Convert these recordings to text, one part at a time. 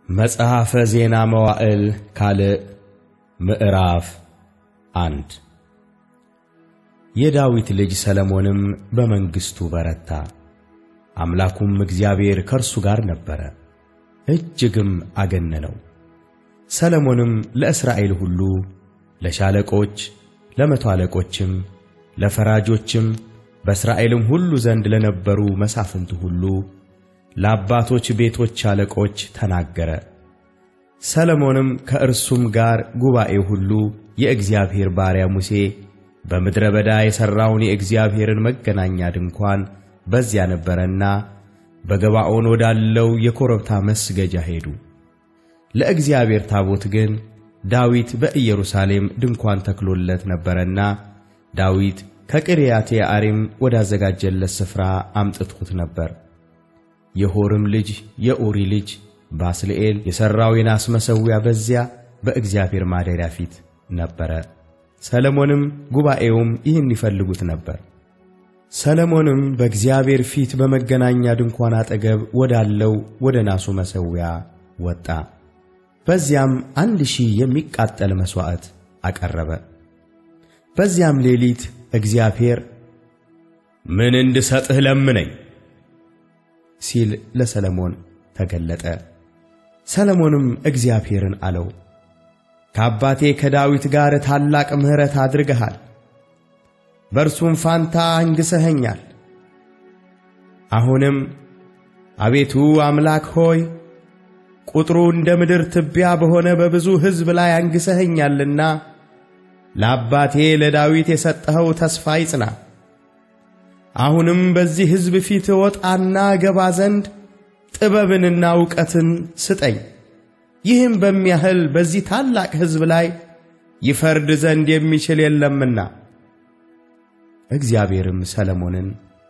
መጽሐፈ ዜና መዋዕል ካልዕ ምዕራፍ አንድ የዳዊት ልጅ ሰለሞንም በመንግሥቱ በረታ፣ አምላኩም እግዚአብሔር ከእርሱ ጋር ነበረ፣ እጅግም አገነነው። ሰለሞንም ለእስራኤል ሁሉ ለሻለቆች፣ ለመቶ አለቆችም፣ ለፈራጆችም በእስራኤልም ሁሉ ዘንድ ለነበሩ መሳፍንት ሁሉ ለአባቶች ቤቶች አለቆች ተናገረ። ሰለሞንም ከእርሱም ጋር ጉባኤው ሁሉ የእግዚአብሔር ባሪያ ሙሴ በምድረ በዳ የሠራውን የእግዚአብሔርን መገናኛ ድንኳን በዚያ ነበረና በገባዖን ወዳለው የኮረብታ መስገጃ ሄዱ። ለእግዚአብሔር ታቦት ግን ዳዊት በኢየሩሳሌም ድንኳን ተክሎለት ነበረና ዳዊት ከቂርያት የዓሪም ወዳዘጋጀለት ስፍራ አምጥቶት ነበር። የሆርም ልጅ የኡሪ ልጅ ባስልኤል የሠራው የናስ መሠዊያ በዚያ በእግዚአብሔር ማደሪያ ፊት ነበረ። ሰለሞንም ጉባኤውም ይህን ይፈልጉት ነበር። ሰለሞንም በእግዚአብሔር ፊት በመገናኛ ድንኳን አጠገብ ወዳለው ወደ ናሱ መሠዊያ ወጣ። በዚያም አንድ ሺህ የሚቃጠል መሥዋዕት አቀረበ። በዚያም ሌሊት እግዚአብሔር ምን እንድሰጥህ ለምነኝ ሲል ለሰለሞን ተገለጠ። ሰለሞንም እግዚአብሔርን አለው፣ ከአባቴ ከዳዊት ጋር ታላቅ ምሕረት አድርገሃል፣ በእርሱም ፋንታ አንግሠኸኛል። አሁንም አቤቱ አምላክ ሆይ ቁጥሩ እንደ ምድር ትቢያ በሆነ በብዙ ሕዝብ ላይ አንግሠኸኛልና ለአባቴ ለዳዊት የሰጠኸው ተስፋ ይጽና። አሁንም በዚህ ሕዝብ ፊት እወጣና እገባ ዘንድ ጥበብንና ዕውቀትን ስጠኝ። ይህም በሚያህል በዚህ ታላቅ ሕዝብ ላይ ይፈርድ ዘንድ የሚችል የለምና። እግዚአብሔርም ሰለሞንን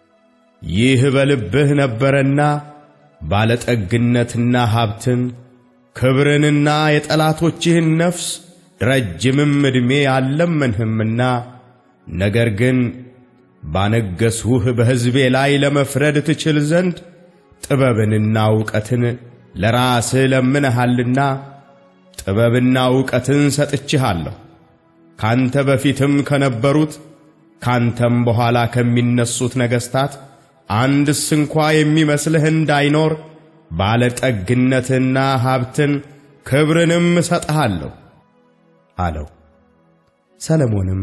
ይህ በልብህ ነበረና ባለጠግነትና ሀብትን ክብርንና የጠላቶችህን ነፍስ ረጅምም ዕድሜ አልለመንህምና ነገር ግን ባነገሥሁህ በሕዝቤ ላይ ለመፍረድ ትችል ዘንድ ጥበብንና ዕውቀትን ለራስህ ለምነሃልና ጥበብና ዕውቀትን ሰጥችሃለሁ። ካንተ በፊትም ከነበሩት ካንተም በኋላ ከሚነሱት ነገሥታት አንድስ እንኳ የሚመስልህ እንዳይኖር ባለጠግነትና ሀብትን ክብርንም እሰጥሃለሁ አለው። ሰለሞንም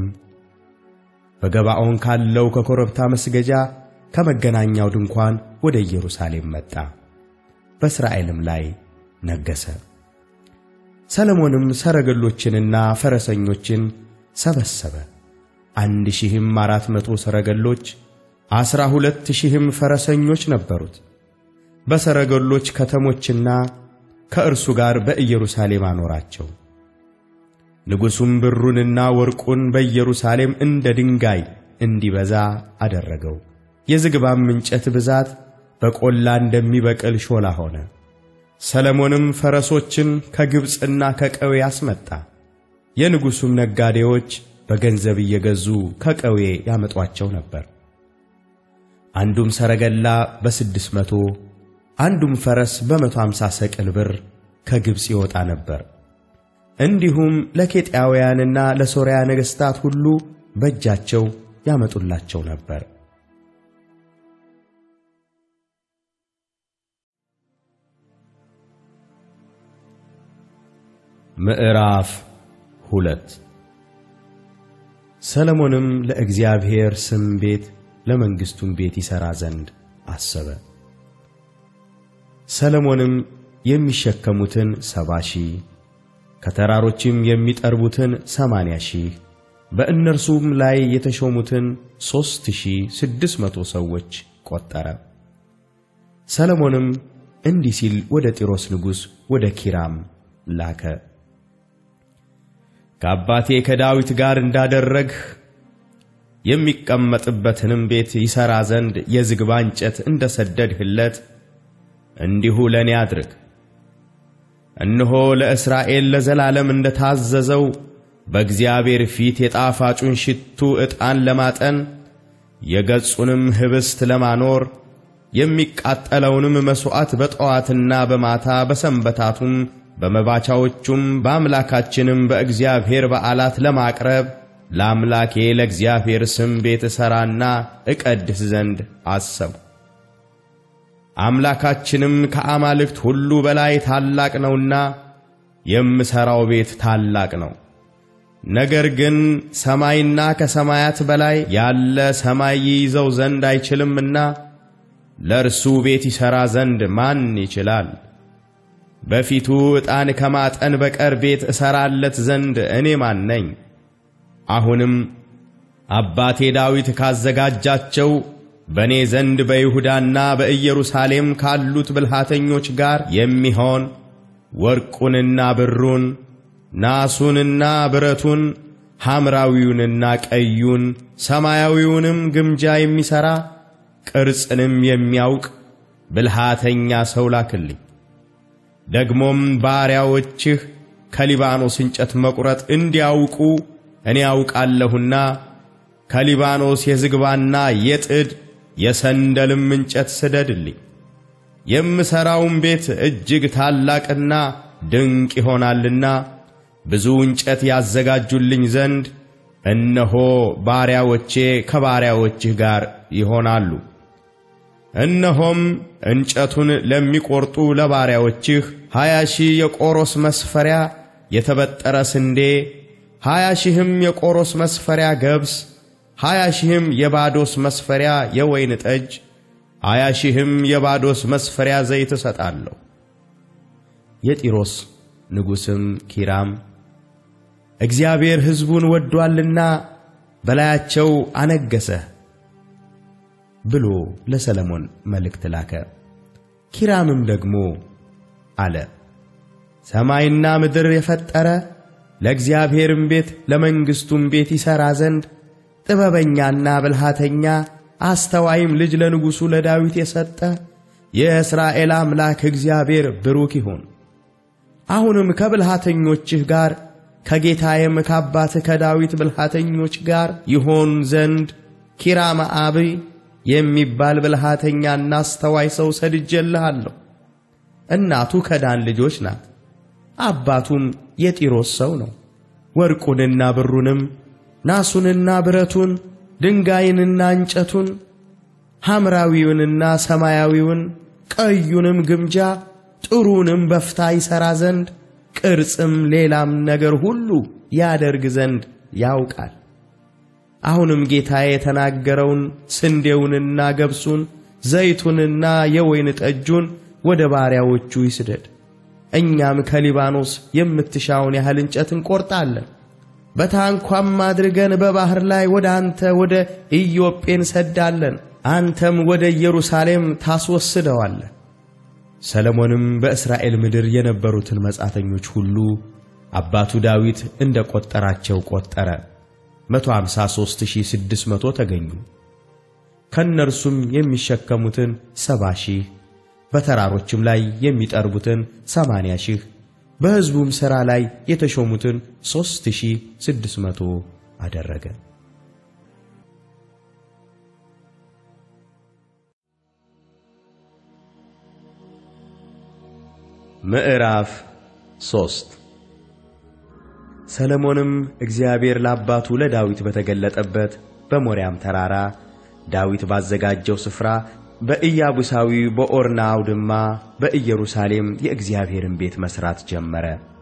በገባዖን ካለው ከኮረብታ መስገጃ ከመገናኛው ድንኳን ወደ ኢየሩሳሌም መጣ፣ በእስራኤልም ላይ ነገሠ። ሰለሞንም ሰረገሎችንና ፈረሰኞችን ሰበሰበ። አንድ ሺህም አራት መቶ ሰረገሎች፣ ዐሥራ ሁለት ሺህም ፈረሰኞች ነበሩት። በሰረገሎች ከተሞችና ከእርሱ ጋር በኢየሩሳሌም አኖራቸው። ንጉሡም ብሩንና ወርቁን በኢየሩሳሌም እንደ ድንጋይ እንዲበዛ አደረገው። የዝግባም እንጨት ብዛት በቈላ እንደሚበቅል ሾላ ሆነ። ሰለሞንም ፈረሶችን ከግብፅና ከቀዌ አስመጣ። የንጉሡም ነጋዴዎች በገንዘብ እየገዙ ከቀዌ ያመጧቸው ነበር። አንዱም ሰረገላ በስድስት መቶ አንዱም ፈረስ በመቶ አምሳ ሰቅል ብር ከግብፅ ይወጣ ነበር። እንዲሁም ለኬጢያውያንና ለሶርያ ነገሥታት ሁሉ በእጃቸው ያመጡላቸው ነበር። ምዕራፍ ሁለት ሰለሞንም ለእግዚአብሔር ስም ቤት ለመንግሥቱም ቤት ይሠራ ዘንድ አሰበ። ሰለሞንም የሚሸከሙትን ሰባ ሺህ ከተራሮችም የሚጠርቡትን ሰማንያ ሺህ በእነርሱም ላይ የተሾሙትን ሦስት ሺህ ስድስት መቶ ሰዎች ቈጠረ። ሰለሞንም እንዲህ ሲል ወደ ጢሮስ ንጉሥ ወደ ኪራም ላከ። ከአባቴ ከዳዊት ጋር እንዳደረግህ የሚቀመጥበትንም ቤት ይሠራ ዘንድ የዝግባ እንጨት እንደ ሰደድህለት እንዲሁ ለእኔ አድርግ። እነሆ ለእስራኤል ለዘላለም እንደ ታዘዘው በእግዚአብሔር ፊት የጣፋጩን ሽቱ ዕጣን ለማጠን የገጹንም ኅብስት ለማኖር የሚቃጠለውንም መሥዋዕት በጠዋትና በማታ በሰንበታቱም በመባቻዎቹም በአምላካችንም በእግዚአብሔር በዓላት ለማቅረብ ለአምላኬ ለእግዚአብሔር ስም ቤት እሠራና እቀድስ ዘንድ አሰብሁ። አምላካችንም ከአማልክት ሁሉ በላይ ታላቅ ነውና የምሠራው ቤት ታላቅ ነው። ነገር ግን ሰማይና ከሰማያት በላይ ያለ ሰማይ ይይዘው ዘንድ አይችልምና ለእርሱ ቤት ይሠራ ዘንድ ማን ይችላል? በፊቱ ዕጣን ከማጠን በቀር ቤት እሠራለት ዘንድ እኔ ማን ነኝ? አሁንም አባቴ ዳዊት ካዘጋጃቸው በእኔ ዘንድ በይሁዳና በኢየሩሳሌም ካሉት ብልሃተኞች ጋር የሚሆን ወርቁንና ብሩን ናሱንና ብረቱን ሐምራዊውንና ቀዩን ሰማያዊውንም ግምጃ የሚሠራ ቅርጽንም የሚያውቅ ብልሃተኛ ሰው ላክልኝ። ደግሞም ባሪያዎችህ ከሊባኖስ እንጨት መቁረጥ እንዲያውቁ እኔ ያውቃለሁና ከሊባኖስ የዝግባና የጥድ የሰንደልም እንጨት ስደድልኝ። የምሠራውም ቤት እጅግ ታላቅና ድንቅ ይሆናልና ብዙ እንጨት ያዘጋጁልኝ ዘንድ እነሆ ባሪያዎቼ ከባሪያዎችህ ጋር ይሆናሉ። እነሆም እንጨቱን ለሚቈርጡ ለባሪያዎችህ ሀያ ሺህ የቆሮስ መስፈሪያ የተበጠረ ስንዴ፣ ሀያ ሺህም የቆሮስ መስፈሪያ ገብስ፣ ሀያ ሺህም የባዶስ መስፈሪያ የወይን ጠጅ፣ ሀያ ሺህም የባዶስ መስፈሪያ ዘይት እሰጣለሁ። የጢሮስ ንጉሥም ኪራም እግዚአብሔር ሕዝቡን ወዶአልና በላያቸው አነገሠህ ብሎ ለሰለሞን መልእክት ላከ። ኪራምም ደግሞ አለ፣ ሰማይና ምድር የፈጠረ ለእግዚአብሔርም ቤት ለመንግሥቱም ቤት ይሠራ ዘንድ ጥበበኛና ብልሃተኛ አስተዋይም ልጅ ለንጉሡ ለዳዊት የሰጠ የእስራኤል አምላክ እግዚአብሔር ብሩክ ይሁን። አሁንም ከብልሃተኞችህ ጋር ከጌታዬም ከአባትህ ከዳዊት ብልሃተኞች ጋር ይሆን ዘንድ ኪራም አብይ የሚባል ብልሃተኛና አስተዋይ ሰው ሰድጄልሃለሁ። እናቱ ከዳን ልጆች ናት፣ አባቱም የጢሮስ ሰው ነው። ወርቁንና ብሩንም ናሱንና ብረቱን ድንጋይንና እንጨቱን ሐምራዊውንና ሰማያዊውን ቀዩንም ግምጃ ጥሩንም በፍታ ይሠራ ዘንድ ቅርጽም ሌላም ነገር ሁሉ ያደርግ ዘንድ ያውቃል። አሁንም ጌታዬ የተናገረውን ስንዴውንና ገብሱን ዘይቱንና የወይን ጠጁን ወደ ባሪያዎቹ ይስደድ። እኛም ከሊባኖስ የምትሻውን ያህል እንጨት እንቈርጣለን። በታንኳም አድርገን በባሕር ላይ ወደ አንተ ወደ ኢዮጴ እንሰዳለን። አንተም ወደ ኢየሩሳሌም ታስወስደዋለህ። ሰለሞንም በእስራኤል ምድር የነበሩትን መጻተኞች ሁሉ አባቱ ዳዊት እንደ ቈጠራቸው ቈጠረ። መቶ ሃምሳ ሦስት ሺህ ስድስት መቶ ተገኙ። ከእነርሱም የሚሸከሙትን ሰባ ሺህ በተራሮችም ላይ የሚጠርቡትን ሰማንያ ሺህ በሕዝቡም ሥራ ላይ የተሾሙትን ሦስት ሺህ ስድስት መቶ አደረገ። ምዕራፍ ሦስት ሰለሞንም እግዚአብሔር ለአባቱ ለዳዊት በተገለጠበት በሞሪያም ተራራ ዳዊት ባዘጋጀው ስፍራ በኢያቡሳዊ በኦርና አውድማ በኢየሩሳሌም የእግዚአብሔርን ቤት መሥራት ጀመረ።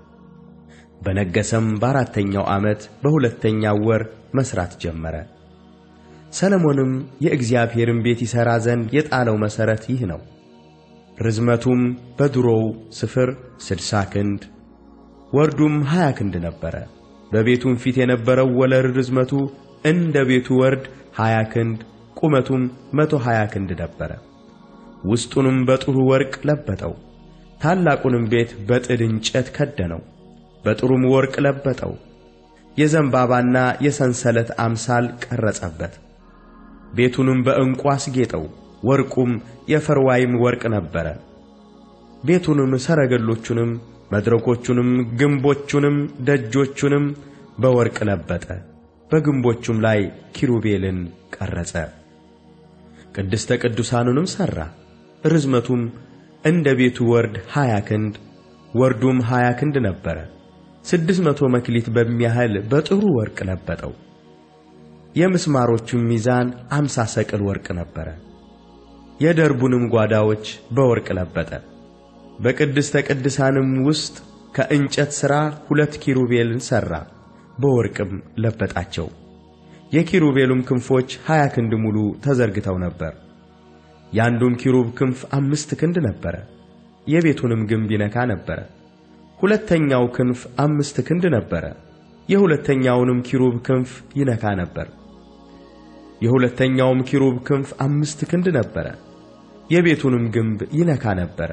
በነገሰም በአራተኛው ዓመት በሁለተኛው ወር መሥራት ጀመረ። ሰለሞንም የእግዚአብሔርን ቤት ይሠራ ዘንድ የጣለው መሠረት ይህ ነው። ርዝመቱም በድሮው ስፍር ስድሳ ክንድ ወርዱም ሀያ ክንድ ነበረ። በቤቱም ፊት የነበረው ወለል ርዝመቱ እንደ ቤቱ ወርድ ሀያ ክንድ ቁመቱም መቶ ሀያ ክንድ ነበረ። ውስጡንም በጥሩ ወርቅ ለበጠው። ታላቁንም ቤት በጥድ እንጨት ከደነው፣ በጥሩም ወርቅ ለበጠው። የዘንባባና የሰንሰለት አምሳል ቀረጸበት። ቤቱንም በዕንቁ አስጌጠው። ወርቁም የፈርዋይም ወርቅ ነበረ። ቤቱንም ሰረገሎቹንም መድረኮቹንም ግንቦቹንም ደጆቹንም በወርቅ ለበጠ። በግንቦቹም ላይ ኪሩቤልን ቀረጸ። ቅድስተ ቅዱሳኑንም ሠራ። ርዝመቱም እንደ ቤቱ ወርድ ሀያ ክንድ ወርዱም ሀያ ክንድ ነበረ። ስድስት መቶ መክሊት በሚያህል በጥሩ ወርቅ ለበጠው። የምስማሮቹም ሚዛን አምሳ ሰቅል ወርቅ ነበረ። የደርቡንም ጓዳዎች በወርቅ ለበጠ። በቅድስተ ቅዱሳንም ውስጥ ከእንጨት ሥራ ሁለት ኪሩቤልን ሠራ፣ በወርቅም ለበጣቸው። የኪሩቤሉም ክንፎች ሀያ ክንድ ሙሉ ተዘርግተው ነበር። የአንዱም ኪሩብ ክንፍ አምስት ክንድ ነበረ፣ የቤቱንም ግንብ ይነካ ነበረ። ሁለተኛው ክንፍ አምስት ክንድ ነበረ፣ የሁለተኛውንም ኪሩብ ክንፍ ይነካ ነበር። የሁለተኛውም ኪሩብ ክንፍ አምስት ክንድ ነበረ፣ የቤቱንም ግንብ ይነካ ነበር።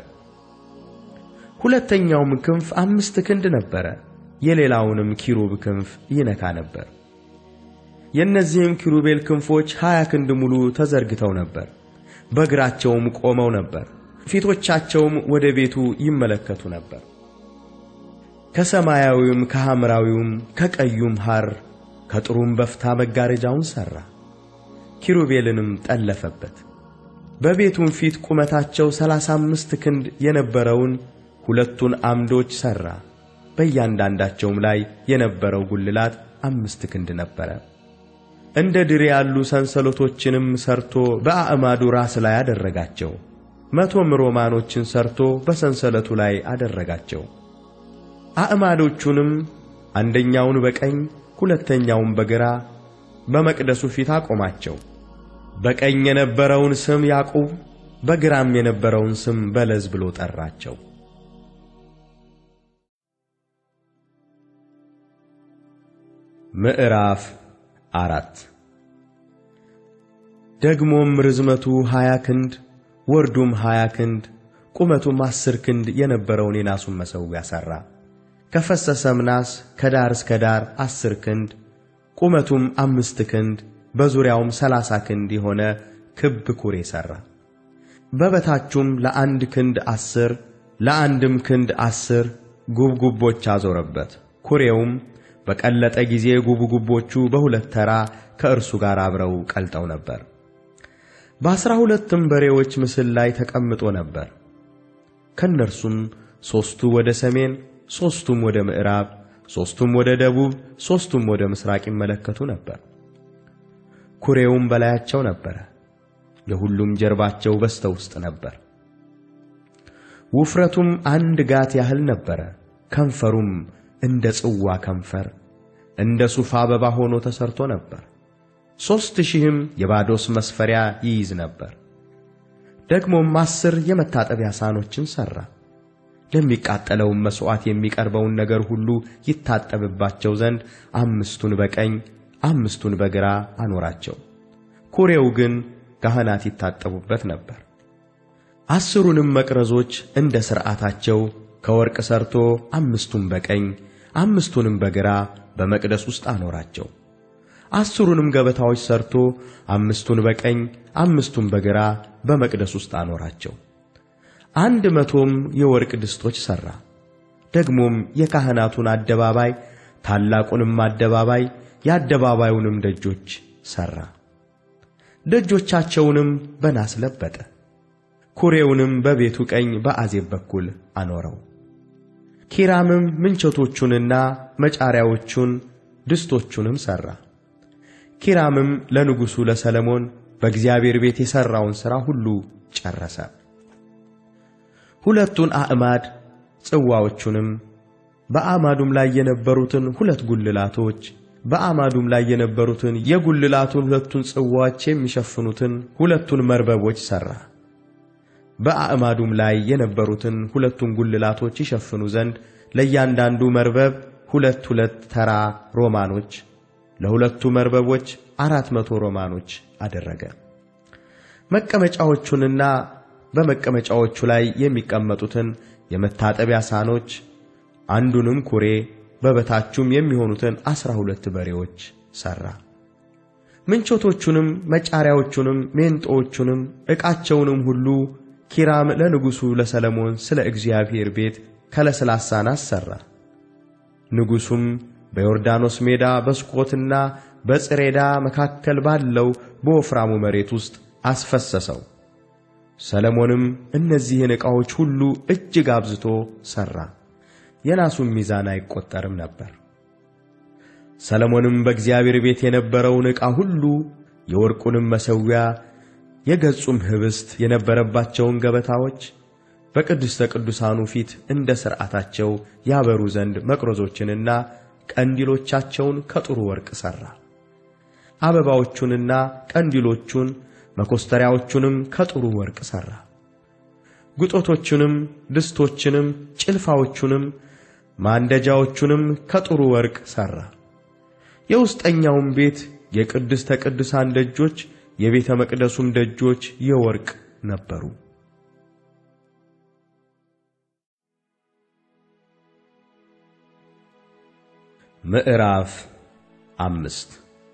ሁለተኛውም ክንፍ አምስት ክንድ ነበረ፣ የሌላውንም ኪሩብ ክንፍ ይነካ ነበር። የእነዚህም ኪሩቤል ክንፎች ሀያ ክንድ ሙሉ ተዘርግተው ነበር፣ በእግራቸውም ቆመው ነበር። ፊቶቻቸውም ወደ ቤቱ ይመለከቱ ነበር። ከሰማያዊውም ከሐምራዊውም ከቀዩም ሐር ከጥሩም በፍታ መጋረጃውን ሠራ፣ ኪሩቤልንም ጠለፈበት። በቤቱም ፊት ቁመታቸው ሠላሳ አምስት ክንድ የነበረውን ሁለቱን ዓምዶች ሠራ። በእያንዳንዳቸውም ላይ የነበረው ጉልላት አምስት ክንድ ነበረ። እንደ ድሪ ያሉ ሰንሰለቶችንም ሰርቶ በአዕማዱ ራስ ላይ አደረጋቸው። መቶም ሮማኖችን ሰርቶ በሰንሰለቱ ላይ አደረጋቸው። አዕማዶቹንም አንደኛውን በቀኝ ሁለተኛውን በግራ በመቅደሱ ፊት አቆማቸው። በቀኝ የነበረውን ስም ያዕቁብ፣ በግራም የነበረውን ስም በለዝ ብሎ ጠራቸው። ምዕራፍ አራት ደግሞም ርዝመቱ ሀያ ክንድ ወርዱም ሀያ ክንድ ቁመቱም አስር ክንድ የነበረውን የናሱን መሠዊያ ሠራ። ከፈሰሰም ናስ ከዳር እስከ ዳር አስር ክንድ ቁመቱም አምስት ክንድ በዙሪያውም ሰላሳ ክንድ የሆነ ክብ ኩሬ ሠራ። በበታቹም ለአንድ ክንድ አስር ለአንድም ክንድ አስር ጉብጉቦች አዞረበት። ኩሬውም በቀለጠ ጊዜ ጉብጉቦቹ በሁለት ተራ ከእርሱ ጋር አብረው ቀልጠው ነበር። በአሥራ ሁለትም በሬዎች ምስል ላይ ተቀምጦ ነበር። ከእነርሱም ሦስቱ ወደ ሰሜን፣ ሦስቱም ወደ ምዕራብ፣ ሦስቱም ወደ ደቡብ፣ ሦስቱም ወደ ምሥራቅ ይመለከቱ ነበር። ኩሬውም በላያቸው ነበረ። የሁሉም ጀርባቸው በስተ ውስጥ ነበር። ውፍረቱም አንድ ጋት ያህል ነበረ። ከንፈሩም እንደ ጽዋ ከንፈር እንደ ሱፍ አበባ ሆኖ ተሰርቶ ነበር። ሦስት ሺህም የባዶስ መስፈሪያ ይይዝ ነበር። ደግሞም አስር የመታጠቢያ ሳህኖችን ሠራ። ለሚቃጠለውም መሥዋዕት የሚቀርበውን ነገር ሁሉ ይታጠብባቸው ዘንድ አምስቱን በቀኝ አምስቱን በግራ አኖራቸው። ኩሬው ግን ካህናት ይታጠቡበት ነበር። አስሩንም መቅረዞች እንደ ሥርዓታቸው ከወርቅ ሠርቶ አምስቱን በቀኝ አምስቱንም በግራ በመቅደስ ውስጥ አኖራቸው። አስሩንም ገበታዎች ሠርቶ አምስቱን በቀኝ አምስቱን በግራ በመቅደስ ውስጥ አኖራቸው። አንድ መቶም የወርቅ ድስቶች ሠራ። ደግሞም የካህናቱን አደባባይ ታላቁንም አደባባይ የአደባባዩንም ደጆች ሠራ። ደጆቻቸውንም በናስ ለበጠ። ኩሬውንም በቤቱ ቀኝ በአዜብ በኩል አኖረው። ኪራምም ምንቸቶቹንና መጫሪያዎቹን ድስቶቹንም ሠራ። ኪራምም ለንጉሡ ለሰለሞን በእግዚአብሔር ቤት የሠራውን ሥራ ሁሉ ጨረሰ። ሁለቱን አዕማድ ጽዋዎቹንም፣ በአዕማዱም ላይ የነበሩትን ሁለት ጉልላቶች፣ በአዕማዱም ላይ የነበሩትን የጉልላቱን ሁለቱን ጽዋዎች የሚሸፍኑትን ሁለቱን መርበቦች ሠራ። በአዕማዱም ላይ የነበሩትን ሁለቱን ጉልላቶች ይሸፍኑ ዘንድ ለእያንዳንዱ መርበብ ሁለት ሁለት ተራ ሮማኖች ለሁለቱ መርበቦች አራት መቶ ሮማኖች አደረገ። መቀመጫዎቹንና በመቀመጫዎቹ ላይ የሚቀመጡትን የመታጠቢያ ሳህኖች አንዱንም ኩሬ በበታቹም የሚሆኑትን ዐሥራ ሁለት በሬዎች ሠራ። ምንቾቶቹንም መጫሪያዎቹንም ሜንጦዎቹንም ዕቃቸውንም ሁሉ ኪራም ለንጉሡ ለሰለሞን ስለ እግዚአብሔር ቤት ከለስላሳ ናስ ሠራ። ንጉሡም በዮርዳኖስ ሜዳ በስኮትና በጽሬዳ መካከል ባለው በወፍራሙ መሬት ውስጥ አስፈሰሰው። ሰለሞንም እነዚህን ዕቃዎች ሁሉ እጅግ አብዝቶ ሠራ፣ የናሱም ሚዛን አይቈጠርም ነበር። ሰለሞንም በእግዚአብሔር ቤት የነበረውን ዕቃ ሁሉ የወርቁንም መሠዊያ፣ የገጹም ኅብስት የነበረባቸውን ገበታዎች በቅድስተ ቅዱሳኑ ፊት እንደ ሥርዓታቸው ያበሩ ዘንድ መቅረዞችንና ቀንዲሎቻቸውን ከጥሩ ወርቅ ሠራ። አበባዎቹንና ቀንዲሎቹን መኰስተሪያዎቹንም ከጥሩ ወርቅ ሠራ። ጉጦቶቹንም፣ ድስቶችንም፣ ጭልፋዎቹንም፣ ማንደጃዎቹንም ከጥሩ ወርቅ ሠራ። የውስጠኛውም ቤት የቅድስተ ቅዱሳን ደጆች፣ የቤተ መቅደሱም ደጆች የወርቅ ነበሩ። ምዕራፍ አምስት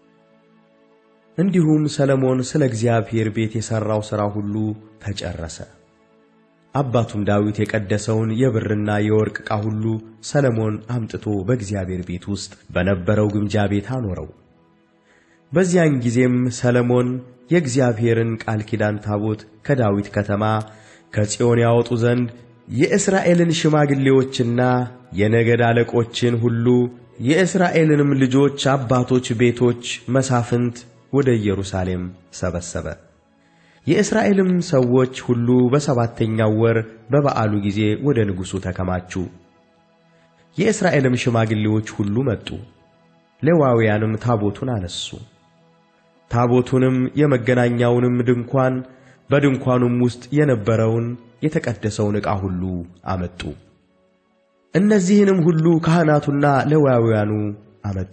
እንዲሁም ሰለሞን ስለ እግዚአብሔር ቤት የሠራው ሥራ ሁሉ ተጨረሰ። አባቱም ዳዊት የቀደሰውን የብርና የወርቅ ዕቃ ሁሉ ሰለሞን አምጥቶ በእግዚአብሔር ቤት ውስጥ በነበረው ግምጃ ቤት አኖረው። በዚያን ጊዜም ሰለሞን የእግዚአብሔርን ቃል ኪዳን ታቦት ከዳዊት ከተማ ከጽዮን ያወጡ ዘንድ የእስራኤልን ሽማግሌዎችና የነገድ አለቆችን ሁሉ የእስራኤልንም ልጆች አባቶች ቤቶች መሳፍንት ወደ ኢየሩሳሌም ሰበሰበ። የእስራኤልም ሰዎች ሁሉ በሰባተኛው ወር በበዓሉ ጊዜ ወደ ንጉሡ ተከማቹ። የእስራኤልም ሽማግሌዎች ሁሉ መጡ። ሌዋውያንም ታቦቱን አነሱ። ታቦቱንም የመገናኛውንም ድንኳን በድንኳኑም ውስጥ የነበረውን የተቀደሰውን ዕቃ ሁሉ አመጡ። እነዚህንም ሁሉ ካህናቱና ሌዋውያኑ አመጡ።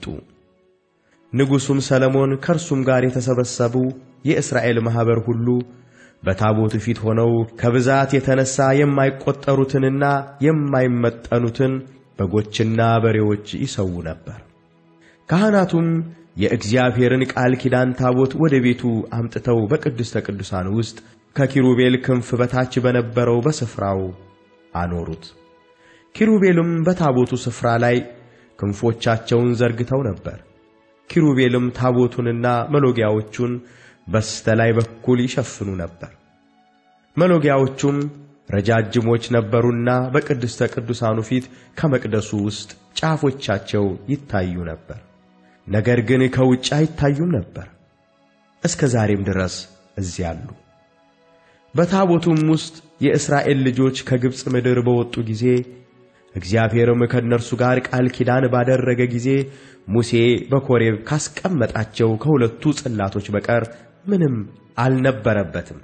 ንጉሡም ሰለሞን ከእርሱም ጋር የተሰበሰቡ የእስራኤል ማኅበር ሁሉ በታቦቱ ፊት ሆነው ከብዛት የተነሣ የማይቈጠሩትንና የማይመጠኑትን በጎችና በሬዎች ይሰዉ ነበር። ካህናቱም የእግዚአብሔርን ቃል ኪዳን ታቦት ወደ ቤቱ አምጥተው በቅድስተ ቅዱሳን ውስጥ ከኪሩቤል ክንፍ በታች በነበረው በስፍራው አኖሩት። ኪሩቤልም በታቦቱ ስፍራ ላይ ክንፎቻቸውን ዘርግተው ነበር። ኪሩቤልም ታቦቱንና መሎጊያዎቹን በስተ ላይ በኩል ይሸፍኑ ነበር። መሎጊያዎቹም ረጃጅሞች ነበሩና በቅድስተ ቅዱሳኑ ፊት ከመቅደሱ ውስጥ ጫፎቻቸው ይታዩ ነበር። ነገር ግን ከውጭ አይታዩም ነበር። እስከ ዛሬም ድረስ እዚያ አሉ። በታቦቱም ውስጥ የእስራኤል ልጆች ከግብፅ ምድር በወጡ ጊዜ እግዚአብሔርም ከእነርሱ ጋር ቃል ኪዳን ባደረገ ጊዜ ሙሴ በኮሬብ ካስቀመጣቸው ከሁለቱ ጽላቶች በቀር ምንም አልነበረበትም።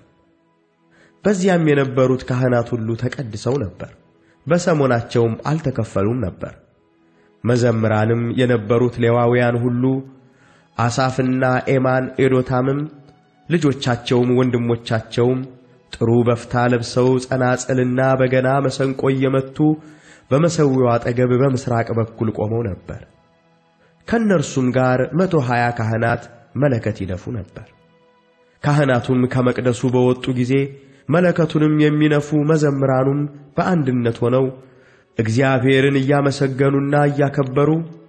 በዚያም የነበሩት ካህናት ሁሉ ተቀድሰው ነበር፣ በሰሞናቸውም አልተከፈሉም ነበር። መዘምራንም የነበሩት ሌዋውያን ሁሉ አሳፍና ኤማን ኤዶታምም ልጆቻቸውም ወንድሞቻቸውም ጥሩ በፍታ ለብሰው ጸናጽልና በገና መሰንቆ እየመቱ በመሠዊያው አጠገብ በምሥራቅ በኩል ቆመው ነበር። ከእነርሱም ጋር መቶ ሀያ ካህናት መለከት ይነፉ ነበር። ካህናቱም ከመቅደሱ በወጡ ጊዜ መለከቱንም የሚነፉ መዘምራኑም በአንድነት ሆነው እግዚአብሔርን እያመሰገኑና እያከበሩ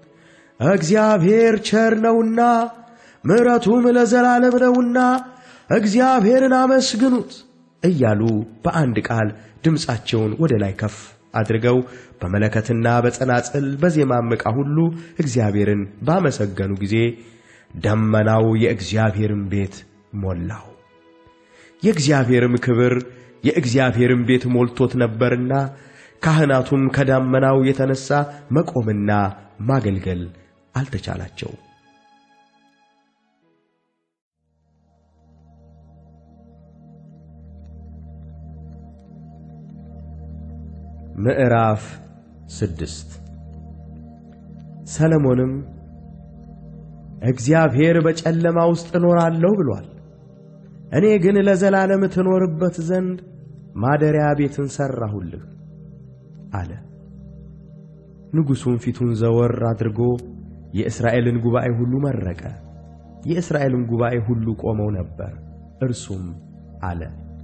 እግዚአብሔር ቸር ነውና ምሕረቱም ለዘላለም ነውና እግዚአብሔርን አመስግኑት እያሉ በአንድ ቃል ድምፃቸውን ወደ ላይ ከፍ አድርገው በመለከትና በጸናጽል በዜማም ዕቃ ሁሉ እግዚአብሔርን ባመሰገኑ ጊዜ ደመናው የእግዚአብሔርን ቤት ሞላው። የእግዚአብሔርም ክብር የእግዚአብሔርን ቤት ሞልቶት ነበርና ካህናቱም ከዳመናው የተነሣ መቆምና ማገልገል አልተቻላቸው። ምዕራፍ ስድስት ሰለሞንም እግዚአብሔር በጨለማ ውስጥ እኖራለሁ ብሏል። እኔ ግን ለዘላለም ትኖርበት ዘንድ ማደሪያ ቤትን ሠራሁልህ አለ። ንጉሡም ፊቱን ዘወር አድርጎ የእስራኤልን ጉባኤ ሁሉ መረቀ። የእስራኤልም ጉባኤ ሁሉ ቆመው ነበር። እርሱም አለ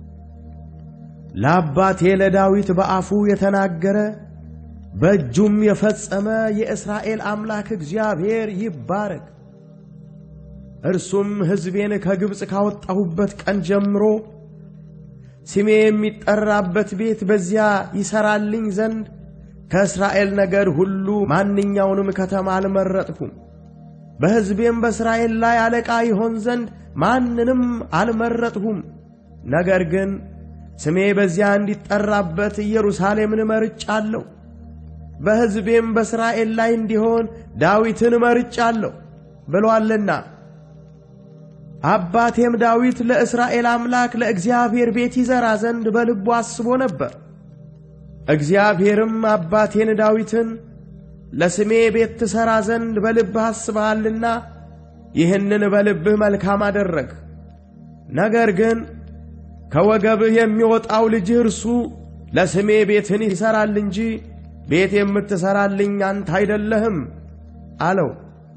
ለአባቴ ለዳዊት በአፉ የተናገረ በእጁም የፈጸመ የእስራኤል አምላክ እግዚአብሔር ይባረክ። እርሱም ሕዝቤን ከግብፅ ካወጣሁበት ቀን ጀምሮ ስሜ የሚጠራበት ቤት በዚያ ይሠራልኝ ዘንድ ከእስራኤል ነገድ ሁሉ ማንኛውንም ከተማ አልመረጥሁም። በሕዝቤም በእስራኤል ላይ አለቃ ይሆን ዘንድ ማንንም አልመረጥሁም። ነገር ግን ስሜ በዚያ እንዲጠራበት ኢየሩሳሌምን መርጫለሁ። በሕዝቤም በእስራኤል ላይ እንዲሆን ዳዊትን መርጫለሁ ብሎአልና። አባቴም ዳዊት ለእስራኤል አምላክ ለእግዚአብሔር ቤት ይሠራ ዘንድ በልቡ አስቦ ነበር። እግዚአብሔርም አባቴን ዳዊትን ለስሜ ቤት ትሠራ ዘንድ በልብህ አስበሃልና ይህንን በልብህ መልካም አደረግ። ነገር ግን ከወገብህ የሚወጣው ልጅህ እርሱ ለስሜ ቤትን ይሠራል እንጂ ቤት የምትሠራልኝ አንተ አይደለህም አለው።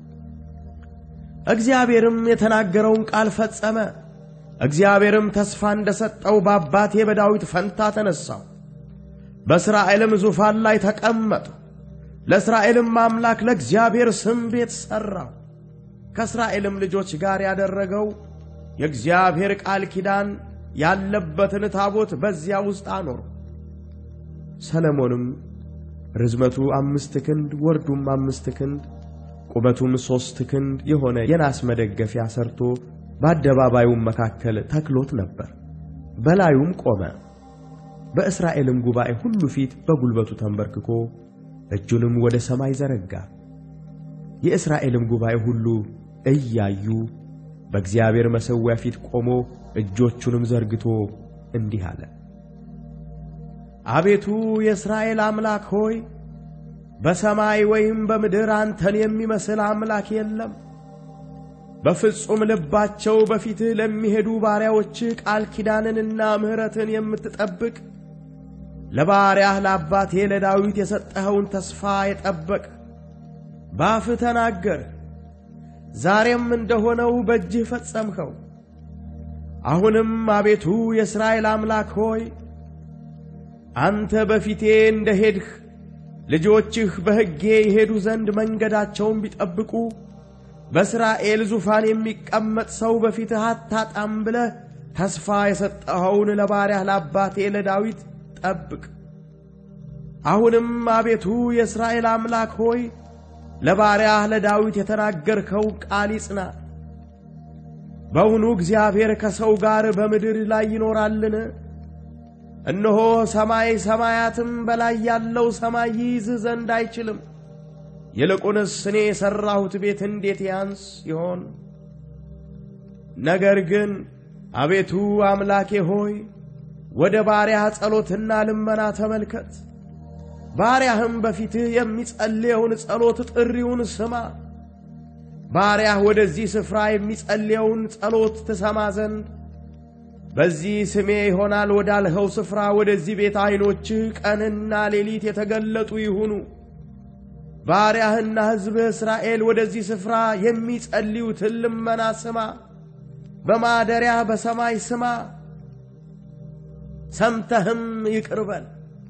እግዚአብሔርም የተናገረውን ቃል ፈጸመ። እግዚአብሔርም ተስፋ እንደ ሰጠው በአባቴ በዳዊት ፈንታ ተነሣው፣ በእስራኤልም ዙፋን ላይ ተቀመጡ። ለእስራኤልም አምላክ ለእግዚአብሔር ስም ቤት ሠራው። ከእስራኤልም ልጆች ጋር ያደረገው የእግዚአብሔር ቃል ኪዳን ያለበትን ታቦት በዚያ ውስጥ አኖሩ። ሰለሞንም ርዝመቱ አምስት ክንድ ወርዱም አምስት ክንድ ቁመቱም ሦስት ክንድ የሆነ የናስ መደገፊያ ሰርቶ በአደባባዩም መካከል ተክሎት ነበር። በላዩም ቆመ። በእስራኤልም ጉባኤ ሁሉ ፊት በጉልበቱ ተንበርክኮ እጁንም ወደ ሰማይ ዘረጋ። የእስራኤልም ጉባኤ ሁሉ እያዩ በእግዚአብሔር መሠዊያ ፊት ቆሞ እጆቹንም ዘርግቶ እንዲህ አለ። አቤቱ የእስራኤል አምላክ ሆይ በሰማይ ወይም በምድር አንተን የሚመስል አምላክ የለም። በፍጹም ልባቸው በፊትህ ለሚሄዱ ባሪያዎችህ ቃል ኪዳንንና ምሕረትን የምትጠብቅ ለባሪያህ ለአባቴ ለዳዊት የሰጠኸውን ተስፋ የጠበቅ በአፍህ ተናገር፣ ዛሬም እንደሆነው በእጅህ ፈጸምኸው። አሁንም አቤቱ የእስራኤል አምላክ ሆይ አንተ በፊቴ እንደ ሄድህ ልጆችህ በሕጌ ይሄዱ ዘንድ መንገዳቸውን ቢጠብቁ በእስራኤል ዙፋን የሚቀመጥ ሰው በፊትህ አታጣም ብለህ ተስፋ የሰጠኸውን ለባሪያህ ለአባቴ ለዳዊት ጠብቅ። አሁንም አቤቱ የእስራኤል አምላክ ሆይ ለባሪያህ ለዳዊት የተናገርከው ቃል ይጽና። በውኑ እግዚአብሔር ከሰው ጋር በምድር ላይ ይኖራልን? እነሆ ሰማይ ሰማያትም በላይ ያለው ሰማይ ይይዝህ ዘንድ አይችልም። ይልቁንስ እኔ የሠራሁት ቤት እንዴት ያንስ ይሆን? ነገር ግን አቤቱ አምላኬ ሆይ ወደ ባሪያህ ጸሎትና ልመና ተመልከት። ባሪያህም በፊትህ የሚጸልየውን ጸሎት ጥሪውን ስማ። ባሪያህ ወደዚህ ስፍራ የሚጸልየውን ጸሎት ትሰማ ዘንድ በዚህ ስሜ ይሆናል ወዳልኸው ስፍራ ወደዚህ ቤት ዐይኖችህ ቀንና ሌሊት የተገለጡ ይሁኑ። ባሪያህና ሕዝብህ እስራኤል ወደዚህ ስፍራ የሚጸልዩትን ልመና ስማ። በማደሪያህ በሰማይ ስማ፣ ሰምተህም ይቅር በል።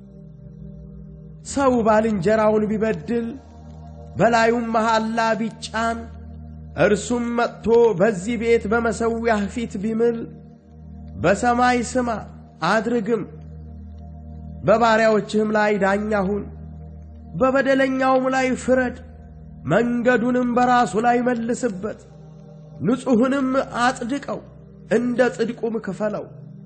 ሰው ባልንጀራውን ቢበድል በላዩም መሐላ ቢጫን እርሱም መጥቶ በዚህ ቤት በመሠዊያህ ፊት ቢምል በሰማይ ስማ አድርግም። በባሪያዎችህም ላይ ዳኛ ሁን፣ በበደለኛውም ላይ ፍረድ፣ መንገዱንም በራሱ ላይ መልስበት፣ ንጹሕንም አጽድቀው፣ እንደ ጽድቁም ክፈለው።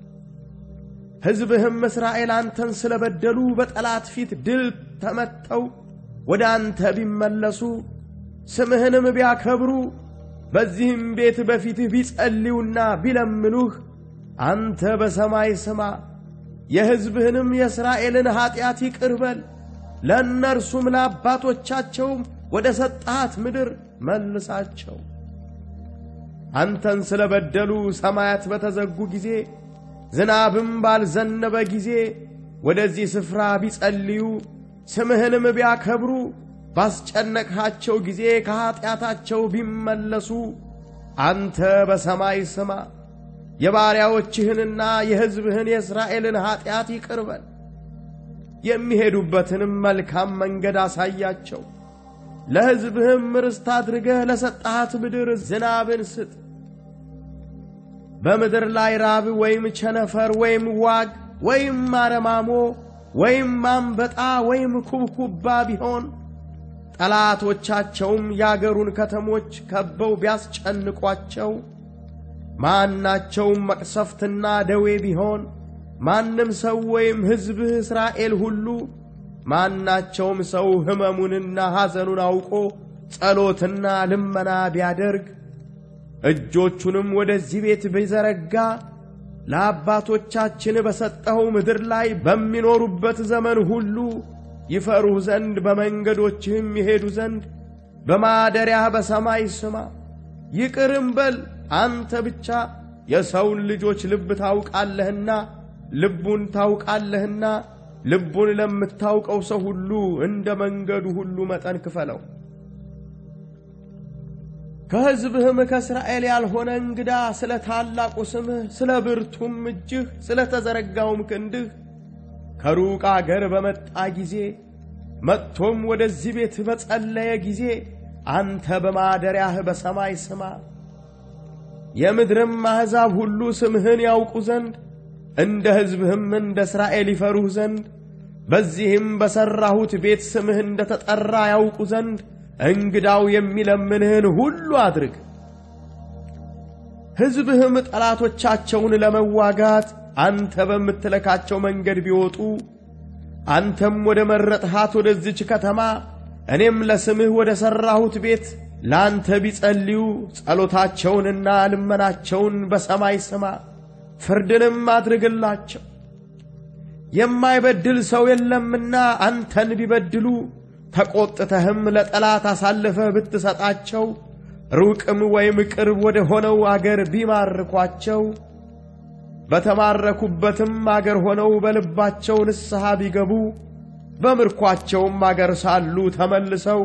ሕዝብህም እስራኤል አንተን ስለ በደሉ በጠላት ፊት ድል ተመተው ወደ አንተ ቢመለሱ ስምህንም ቢያከብሩ በዚህም ቤት በፊትህ ቢጸልዩና ቢለምኑህ አንተ በሰማይ ስማ፣ የሕዝብህንም የእስራኤልን ኀጢአት ይቅር በል፣ ለእነርሱም ለአባቶቻቸውም ወደ ሰጠሃት ምድር መልሳቸው። አንተን ስለ በደሉ ሰማያት በተዘጉ ጊዜ ዝናብም ባልዘነበ ጊዜ ወደዚህ ስፍራ ቢጸልዩ ስምህንም ቢያከብሩ ባስጨነቅሃቸው ጊዜ ከኀጢአታቸው ቢመለሱ አንተ በሰማይ ስማ የባሪያዎችህንና የሕዝብህን የእስራኤልን ኀጢአት ይቅር በል፣ የሚሄዱበትንም መልካም መንገድ አሳያቸው። ለሕዝብህም ርስት አድርገህ ለሰጠሃት ምድር ዝናብን ስጥ። በምድር ላይ ራብ ወይም ቸነፈር ወይም ዋግ ወይም አረማሞ ወይም አንበጣ ወይም ኩብኩባ ቢሆን ጠላቶቻቸውም የአገሩን ከተሞች ከበው ቢያስጨንቋቸው ማናቸውም መቅሰፍትና ደዌ ቢሆን ማንም ሰው ወይም ሕዝብህ እስራኤል ሁሉ ማናቸውም ሰው ሕመሙንና ሐዘኑን አውቆ ጸሎትና ልመና ቢያደርግ እጆቹንም ወደዚህ ቤት ቢዘረጋ ለአባቶቻችን በሰጠኸው ምድር ላይ በሚኖሩበት ዘመን ሁሉ ይፈሩህ ዘንድ በመንገዶችህም ይሄዱ ዘንድ በማደሪያህ በሰማይ ስማ፣ ይቅርም በል። አንተ ብቻ የሰውን ልጆች ልብ ታውቃለህና ልቡን ታውቃለህና ልቡን ለምታውቀው ሰው ሁሉ እንደ መንገዱ ሁሉ መጠን ክፈለው። ከሕዝብህም ከእስራኤል ያልሆነ እንግዳ ስለ ታላቁ ስምህ ስለ ብርቱም እጅህ ስለ ተዘረጋውም ክንድህ ከሩቅ አገር በመጣ ጊዜ መጥቶም ወደዚህ ቤት በጸለየ ጊዜ አንተ በማደሪያህ በሰማይ ስማ። የምድርም አሕዛብ ሁሉ ስምህን ያውቁ ዘንድ እንደ ሕዝብህም እንደ እስራኤል ይፈሩህ ዘንድ በዚህም በሠራሁት ቤት ስምህ እንደ ተጠራ ያውቁ ዘንድ እንግዳው የሚለምንህን ሁሉ አድርግ። ሕዝብህም ጠላቶቻቸውን ለመዋጋት አንተ በምትለካቸው መንገድ ቢወጡ አንተም ወደ መረጥሃት ወደዚች ከተማ እኔም ለስምህ ወደ ሠራሁት ቤት ለአንተ ቢጸልዩ ጸሎታቸውንና ልመናቸውን በሰማይ ስማ፣ ፍርድንም አድርግላቸው። የማይበድል ሰው የለምና አንተን ቢበድሉ ተቈጥተህም ለጠላት አሳልፈህ ብትሰጣቸው ሩቅም ወይም ቅርብ ወደ ሆነው አገር ቢማርኳቸው በተማረኩበትም አገር ሆነው በልባቸው ንስሐ ቢገቡ በምርኳቸውም አገር ሳሉ ተመልሰው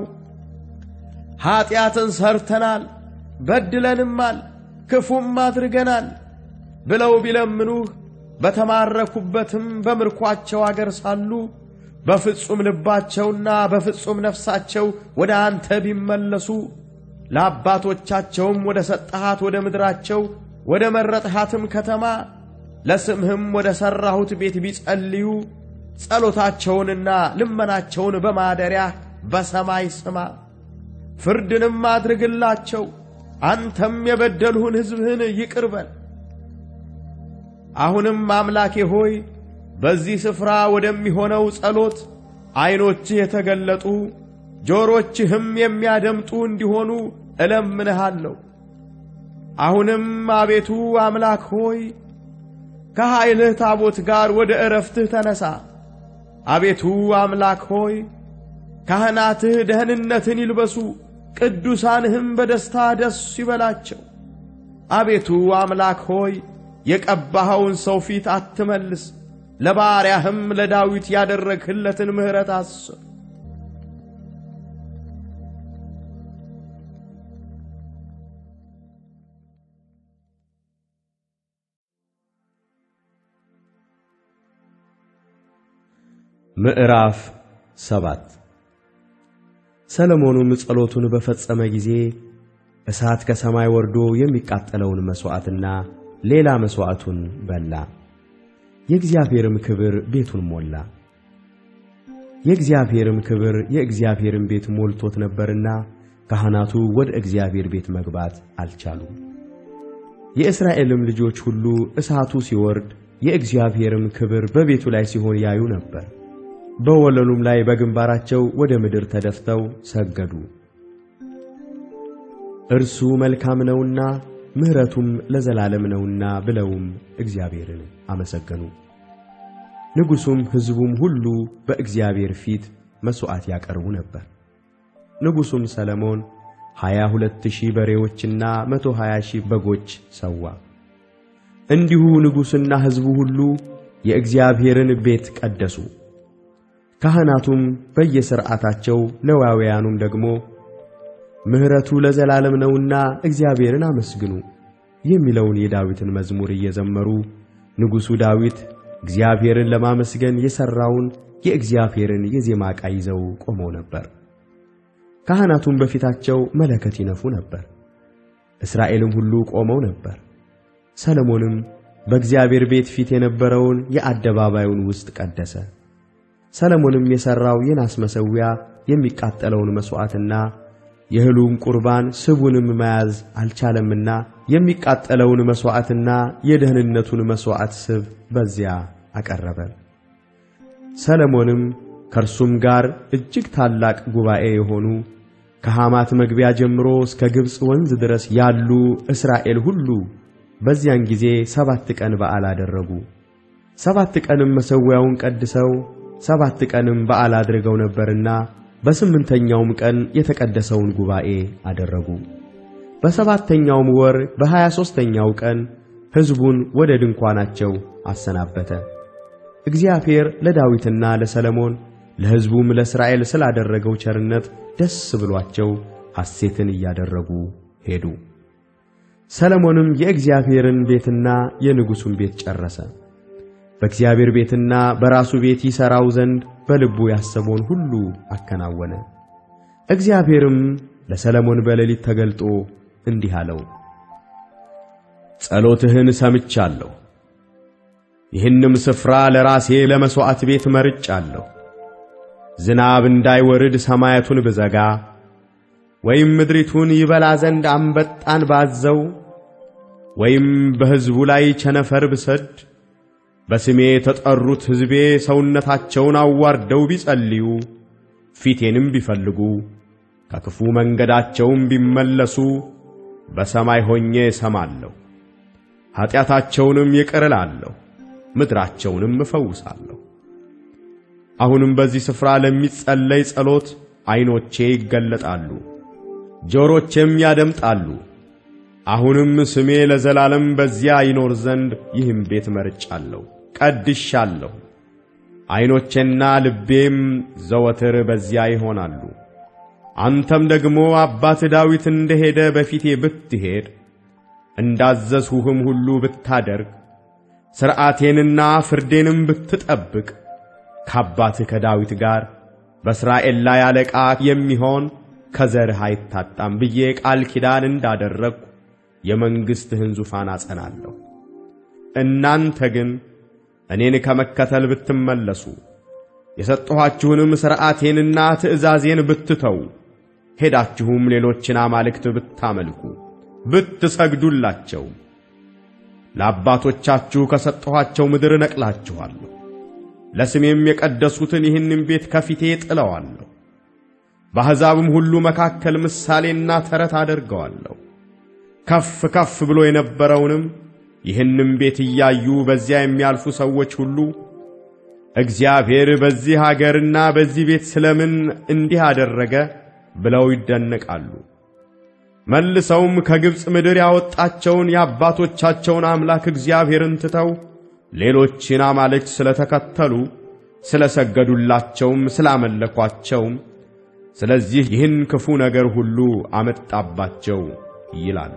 ኀጢአትን ሰርተናል፣ በድለንማል፣ ክፉም አድርገናል ብለው ቢለምኑህ በተማረኩበትም በምርኳቸው አገር ሳሉ በፍጹም ልባቸውና በፍጹም ነፍሳቸው ወደ አንተ ቢመለሱ ለአባቶቻቸውም ወደ ሰጠሃት ወደ ምድራቸው ወደ መረጥሃትም ከተማ ለስምህም ወደ ሠራሁት ቤት ቢጸልዩ ጸሎታቸውንና ልመናቸውን በማደሪያ በሰማይ ስማ፣ ፍርድንም አድርግላቸው። አንተም የበደልሁን ሕዝብህን ይቅር በል። አሁንም አምላኬ ሆይ በዚህ ስፍራ ወደሚሆነው ጸሎት ዐይኖችህ የተገለጡ ጆሮችህም የሚያደምጡ እንዲሆኑ እለምንሃለሁ። አሁንም አቤቱ አምላክ ሆይ ከኃይልህ ታቦት ጋር ወደ ዕረፍትህ ተነሣ። አቤቱ አምላክ ሆይ ካህናትህ ደህንነትን ይልበሱ፣ ቅዱሳንህም በደስታ ደስ ይበላቸው። አቤቱ አምላክ ሆይ የቀባኸውን ሰው ፊት አትመልስ፣ ለባሪያህም ለዳዊት ያደረግህለትን ምሕረት አስብ። ምዕራፍ ሰባት ሰሎሞኑም ጸሎቱን በፈጸመ ጊዜ እሳት ከሰማይ ወርዶ የሚቃጠለውን መሥዋዕትና ሌላ መሥዋዕቱን በላ። የእግዚአብሔርም ክብር ቤቱን ሞላ። የእግዚአብሔርም ክብር የእግዚአብሔርን ቤት ሞልቶት ነበርና ካህናቱ ወደ እግዚአብሔር ቤት መግባት አልቻሉም። የእስራኤልም ልጆች ሁሉ እሳቱ ሲወርድ የእግዚአብሔርም ክብር በቤቱ ላይ ሲሆን ያዩ ነበር። በወለሉም ላይ በግንባራቸው ወደ ምድር ተደፍተው ሰገዱ። እርሱ መልካም ነውና ምሕረቱም ለዘላለም ነውና ብለውም እግዚአብሔርን አመሰገኑ። ንጉሡም ሕዝቡም ሁሉ በእግዚአብሔር ፊት መሥዋዕት ያቀርቡ ነበር። ንጉሡም ሰለሞን ሀያ ሁለት ሺህ በሬዎችና መቶ ሀያ ሺህ በጎች ሰዋ። እንዲሁ ንጉሡና ሕዝቡ ሁሉ የእግዚአብሔርን ቤት ቀደሱ። ካህናቱም በየሥርዓታቸው ሌዋውያኑም ደግሞ ምሕረቱ ለዘላለም ነውና እግዚአብሔርን አመስግኑ የሚለውን የዳዊትን መዝሙር እየዘመሩ ንጉሡ ዳዊት እግዚአብሔርን ለማመስገን የሠራውን የእግዚአብሔርን የዜማ ዕቃ ይዘው ቆመው ነበር። ካህናቱም በፊታቸው መለከት ይነፉ ነበር። እስራኤልም ሁሉ ቆመው ነበር። ሰሎሞንም በእግዚአብሔር ቤት ፊት የነበረውን የአደባባዩን ውስጥ ቀደሰ። ሰሎሞንም የሠራው የናስ መሠዊያ የሚቃጠለውን መሥዋዕትና የእህሉን ቁርባን ስቡንም መያዝ አልቻለምና የሚቃጠለውን መሥዋዕትና የደህንነቱን መሥዋዕት ስብ በዚያ አቀረበ። ሰሎሞንም ከእርሱም ጋር እጅግ ታላቅ ጉባኤ የሆኑ ከሐማት መግቢያ ጀምሮ እስከ ግብፅ ወንዝ ድረስ ያሉ እስራኤል ሁሉ በዚያን ጊዜ ሰባት ቀን በዓል አደረጉ። ሰባት ቀንም መሠዊያውን ቀድሰው ሰባት ቀንም በዓል አድርገው ነበርና በስምንተኛውም ቀን የተቀደሰውን ጉባኤ አደረጉ። በሰባተኛውም ወር በሀያ ሦስተኛው ቀን ሕዝቡን ወደ ድንኳናቸው አሰናበተ። እግዚአብሔር ለዳዊትና ለሰለሞን ለሕዝቡም ለእስራኤል ስላደረገው ቸርነት ደስ ብሏቸው ሐሴትን እያደረጉ ሄዱ። ሰለሞንም የእግዚአብሔርን ቤትና የንጉሡን ቤት ጨረሰ። በእግዚአብሔር ቤትና በራሱ ቤት ይሠራው ዘንድ በልቡ ያሰበውን ሁሉ አከናወነ። እግዚአብሔርም ለሰለሞን በሌሊት ተገልጦ እንዲህ አለው፣ ጸሎትህን ሰምቻለሁ። ይህንም ስፍራ ለራሴ ለመሥዋዕት ቤት መርጫለሁ። ዝናብ እንዳይወርድ ሰማያቱን ብዘጋ ወይም ምድሪቱን ይበላ ዘንድ አንበጣን ባዘው ወይም በሕዝቡ ላይ ቸነፈር ብሰድ በስሜ የተጠሩት ሕዝቤ ሰውነታቸውን አዋርደው ቢጸልዩ ፊቴንም ቢፈልጉ ከክፉ መንገዳቸውም ቢመለሱ በሰማይ ሆኜ እሰማለሁ፣ ኀጢአታቸውንም ይቅር እላለሁ፣ ምድራቸውንም እፈውሳለሁ። አሁንም በዚህ ስፍራ ለሚጸለይ ጸሎት ዐይኖቼ ይገለጣሉ፣ ጆሮቼም ያደምጣሉ። አሁንም ስሜ ለዘላለም በዚያ ይኖር ዘንድ ይህም ቤት መርጫለሁ፣ ቀድሻለሁ። ዐይኖቼና ልቤም ዘወትር በዚያ ይሆናሉ። አንተም ደግሞ አባት ዳዊት እንደ ሄደ በፊቴ ብትሄድ እንዳዘዝሁህም ሁሉ ብታደርግ ሥርዓቴንና ፍርዴንም ብትጠብቅ ከአባትህ ከዳዊት ጋር በእስራኤል ላይ አለቃ የሚሆን ከዘርህ አይታጣም ብዬ ቃል ኪዳን እንዳደረግሁ የመንግሥትህን ዙፋን አጸናለሁ። እናንተ ግን እኔን ከመከተል ብትመለሱ የሰጠኋችሁንም ሥርዓቴንና ትእዛዜን ብትተው ሄዳችሁም ሌሎችን አማልክት ብታመልኩ ብትሰግዱላቸው ለአባቶቻችሁ ከሰጠኋቸው ምድር እነቅላችኋለሁ። ለስሜም የቀደሱትን ይህንም ቤት ከፊቴ ጥለዋለሁ። በአሕዛብም ሁሉ መካከል ምሳሌና ተረት አደርገዋለሁ። ከፍ ከፍ ብሎ የነበረውንም ይህንም ቤት እያዩ በዚያ የሚያልፉ ሰዎች ሁሉ እግዚአብሔር በዚህ አገርና በዚህ ቤት ስለምን እንዲህ አደረገ ብለው ይደነቃሉ። መልሰውም ከግብፅ ምድር ያወጣቸውን የአባቶቻቸውን አምላክ እግዚአብሔርን ትተው ሌሎችን አማልክት ስለተከተሉ ስለሰገዱላቸውም ስላመለኳቸውም ስለዚህ ይህን ክፉ ነገር ሁሉ አመጣባቸው ይላሉ።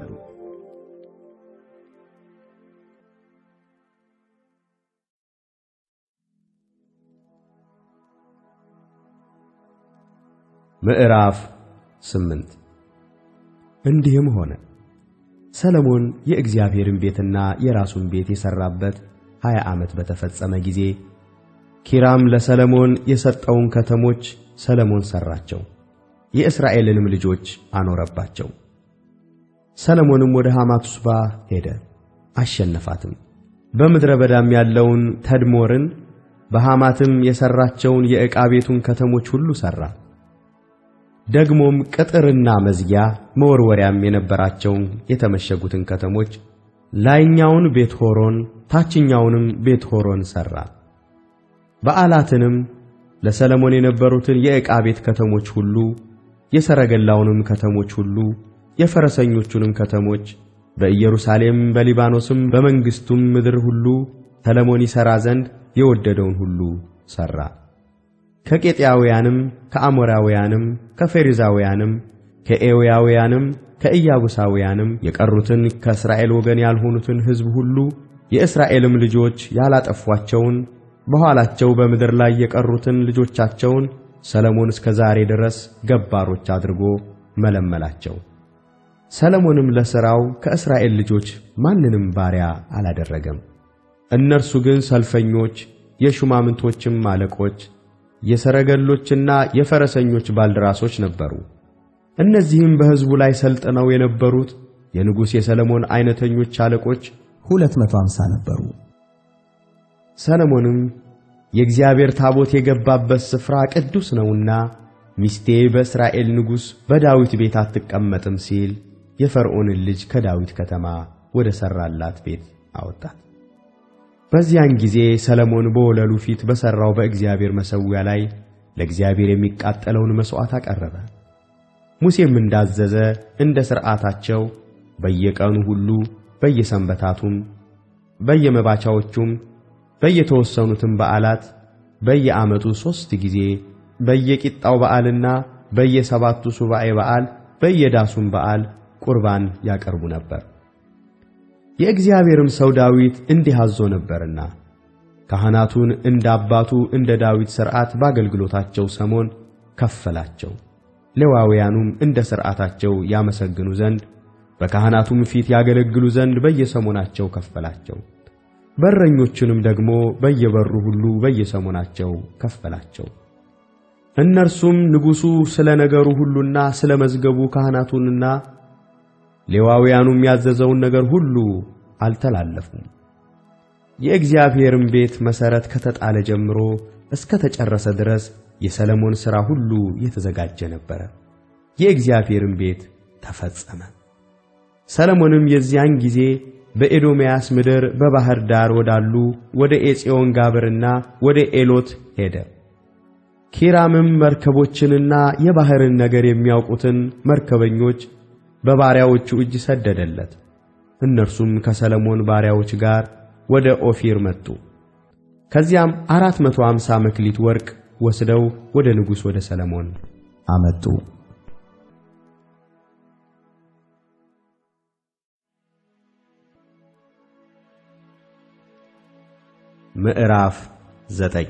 ምዕራፍ ስምንት እንዲህም ሆነ ሰለሞን የእግዚአብሔርን ቤትና የራሱን ቤት የሠራበት ሀያ ዓመት በተፈጸመ ጊዜ ኪራም ለሰለሞን የሰጠውን ከተሞች ሰለሞን ሠራቸው፣ የእስራኤልንም ልጆች አኖረባቸው። ሰለሞንም ወደ ሐማቱስባ ሄደ፣ አሸነፋትም። በምድረ በዳም ያለውን ተድሞርን በሐማትም የሠራቸውን የዕቃ ቤቱን ከተሞች ሁሉ ሠራ። ደግሞም ቅጥርና መዝጊያ መወርወሪያም የነበራቸውን የተመሸጉትን ከተሞች ላይኛውን ቤት ሆሮን ታችኛውንም ቤት ሆሮን ሠራ። በዓላትንም ለሰለሞን የነበሩትን የዕቃ ቤት ከተሞች ሁሉ የሰረገላውንም ከተሞች ሁሉ የፈረሰኞቹንም ከተሞች በኢየሩሳሌም በሊባኖስም በመንግሥቱም ምድር ሁሉ ሰለሞን ይሠራ ዘንድ የወደደውን ሁሉ ሠራ። ከቄጥያውያንም ከአሞራውያንም ከፌሪዛውያንም ከኤውያውያንም ከኢያቡሳውያንም የቀሩትን ከእስራኤል ወገን ያልሆኑትን ሕዝብ ሁሉ የእስራኤልም ልጆች ያላጠፏቸውን በኋላቸው በምድር ላይ የቀሩትን ልጆቻቸውን ሰለሞን እስከ ዛሬ ድረስ ገባሮች አድርጎ መለመላቸው። ሰለሞንም ለሥራው ከእስራኤል ልጆች ማንንም ባሪያ አላደረገም። እነርሱ ግን ሰልፈኞች፣ የሹማምንቶችም አለቆች፣ የሰረገሎችና የፈረሰኞች ባልደራሶች ነበሩ። እነዚህም በሕዝቡ ላይ ሰልጥነው የነበሩት የንጉሥ የሰለሞን ዐይነተኞች አለቆች ሁለት መቶ አምሳ ነበሩ። ሰለሞንም የእግዚአብሔር ታቦት የገባበት ስፍራ ቅዱስ ነውና ሚስቴ በእስራኤል ንጉሥ በዳዊት ቤት አትቀመጥም ሲል የፈርዖንን ልጅ ከዳዊት ከተማ ወደ ሠራላት ቤት አወጣት። በዚያን ጊዜ ሰለሞን በወለሉ ፊት በሠራው በእግዚአብሔር መሠዊያ ላይ ለእግዚአብሔር የሚቃጠለውን መሥዋዕት አቀረበ። ሙሴም እንዳዘዘ እንደ ሥርዓታቸው በየቀኑ ሁሉ በየሰንበታቱም በየመባቻዎቹም በየተወሰኑትም በዓላት በየዓመቱ ሦስት ጊዜ በየቂጣው በዓልና በየሰባቱ ሱባኤ በዓል በየዳሱም በዓል ቁርባን ያቀርቡ ነበር። የእግዚአብሔርም ሰው ዳዊት እንዲህ አዞ ነበርና ካህናቱን እንደ አባቱ እንደ ዳዊት ሥርዓት በአገልግሎታቸው ሰሞን ከፈላቸው። ሌዋውያኑም እንደ ሥርዓታቸው ያመሰግኑ ዘንድ በካህናቱም ፊት ያገለግሉ ዘንድ በየሰሞናቸው ከፈላቸው። በረኞቹንም ደግሞ በየበሩ ሁሉ በየሰሞናቸው ከፈላቸው። እነርሱም ንጉሡ ስለ ነገሩ ሁሉና ስለ መዝገቡ ካህናቱንና ሌዋውያኑም ያዘዘውን ነገር ሁሉ አልተላለፉም። የእግዚአብሔርም ቤት መሠረት ከተጣለ ጀምሮ እስከ ተጨረሰ ድረስ የሰለሞን ሥራ ሁሉ የተዘጋጀ ነበረ። የእግዚአብሔርም ቤት ተፈጸመ። ሰለሞንም የዚያን ጊዜ በኤዶምያስ ምድር በባሕር ዳር ወዳሉ ወደ ኤጽዮን ጋብርና ወደ ኤሎት ሄደ። ኪራምም መርከቦችንና የባሕርን ነገር የሚያውቁትን መርከበኞች በባሪያዎቹ እጅ ሰደደለት። እነርሱም ከሰለሞን ባሪያዎች ጋር ወደ ኦፊር መጡ። ከዚያም አራት መቶ አምሳ መክሊት ወርቅ ወስደው ወደ ንጉሥ ወደ ሰለሞን አመጡ። ምዕራፍ ዘጠኝ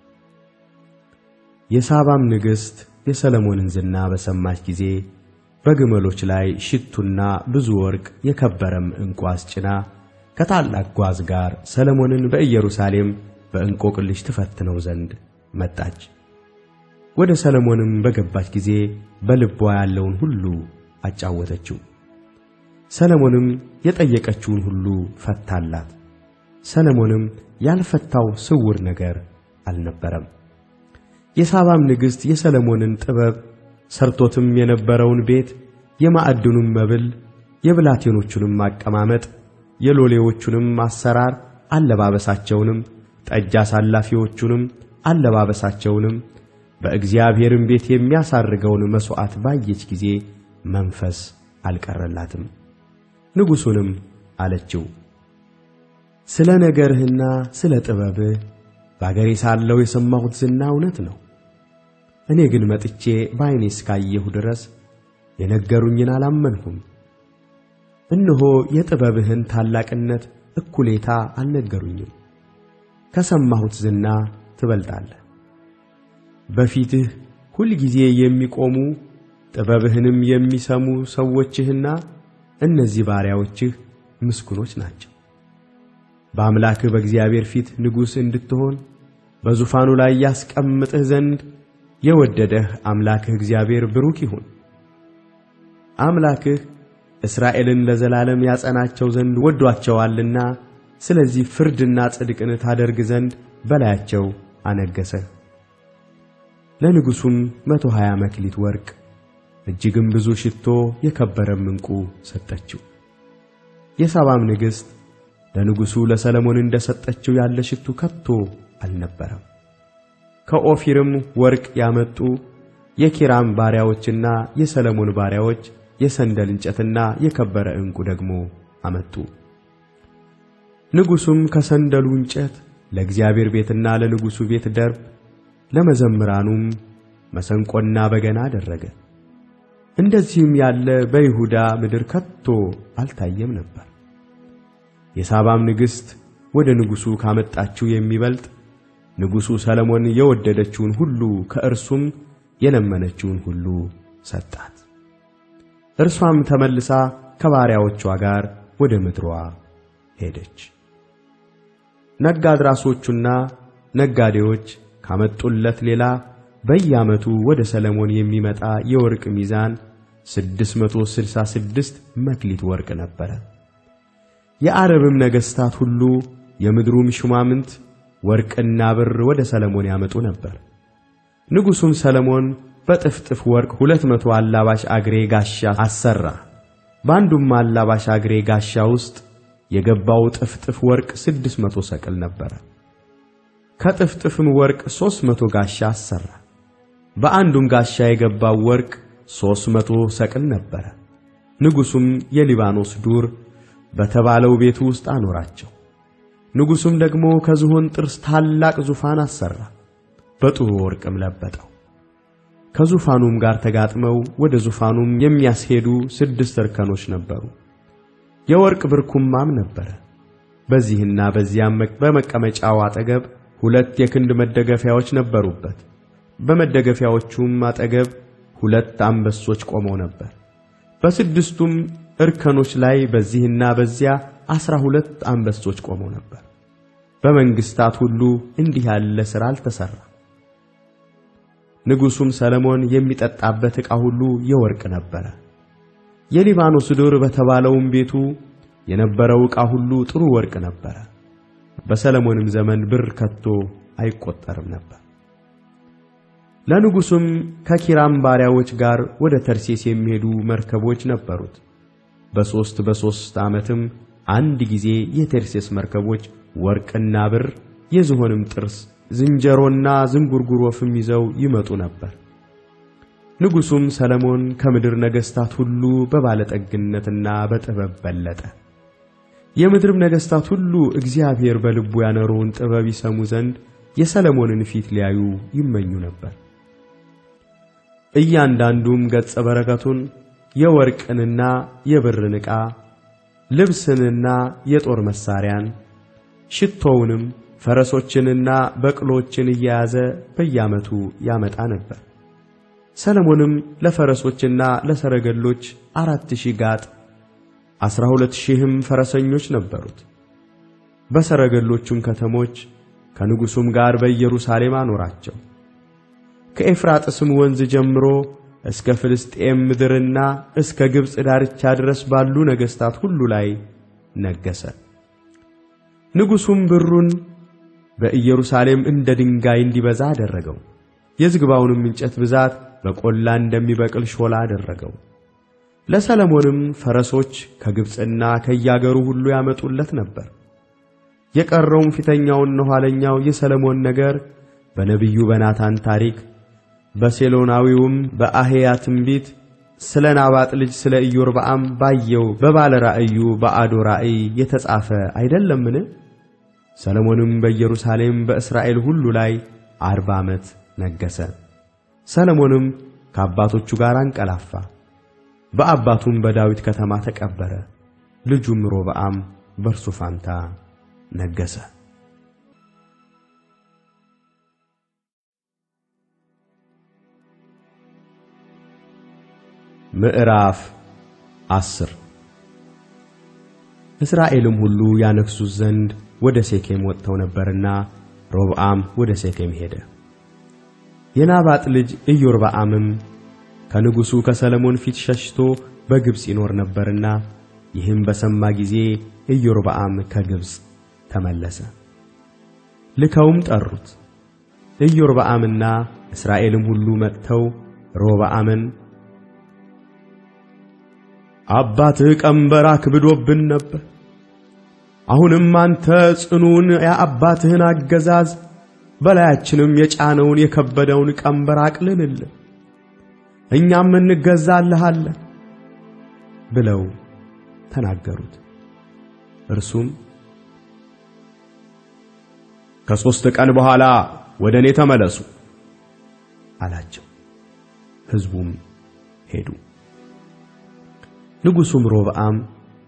የሳባም ንግሥት የሰለሞንን ዝና በሰማች ጊዜ በግመሎች ላይ ሽቱና ብዙ ወርቅ የከበረም ዕንቁ አስጭና ከታላቅ ጓዝ ጋር ሰለሞንን በኢየሩሳሌም በእንቆቅልሽ ትፈትነው ዘንድ መጣች። ወደ ሰለሞንም በገባች ጊዜ በልቧ ያለውን ሁሉ አጫወተችው። ሰለሞንም የጠየቀችውን ሁሉ ፈታላት። ሰለሞንም ያልፈታው ስውር ነገር አልነበረም። የሳባም ንግሥት የሰለሞንን ጥበብ ሰርቶትም የነበረውን ቤት፣ የማዕድኑም መብል፣ የብላቴኖቹንም አቀማመጥ፣ የሎሌዎቹንም አሰራር፣ አለባበሳቸውንም፣ ጠጅ አሳላፊዎቹንም አለባበሳቸውንም፣ በእግዚአብሔርም ቤት የሚያሳርገውን መሥዋዕት ባየች ጊዜ መንፈስ አልቀረላትም። ንጉሡንም አለችው ስለ ነገርህና ስለ ጥበብህ በአገሬ ሳለሁ የሰማሁት ዝና እውነት ነው። እኔ ግን መጥቼ በዐይኔ እስካየሁ ድረስ የነገሩኝን አላመንሁም። እነሆ የጥበብህን ታላቅነት እኩሌታ አልነገሩኝም። ከሰማሁት ዝና ትበልጣለህ። በፊትህ ሁልጊዜ የሚቆሙ ጥበብህንም የሚሰሙ ሰዎችህና እነዚህ ባሪያዎችህ ምስጉኖች ናቸው። በአምላክህ በእግዚአብሔር ፊት ንጉሥ እንድትሆን በዙፋኑ ላይ ያስቀምጥህ ዘንድ የወደደህ አምላክህ እግዚአብሔር ብሩክ ይሁን። አምላክህ እስራኤልን ለዘላለም ያጸናቸው ዘንድ ወዷቸዋልና፣ ስለዚህ ፍርድና ጽድቅን ታደርግ ዘንድ በላያቸው አነገሰህ። ለንጉሡም መቶ ሀያ መክሊት ወርቅ እጅግም ብዙ ሽቶ የከበረም ዕንቁ ሰጠችው። የሳባም ንግሥት ለንጉሡ ለሰለሞን እንደ ሰጠችው ያለ ሽቱ ከቶ አልነበረም። ከኦፊርም ወርቅ ያመጡ የኪራም ባሪያዎችና የሰለሞን ባሪያዎች የሰንደል እንጨትና የከበረ ዕንቁ ደግሞ አመጡ። ንጉሡም ከሰንደሉ እንጨት ለእግዚአብሔር ቤትና ለንጉሡ ቤት ደርብ፣ ለመዘምራኑም መሰንቆና በገና አደረገ። እንደዚህም ያለ በይሁዳ ምድር ከቶ አልታየም ነበር። የሳባም ንግሥት ወደ ንጉሡ ካመጣችው የሚበልጥ ንጉሡ ሰለሞን የወደደችውን ሁሉ ከእርሱም የለመነችውን ሁሉ ሰጣት። እርሷም ተመልሳ ከባሪያዎቿ ጋር ወደ ምድሯ ሄደች። ነጋድራሶቹና ነጋዴዎች ካመጡለት ሌላ በየዓመቱ ወደ ሰለሞን የሚመጣ የወርቅ ሚዛን 666 መክሊት ወርቅ ነበረ። የአረብም ነገሥታት ሁሉ የምድሩም ሹማምንት ወርቅና ብር ወደ ሰለሞን ያመጡ ነበር። ንጉሡም ሰለሞን በጥፍጥፍ ወርቅ ሁለት መቶ አላባሽ አግሬ ጋሻ አሰራ። በአንዱም አላባሽ አግሬ ጋሻ ውስጥ የገባው ጥፍጥፍ ወርቅ ስድስት መቶ ሰቅል ነበረ። ከጥፍጥፍም ወርቅ ሦስት መቶ ጋሻ አሰራ። በአንዱም ጋሻ የገባው ወርቅ ሦስት መቶ ሰቅል ነበረ። ንጉሡም የሊባኖስ ዱር በተባለው ቤቱ ውስጥ አኖራቸው። ንጉሡም ደግሞ ከዝሆን ጥርስ ታላቅ ዙፋን አሰራ፣ በጥሩ ወርቅም ለበጠው። ከዙፋኑም ጋር ተጋጥመው ወደ ዙፋኑም የሚያስሄዱ ስድስት እርከኖች ነበሩ። የወርቅ ብርኩማም ነበረ። በዚህና በዚያም በመቀመጫው አጠገብ ሁለት የክንድ መደገፊያዎች ነበሩበት። በመደገፊያዎቹም አጠገብ ሁለት አንበሶች ቆመው ነበር። በስድስቱም እርከኖች ላይ በዚህና በዚያ ዐሥራ ሁለት አንበሶች ቆመው ነበር። በመንግሥታት ሁሉ እንዲህ ያለ ሥራ አልተሠራ። ንጉሡም ሰለሞን የሚጠጣበት ዕቃ ሁሉ የወርቅ ነበረ። የሊባኖስ ዱር በተባለውም ቤቱ የነበረው ዕቃ ሁሉ ጥሩ ወርቅ ነበረ። በሰለሞንም ዘመን ብር ከቶ አይቈጠርም ነበር። ለንጉሡም ከኪራም ባሪያዎች ጋር ወደ ተርሴስ የሚሄዱ መርከቦች ነበሩት። በሦስት በሦስት ዓመትም አንድ ጊዜ የተርሴስ መርከቦች ወርቅና ብር፣ የዝሆንም ጥርስ፣ ዝንጀሮና ዝንጉርጉር ወፍም ይዘው ይመጡ ነበር። ንጉሡም ሰለሞን ከምድር ነገሥታት ሁሉ በባለጠግነትና በጥበብ በለጠ። የምድርም ነገሥታት ሁሉ እግዚአብሔር በልቡ ያኖረውን ጥበብ ይሰሙ ዘንድ የሰለሞንን ፊት ሊያዩ ይመኙ ነበር። እያንዳንዱም ገጸ በረከቱን የወርቅንና የብርን ዕቃ ልብስንና የጦር መሣሪያን ሽቶውንም ፈረሶችንና በቅሎችን እየያዘ በየዓመቱ ያመጣ ነበር። ሰለሞንም ለፈረሶችና ለሰረገሎች አራት ሺህ ጋጥ ዐሥራ ሁለት ሺህም ፈረሰኞች ነበሩት። በሰረገሎቹም ከተሞች ከንጉሡም ጋር በኢየሩሳሌም አኖራቸው። ከኤፍራጥስም ወንዝ ጀምሮ እስከ ፍልስጤም ምድርና እስከ ግብፅ ዳርቻ ድረስ ባሉ ነገሥታት ሁሉ ላይ ነገሠ። ንጉሡም ብሩን በኢየሩሳሌም እንደ ድንጋይ እንዲበዛ አደረገው። የዝግባውንም እንጨት ብዛት በቈላ እንደሚበቅል ሾላ አደረገው። ለሰለሞንም ፈረሶች ከግብፅና ከያገሩ ሁሉ ያመጡለት ነበር። የቀረውም ፊተኛውና ኋለኛው የሰለሞን ነገር በነቢዩ በናታን ታሪክ በሴሎናዊውም በአሄያ ትንቢት ስለ ናባጥ ልጅ ስለ ኢዮርብዓም ባየው በባለ ራእዩ በአዶ ራእይ የተጻፈ አይደለምን? ሰለሞንም በኢየሩሳሌም በእስራኤል ሁሉ ላይ አርባ ዓመት ነገሠ። ሰለሞንም ከአባቶቹ ጋር አንቀላፋ፣ በአባቱም በዳዊት ከተማ ተቀበረ። ልጁም ሮብዓም በእርሱ ፋንታ ነገሠ። ምዕራፍ አስር እስራኤልም ሁሉ ያነግሡት ዘንድ ወደ ሴኬም ወጥተው ነበርና ሮብዓም ወደ ሴኬም ሄደ። የናባጥ ልጅ ኢዮርብዓምም ከንጉሡ ከሰለሞን ፊት ሸሽቶ በግብፅ ይኖር ነበርና ይህም በሰማ ጊዜ ኢዮርብዓም ከግብፅ ተመለሰ። ልከውም ጠሩት። ኢዮርብዓምና እስራኤልም ሁሉ መጥተው ሮብዓምን አባትህ ቀንበር አክብዶብን ነበር። አሁንም አንተ ጽኑውን የአባትህን አገዛዝ በላያችንም የጫነውን የከበደውን ቀንበር አቅልልልን፣ እኛም እንገዛልሃለን ብለው ተናገሩት። እርሱም ከሦስት ቀን በኋላ ወደ እኔ ተመለሱ አላቸው። ሕዝቡም ሄዱ። ንጉሡም ሮብዓም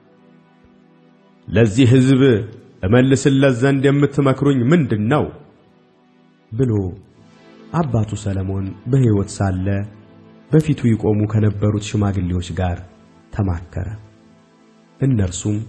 ለዚህ ሕዝብ እመልስለት ዘንድ የምትመክሩኝ ምንድን ነው ብሎ አባቱ ሰለሞን በሕይወት ሳለ በፊቱ ይቆሙ ከነበሩት ሽማግሌዎች ጋር ተማከረ። እነርሱም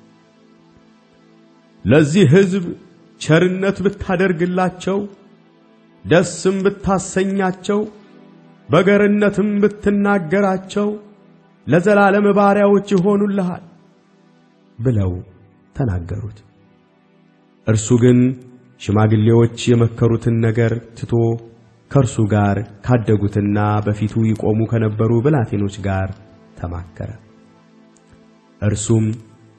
ለዚህ ሕዝብ ቸርነት ብታደርግላቸው፣ ደስም ብታሰኛቸው፣ በገርነትም ብትናገራቸው ለዘላለም ባሪያዎች ይሆኑልሃል ብለው ተናገሩት። እርሱ ግን ሽማግሌዎች የመከሩትን ነገር ትቶ ከእርሱ ጋር ካደጉትና በፊቱ ይቆሙ ከነበሩ ብላቴኖች ጋር ተማከረ። እርሱም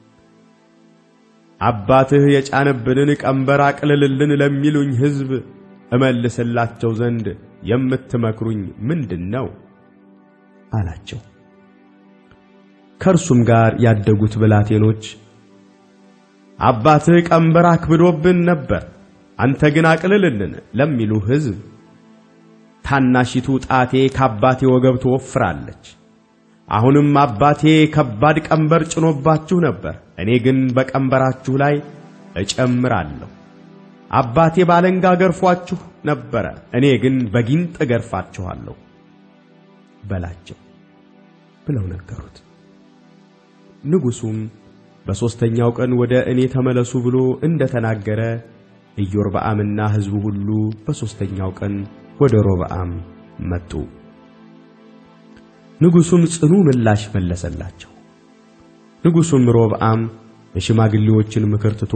አባትህ የጫነብንን ቀንበር አቅልልልን ለሚሉኝ ሕዝብ እመልስላቸው ዘንድ የምትመክሩኝ ምንድን ነው? አላቸው። ከእርሱም ጋር ያደጉት ብላቴኖች አባትህ ቀንበር አክብዶብን ነበር፣ አንተ ግን አቅልልልን ለሚሉ ሕዝብ ታናሺቱ ጣቴ ከአባቴ ወገብ ትወፍራለች። አሁንም አባቴ ከባድ ቀንበር ጭኖባችሁ ነበር፣ እኔ ግን በቀንበራችሁ ላይ እጨምራለሁ። አባቴ ባለንጋ ገርፏችሁ ነበረ፣ እኔ ግን በጊንጥ እገርፋችኋለሁ በላቸው ብለው ነገሩት። ንጉሡም በሦስተኛው ቀን ወደ እኔ ተመለሱ ብሎ እንደ ተናገረ ኢዮርብዓምና ሕዝቡ ሁሉ በሦስተኛው ቀን ወደ ሮብዓም መጡ። ንጉሡም ጽኑ ምላሽ መለሰላቸው። ንጉሡም ሮብዓም የሽማግሌዎችን ምክር ትቶ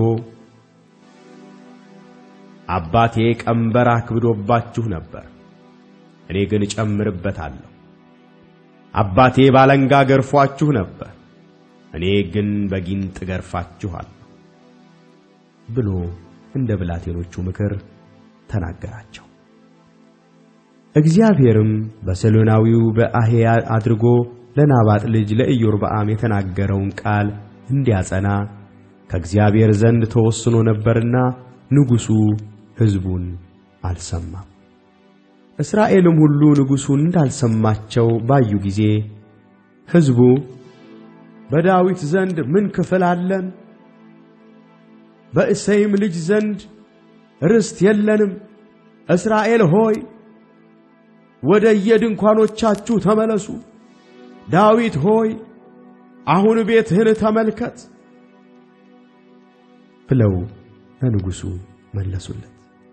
አባቴ ቀንበር አክብዶባችሁ ነበር፣ እኔ ግን እጨምርበታለሁ። አባቴ ባለንጋ ገርፏችሁ ነበር፣ እኔ ግን በጊንጥ ገርፋችኋለሁ ብሎ እንደ ብላቴኖቹ ምክር ተናገራቸው። እግዚአብሔርም በሰሎናዊው በአህያ አድርጎ ለናባጥ ልጅ ለኢዮርብዓም የተናገረውን ቃል እንዲያጸና ከእግዚአብሔር ዘንድ ተወስኖ ነበርና ንጉሡ ሕዝቡን አልሰማም። እስራኤልም ሁሉ ንጉሡን እንዳልሰማቸው ባዩ ጊዜ ሕዝቡ በዳዊት ዘንድ ምን ክፍል አለን? በእሴይም ልጅ ዘንድ ርስት የለንም። እስራኤል ሆይ ወደ የድንኳኖቻችሁ ተመለሱ። ዳዊት ሆይ አሁን ቤትህን ተመልከት ብለው ለንጉሡ መለሱለት።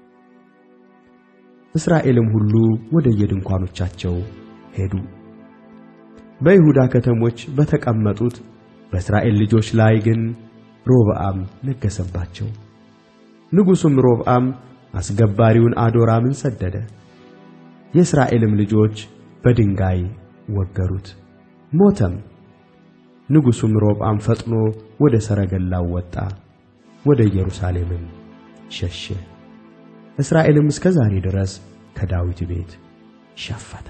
እስራኤልም ሁሉ ወደ የድንኳኖቻቸው ሄዱ። በይሁዳ ከተሞች በተቀመጡት በእስራኤል ልጆች ላይ ግን ሮብዓም ነገሰባቸው። ንጉሡም ሮብዓም አስገባሪውን አዶራምን ሰደደ። የእስራኤልም ልጆች በድንጋይ ወገሩት፣ ሞተም። ንጉሡም ሮብዓም ፈጥኖ ወደ ሰረገላው ወጣ፣ ወደ ኢየሩሳሌምም ሸሸ። እስራኤልም እስከ ዛሬ ድረስ ከዳዊት ቤት ሸፈተ።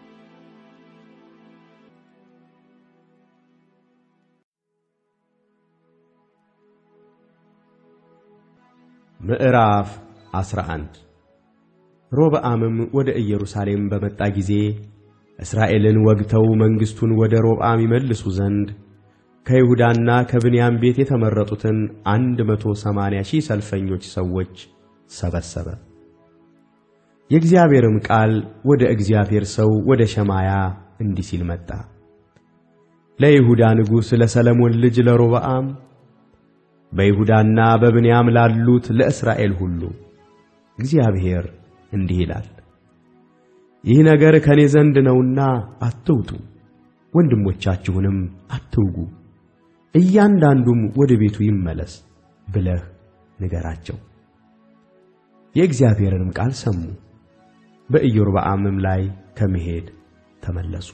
ምዕራፍ 11 ሮብዓምም ወደ ኢየሩሳሌም በመጣ ጊዜ እስራኤልን ወግተው መንግሥቱን ወደ ሮብዓም ይመልሱ ዘንድ ከይሁዳና ከብንያም ቤት የተመረጡትን አንድ መቶ ሰማንያ ሺህ ሰልፈኞች ሰዎች ሰበሰበ። የእግዚአብሔርም ቃል ወደ እግዚአብሔር ሰው ወደ ሸማያ እንዲህ ሲል መጣ። ለይሁዳ ንጉሥ ለሰለሞን ልጅ ለሮብዓም በይሁዳና በብንያም ላሉት ለእስራኤል ሁሉ እግዚአብሔር እንዲህ ይላል፣ ይህ ነገር ከእኔ ዘንድ ነውና አትውጡ፣ ወንድሞቻችሁንም አትውጉ፣ እያንዳንዱም ወደ ቤቱ ይመለስ ብለህ ንገራቸው። የእግዚአብሔርንም ቃል ሰሙ፣ በኢዮርብዓምም ላይ ከመሄድ ተመለሱ።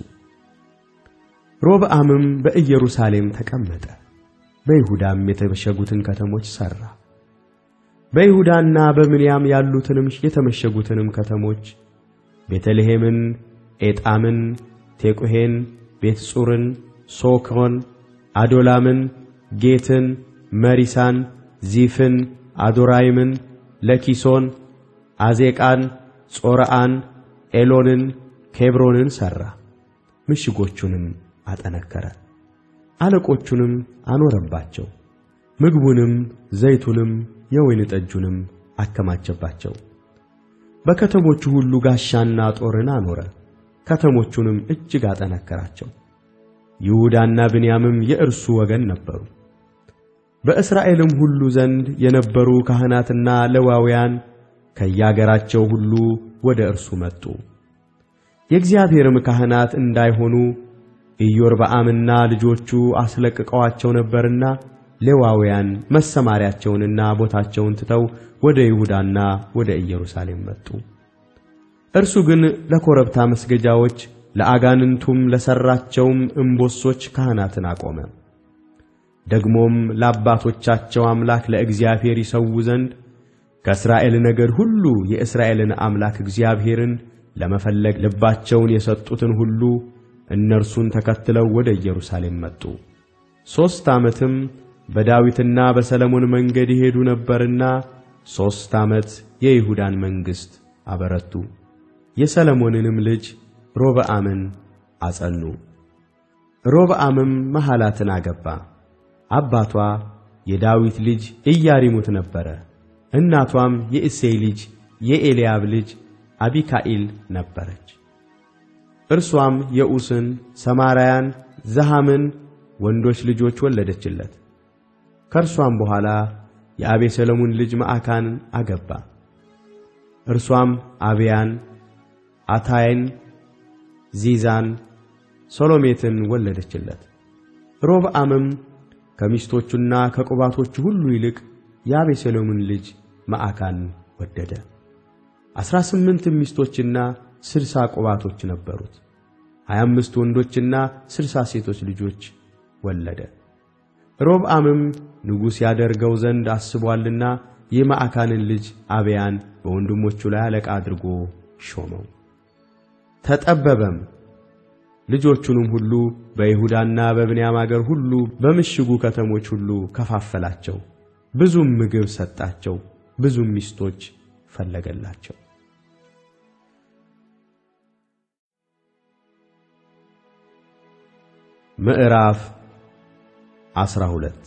ሮብዓምም በኢየሩሳሌም ተቀመጠ፣ በይሁዳም የተመሸጉትን ከተሞች ሠራ። በይሁዳና በብንያም ያሉትንም የተመሸጉትንም ከተሞች ቤተልሔምን፣ ኤጣምን፣ ቴቁሔን፣ ቤትጹርን፣ ሶኮን፣ አዶላምን፣ ጌትን፣ መሪሳን፣ ዚፍን፣ አዶራይምን፣ ለኪሶን፣ አዜቃን፣ ጾርዓን፣ ኤሎንን፣ ኬብሮንን ሠራ። ምሽጎቹንም አጠነከረ፣ አለቆቹንም አኖረባቸው። ምግቡንም ዘይቱንም የወይን ጠጁንም አከማቸባቸው። በከተሞቹ ሁሉ ጋሻና ጦርን አኖረ፣ ከተሞቹንም እጅግ አጠነከራቸው። ይሁዳና ብንያምም የእርሱ ወገን ነበሩ። በእስራኤልም ሁሉ ዘንድ የነበሩ ካህናትና ሌዋውያን ከያገራቸው ሁሉ ወደ እርሱ መጡ። የእግዚአብሔርም ካህናት እንዳይሆኑ ኢዮርብዓምና ልጆቹ አስለቅቀዋቸው ነበርና ሌዋውያን መሰማሪያቸውንና ቦታቸውን ትተው ወደ ይሁዳና ወደ ኢየሩሳሌም መጡ። እርሱ ግን ለኮረብታ መስገጃዎች ለአጋንንቱም ለሠራቸውም እምቦሶች ካህናትን አቆመ። ደግሞም ለአባቶቻቸው አምላክ ለእግዚአብሔር ይሰዉ ዘንድ ከእስራኤል ነገድ ሁሉ የእስራኤልን አምላክ እግዚአብሔርን ለመፈለግ ልባቸውን የሰጡትን ሁሉ እነርሱን ተከትለው ወደ ኢየሩሳሌም መጡ። ሦስት ዓመትም በዳዊትና በሰለሞን መንገድ ይሄዱ ነበርና ሦስት ዓመት የይሁዳን መንግሥት አበረቱ። የሰለሞንንም ልጅ ሮብዓምን አጸኑ። ሮብዓምም መሐላትን አገባ። አባቷ የዳዊት ልጅ ኢያሪሙት ነበረ። እናቷም የእሴይ ልጅ የኤልያብ ልጅ አቢካኢል ነበረች። እርሷም የዑስን፣ ሰማራያን፣ ዘሃምን ወንዶች ልጆች ወለደችለት። ከእርሷም በኋላ የአቤሴሎሙን ልጅ መዓካን አገባ። እርሷም አብያን፣ አታይን፣ ዚዛን፣ ሶሎሜትን ወለደችለት። ሮብዓምም ከሚስቶቹና ከቁባቶቹ ሁሉ ይልቅ የአቤሴሎምን ልጅ መዓካን ወደደ። ዐሥራ ስምንት ሚስቶችና ስድሳ ቁባቶች ነበሩት። ሀያ አምስት ወንዶችና ስድሳ ሴቶች ልጆች ወለደ። ሮብዓምም ንጉሥ ያደርገው ዘንድ አስቧልና የመዓካንን ልጅ አብያን በወንድሞቹ ላይ አለቃ አድርጎ ሾመው። ተጠበበም። ልጆቹንም ሁሉ በይሁዳና በብንያም አገር ሁሉ በምሽጉ ከተሞች ሁሉ ከፋፈላቸው። ብዙም ምግብ ሰጣቸው፣ ብዙም ሚስቶች ፈለገላቸው። ምዕራፍ ዐሥራ ሁለት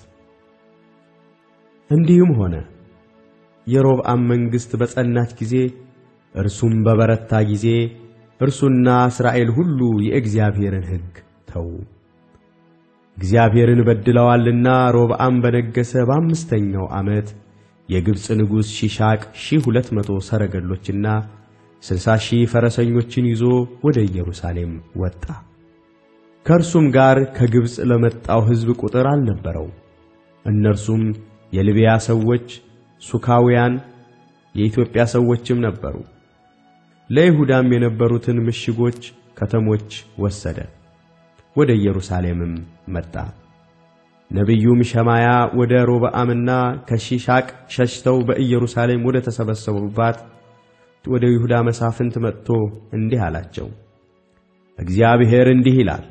እንዲህም ሆነ የሮብዓም መንግሥት በጸናች ጊዜ እርሱም በበረታ ጊዜ እርሱና እስራኤል ሁሉ የእግዚአብሔርን ሕግ ተዉ። እግዚአብሔርን በድለዋልና ሮብዓም በነገሠ በአምስተኛው ዓመት የግብፅ ንጉሥ ሺሻቅ ሺህ ሁለት መቶ ሰረገሎችና ስልሳ ሺህ ፈረሰኞችን ይዞ ወደ ኢየሩሳሌም ወጣ። ከእርሱም ጋር ከግብፅ ለመጣው ሕዝብ ቁጥር አልነበረው። እነርሱም የልቢያ ሰዎች፣ ሱካውያን፣ የኢትዮጵያ ሰዎችም ነበሩ። ለይሁዳም የነበሩትን ምሽጎች ከተሞች ወሰደ፣ ወደ ኢየሩሳሌምም መጣ። ነቢዩም ሸማያ ወደ ሮብዓምና ከሺሻቅ ሸሽተው በኢየሩሳሌም ወደ ተሰበሰቡባት ወደ ይሁዳ መሳፍንት መጥቶ እንዲህ አላቸው፣ እግዚአብሔር እንዲህ ይላል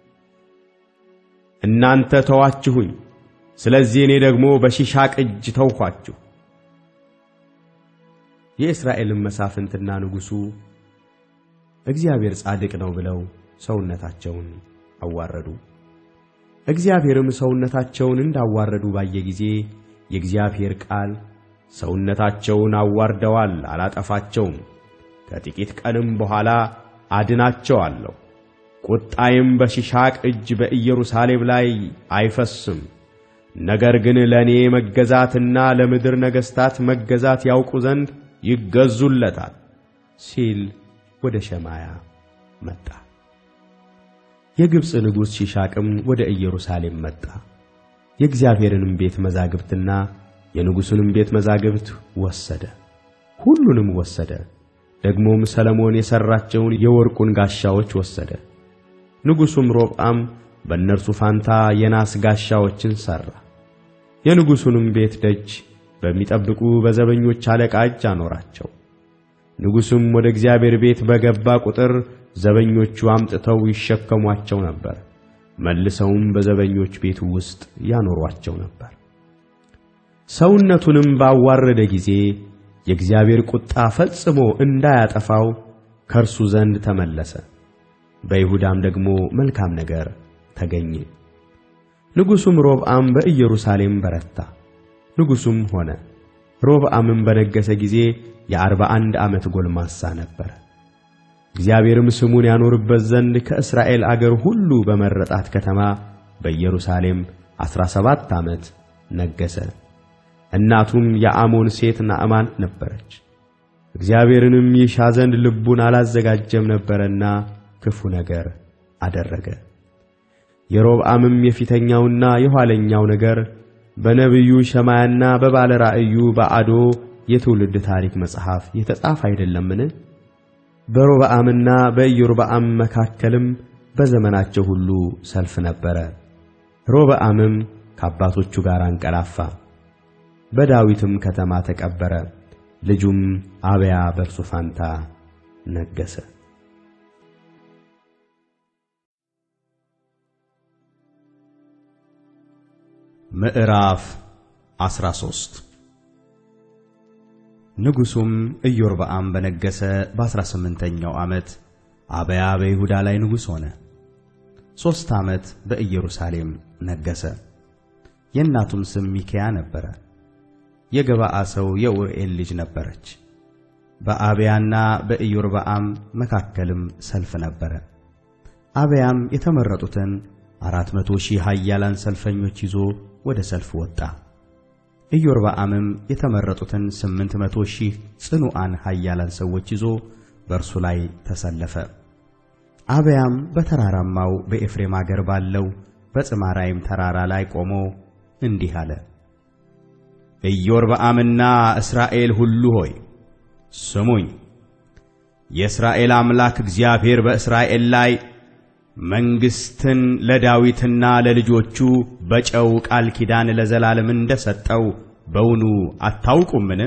እናንተ ተዋችሁኝ፣ ስለዚህ እኔ ደግሞ በሺሻቅ እጅ ተውኋችሁ። የእስራኤልም መሳፍንትና ንጉሡ እግዚአብሔር ጻድቅ ነው ብለው ሰውነታቸውን አዋረዱ። እግዚአብሔርም ሰውነታቸውን እንዳዋረዱ ባየ ጊዜ የእግዚአብሔር ቃል ሰውነታቸውን አዋርደዋል፣ አላጠፋቸውም፣ ከጥቂት ቀንም በኋላ አድናቸዋለሁ ቁጣዬም በሺሻቅ እጅ በኢየሩሳሌም ላይ አይፈስም። ነገር ግን ለእኔ መገዛትና ለምድር ነገሥታት መገዛት ያውቁ ዘንድ ይገዙለታል ሲል ወደ ሸማያ መጣ። የግብፅ ንጉሥ ሺሻቅም ወደ ኢየሩሳሌም መጣ። የእግዚአብሔርንም ቤት መዛግብትና የንጉሡንም ቤት መዛግብት ወሰደ፣ ሁሉንም ወሰደ። ደግሞም ሰለሞን የሠራቸውን የወርቁን ጋሻዎች ወሰደ። ንጉሡም ሮብዓም በእነርሱ ፋንታ የናስ ጋሻዎችን ሠራ። የንጉሡንም ቤት ደጅ በሚጠብቁ በዘበኞች አለቃ እጅ አኖራቸው። ንጉሡም ወደ እግዚአብሔር ቤት በገባ ቁጥር ዘበኞቹ አምጥተው ይሸከሟቸው ነበር፣ መልሰውም በዘበኞች ቤት ውስጥ ያኖሯቸው ነበር። ሰውነቱንም ባዋረደ ጊዜ የእግዚአብሔር ቁጣ ፈጽሞ እንዳያጠፋው ከእርሱ ዘንድ ተመለሰ። በይሁዳም ደግሞ መልካም ነገር ተገኘ። ንጉሡም ሮብዓም በኢየሩሳሌም በረታ። ንጉሡም ሆነ። ሮብዓምም በነገሠ ጊዜ የአርባ አንድ ዓመት ጎልማሳ ነበረ። እግዚአብሔርም ስሙን ያኖርበት ዘንድ ከእስራኤል አገር ሁሉ በመረጣት ከተማ በኢየሩሳሌም ዐሥራ ሰባት ዓመት ነገሠ። እናቱም የአሞን ሴት ናዕማን ነበረች። እግዚአብሔርንም ይሻ ዘንድ ልቡን አላዘጋጀም ነበረና ክፉ ነገር አደረገ። የሮብዓምም የፊተኛውና የኋለኛው ነገር በነቢዩ ሸማያና በባለ ራእዩ በአዶ የትውልድ ታሪክ መጽሐፍ የተጻፈ አይደለምን? በሮብዓምና በኢዮርብዓም መካከልም በዘመናቸው ሁሉ ሰልፍ ነበረ። ሮብዓምም ከአባቶቹ ጋር አንቀላፋ፣ በዳዊትም ከተማ ተቀበረ። ልጁም አብያ በእርሱ ፋንታ ነገሠ። ምዕራፍ 13 ንጉሡም ኢዮርብዓም በነገሠ በአሥራ ስምንተኛው ዓመት አብያ በይሁዳ ላይ ንጉሥ ሆነ። ሦስት ዓመት በኢየሩሳሌም ነገሠ። የእናቱም ስም ሚክያ ነበረ። የገባዓ ሰው የኡርኤል ልጅ ነበረች። በአብያና በኢዮርብዓም መካከልም ሰልፍ ነበረ። አብያም የተመረጡትን አራት መቶ ሺህ ኃያላን ሰልፈኞች ይዞ ወደ ሰልፍ ወጣ። ኢዮርብዓምም የተመረጡትን ስምንት መቶ ሺህ ጽኑዓን ኃያላን ሰዎች ይዞ በእርሱ ላይ ተሰለፈ። አብያም በተራራማው በኤፍሬም አገር ባለው በጽማራይም ተራራ ላይ ቆሞ እንዲህ አለ። ኢዮርብዓምና እስራኤል ሁሉ ሆይ ስሙኝ። የእስራኤል አምላክ እግዚአብሔር በእስራኤል ላይ መንግሥትን ለዳዊትና ለልጆቹ በጨው ቃል ኪዳን ለዘላለም እንደ ሰጠው በውኑ አታውቁምን?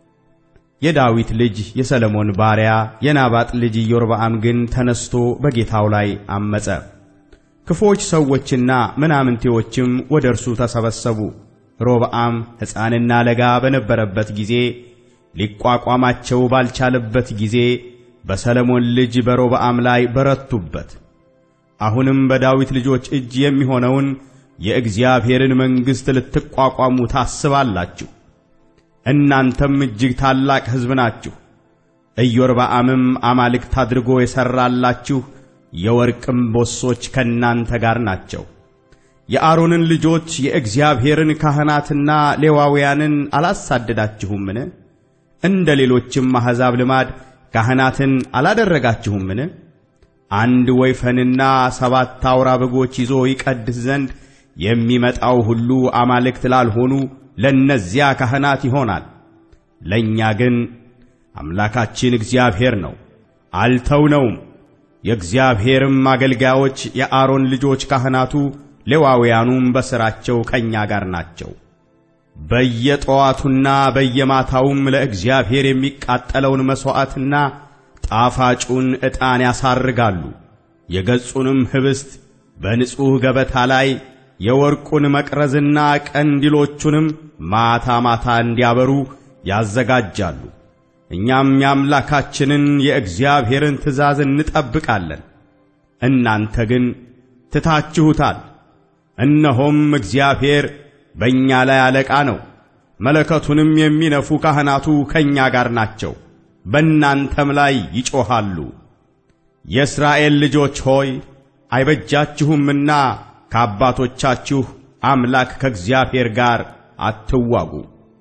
የዳዊት ልጅ የሰለሞን ባሪያ የናባጥ ልጅ ኢዮርብዓም ግን ተነስቶ በጌታው ላይ አመፀ። ክፎች ሰዎችና ምናምንቴዎችም ወደ እርሱ ተሰበሰቡ። ሮብዓም ሕፃንና ለጋ በነበረበት ጊዜ ሊቋቋማቸው ባልቻለበት ጊዜ በሰለሞን ልጅ በሮብዓም ላይ በረቱበት። አሁንም በዳዊት ልጆች እጅ የሚሆነውን የእግዚአብሔርን መንግሥት ልትቋቋሙ ታስባላችሁ። እናንተም እጅግ ታላቅ ሕዝብ ናችሁ። ኢዮርብዓምም አማልክት አድርጎ የሠራላችሁ የወርቅ እምቦሶች ከእናንተ ጋር ናቸው። የአሮንን ልጆች የእግዚአብሔርን ካህናትና ሌዋውያንን አላሳደዳችሁምን? እንደ ሌሎችም አሕዛብ ልማድ ካህናትን አላደረጋችሁምን? አንድ ወይፈንና ሰባት አውራ በጎች ይዞ ይቀድስ ዘንድ የሚመጣው ሁሉ አማልክት ላልሆኑ ለእነዚያ ካህናት ይሆናል። ለእኛ ግን አምላካችን እግዚአብሔር ነው፣ አልተውነውም። የእግዚአብሔርም አገልጋዮች የአሮን ልጆች ካህናቱ ሌዋውያኑም በሥራቸው ከእኛ ጋር ናቸው። በየጠዋቱና በየማታውም ለእግዚአብሔር የሚቃጠለውን መሥዋዕትና ጣፋጩን ዕጣን ያሳርጋሉ። የገጹንም ኅብስት በንጹሕ ገበታ ላይ የወርቁን መቅረዝና ቀንዲሎቹንም ማታ ማታ እንዲያበሩ ያዘጋጃሉ። እኛም የአምላካችንን የእግዚአብሔርን ትእዛዝ እንጠብቃለን። እናንተ ግን ትታችሁታል። እነሆም እግዚአብሔር በእኛ ላይ አለቃ ነው። መለከቱንም የሚነፉ ካህናቱ ከእኛ ጋር ናቸው፣ በእናንተም ላይ ይጮኻሉ። የእስራኤል ልጆች ሆይ አይበጃችሁምና ከአባቶቻችሁ አምላክ ከእግዚአብሔር ጋር አትዋጉ።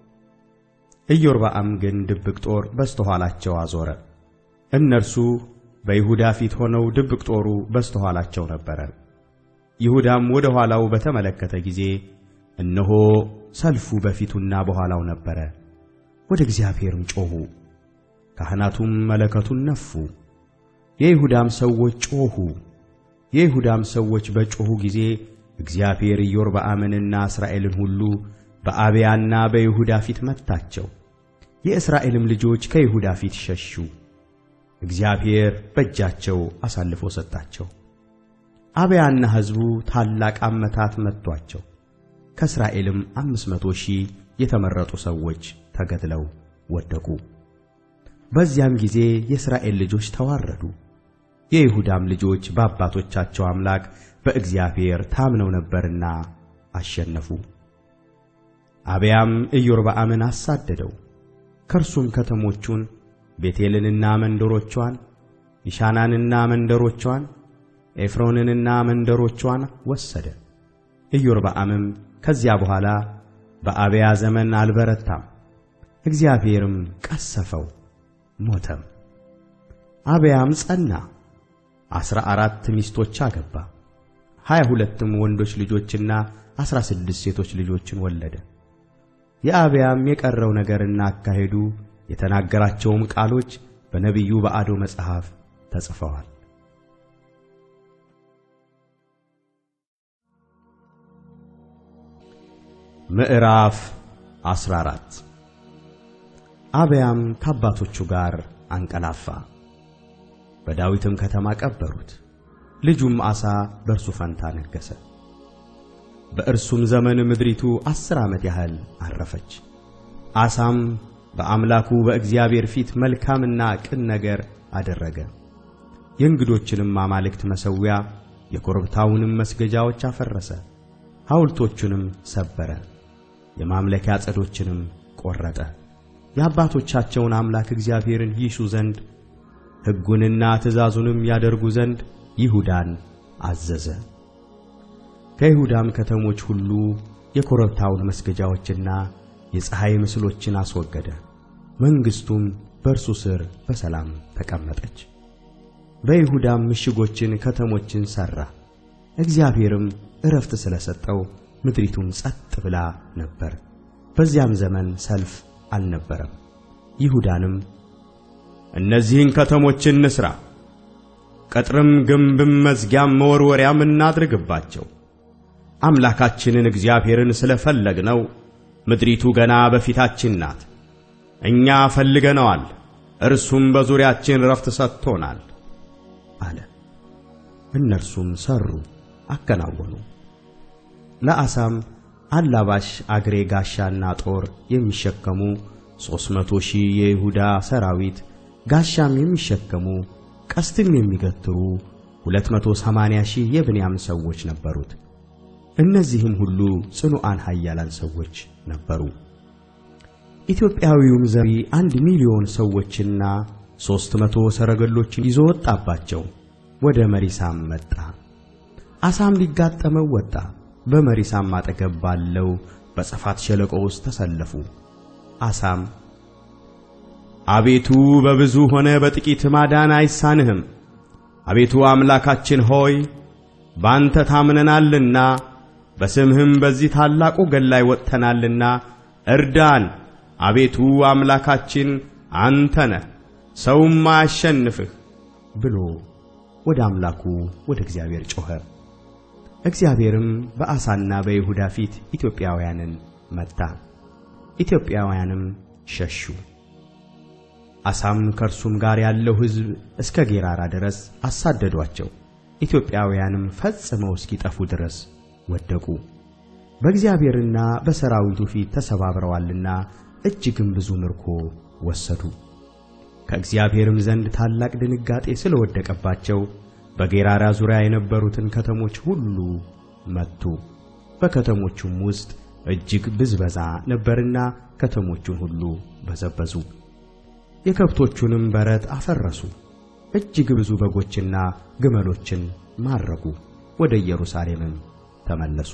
ኢዮርብዓም ግን ድብቅ ጦር በስተኋላቸው አዞረ። እነርሱ በይሁዳ ፊት ሆነው ድብቅ ጦሩ በስተኋላቸው ነበረ። ይሁዳም ወደ ኋላው በተመለከተ ጊዜ እነሆ ሰልፉ በፊቱና በኋላው ነበረ። ወደ እግዚአብሔርም ጮኹ። ካህናቱም መለከቱን ነፉ። የይሁዳም ሰዎች ጮኹ። የይሁዳም ሰዎች በጮኹ ጊዜ እግዚአብሔር ኢዮርብዓምንና እስራኤልን ሁሉ በአብያና በይሁዳ ፊት መታቸው። የእስራኤልም ልጆች ከይሁዳ ፊት ሸሹ። እግዚአብሔር በእጃቸው አሳልፎ ሰጣቸው። አብያና ሕዝቡ ታላቅ አመታት መቷቸው። ከእስራኤልም አምስት መቶ ሺህ የተመረጡ ሰዎች ተገድለው ወደቁ። በዚያም ጊዜ የእስራኤል ልጆች ተዋረዱ። የይሁዳም ልጆች በአባቶቻቸው አምላክ በእግዚአብሔር ታምነው ነበርና አሸነፉ። አብያም ኢዮርብዓምን አሳደደው፣ ከእርሱም ከተሞቹን ቤቴልንና መንደሮቿን፣ ይሻናንና መንደሮቿን፣ ኤፍሮንንና መንደሮቿን ወሰደ። ኢዮርብዓምም ከዚያ በኋላ በአብያ ዘመን አልበረታም፣ እግዚአብሔርም ቀሰፈው፣ ሞተም። አብያም ጸና፣ ዐሥራ አራት ሚስቶች አገባ፣ ሀያ ሁለትም ወንዶች ልጆችና ዐሥራ ስድስት ሴቶች ልጆችን ወለደ። የአብያም የቀረው ነገርና አካሄዱ የተናገራቸውም ቃሎች በነቢዩ በአዶ መጽሐፍ ተጽፈዋል። ምዕራፍ 14 አብያም ከአባቶቹ ጋር አንቀላፋ፣ በዳዊትም ከተማ ቀበሩት። ልጁም አሳ በእርሱ ፈንታ ነገሠ። በእርሱም ዘመን ምድሪቱ ዐሥር ዓመት ያህል ዐረፈች። አሳም በአምላኩ በእግዚአብሔር ፊት መልካምና ቅን ነገር አደረገ። የእንግዶችንም አማልክት መሠዊያ የኮረብታውንም መስገጃዎች አፈረሰ፣ ሐውልቶቹንም ሰበረ፣ የማምለኪያ ዐፀዶችንም ቈረጠ። የአባቶቻቸውን አምላክ እግዚአብሔርን ይሹ ዘንድ ሕጉንና ትእዛዙንም ያደርጉ ዘንድ ይሁዳን አዘዘ። ከይሁዳም ከተሞች ሁሉ የኮረብታውን መስገጃዎችና የፀሐይ ምስሎችን አስወገደ። መንግሥቱም በእርሱ ሥር በሰላም ተቀመጠች። በይሁዳም ምሽጎችን ከተሞችን ሠራ። እግዚአብሔርም ዕረፍት ስለ ሰጠው ምድሪቱም ጸጥ ብላ ነበር። በዚያም ዘመን ሰልፍ አልነበረም። ይሁዳንም እነዚህን ከተሞች እንሥራ፣ ቅጥርም ግንብም መዝጊያም መወርወሪያም እናድርግባቸው። አምላካችንን እግዚአብሔርን ስለ ፈለግነው ምድሪቱ ገና በፊታችን ናት። እኛ ፈልገነዋል፣ እርሱም በዙሪያችን ረፍት ሰጥቶናል አለ። እነርሱም ሠሩ፣ አከናወኑ። ለአሳም አላባሽ አግሬ ጋሻና ጦር የሚሸከሙ ሦስት መቶ ሺህ የይሁዳ ሰራዊት ጋሻም የሚሸከሙ ቀስትም የሚገትሩ ሁለት መቶ ሰማንያ ሺህ የብንያም ሰዎች ነበሩት። እነዚህም ሁሉ ጽኑዓን ኃያላን ሰዎች ነበሩ። ኢትዮጵያዊውም ዘሪ አንድ ሚሊዮን ሰዎችና ሦስት መቶ ሰረገሎችን ይዞ ወጣባቸው፣ ወደ መሪሳም መጣ። አሳም ሊጋጠመው ወጣ። በመሪሳም አጠገብ ባለው በጸፋት ሸለቆ ውስጥ ተሰለፉ። አሳም አቤቱ በብዙ ሆነ በጥቂት ማዳን አይሳንህም። አቤቱ አምላካችን ሆይ ባንተ ታምነናልና በስምህም በዚህ ታላቅ ወገን ላይ ወጥተናልና እርዳን። አቤቱ አምላካችን አንተ ነህ፣ ሰውም አያሸንፍህ ብሎ ወደ አምላኩ ወደ እግዚአብሔር ጮኸ። እግዚአብሔርም በአሳና በይሁዳ ፊት ኢትዮጵያውያንን መታ፣ ኢትዮጵያውያንም ሸሹ። አሳም ከእርሱም ጋር ያለው ሕዝብ እስከ ጌራራ ድረስ አሳደዷቸው። ኢትዮጵያውያንም ፈጽመው እስኪጠፉ ድረስ ወደቁ። በእግዚአብሔርና በሰራዊቱ ፊት ተሰባብረዋልና እጅግም ብዙ ምርኮ ወሰዱ። ከእግዚአብሔርም ዘንድ ታላቅ ድንጋጤ ስለወደቀባቸው በጌራራ ዙሪያ የነበሩትን ከተሞች ሁሉ መቱ። በከተሞቹም ውስጥ እጅግ ብዝበዛ ነበርና ከተሞቹን ሁሉ በዘበዙ። የከብቶቹንም በረት አፈረሱ። እጅግ ብዙ በጎችና ግመሎችን ማረኩ። ወደ ኢየሩሳሌምም ተመለሱ።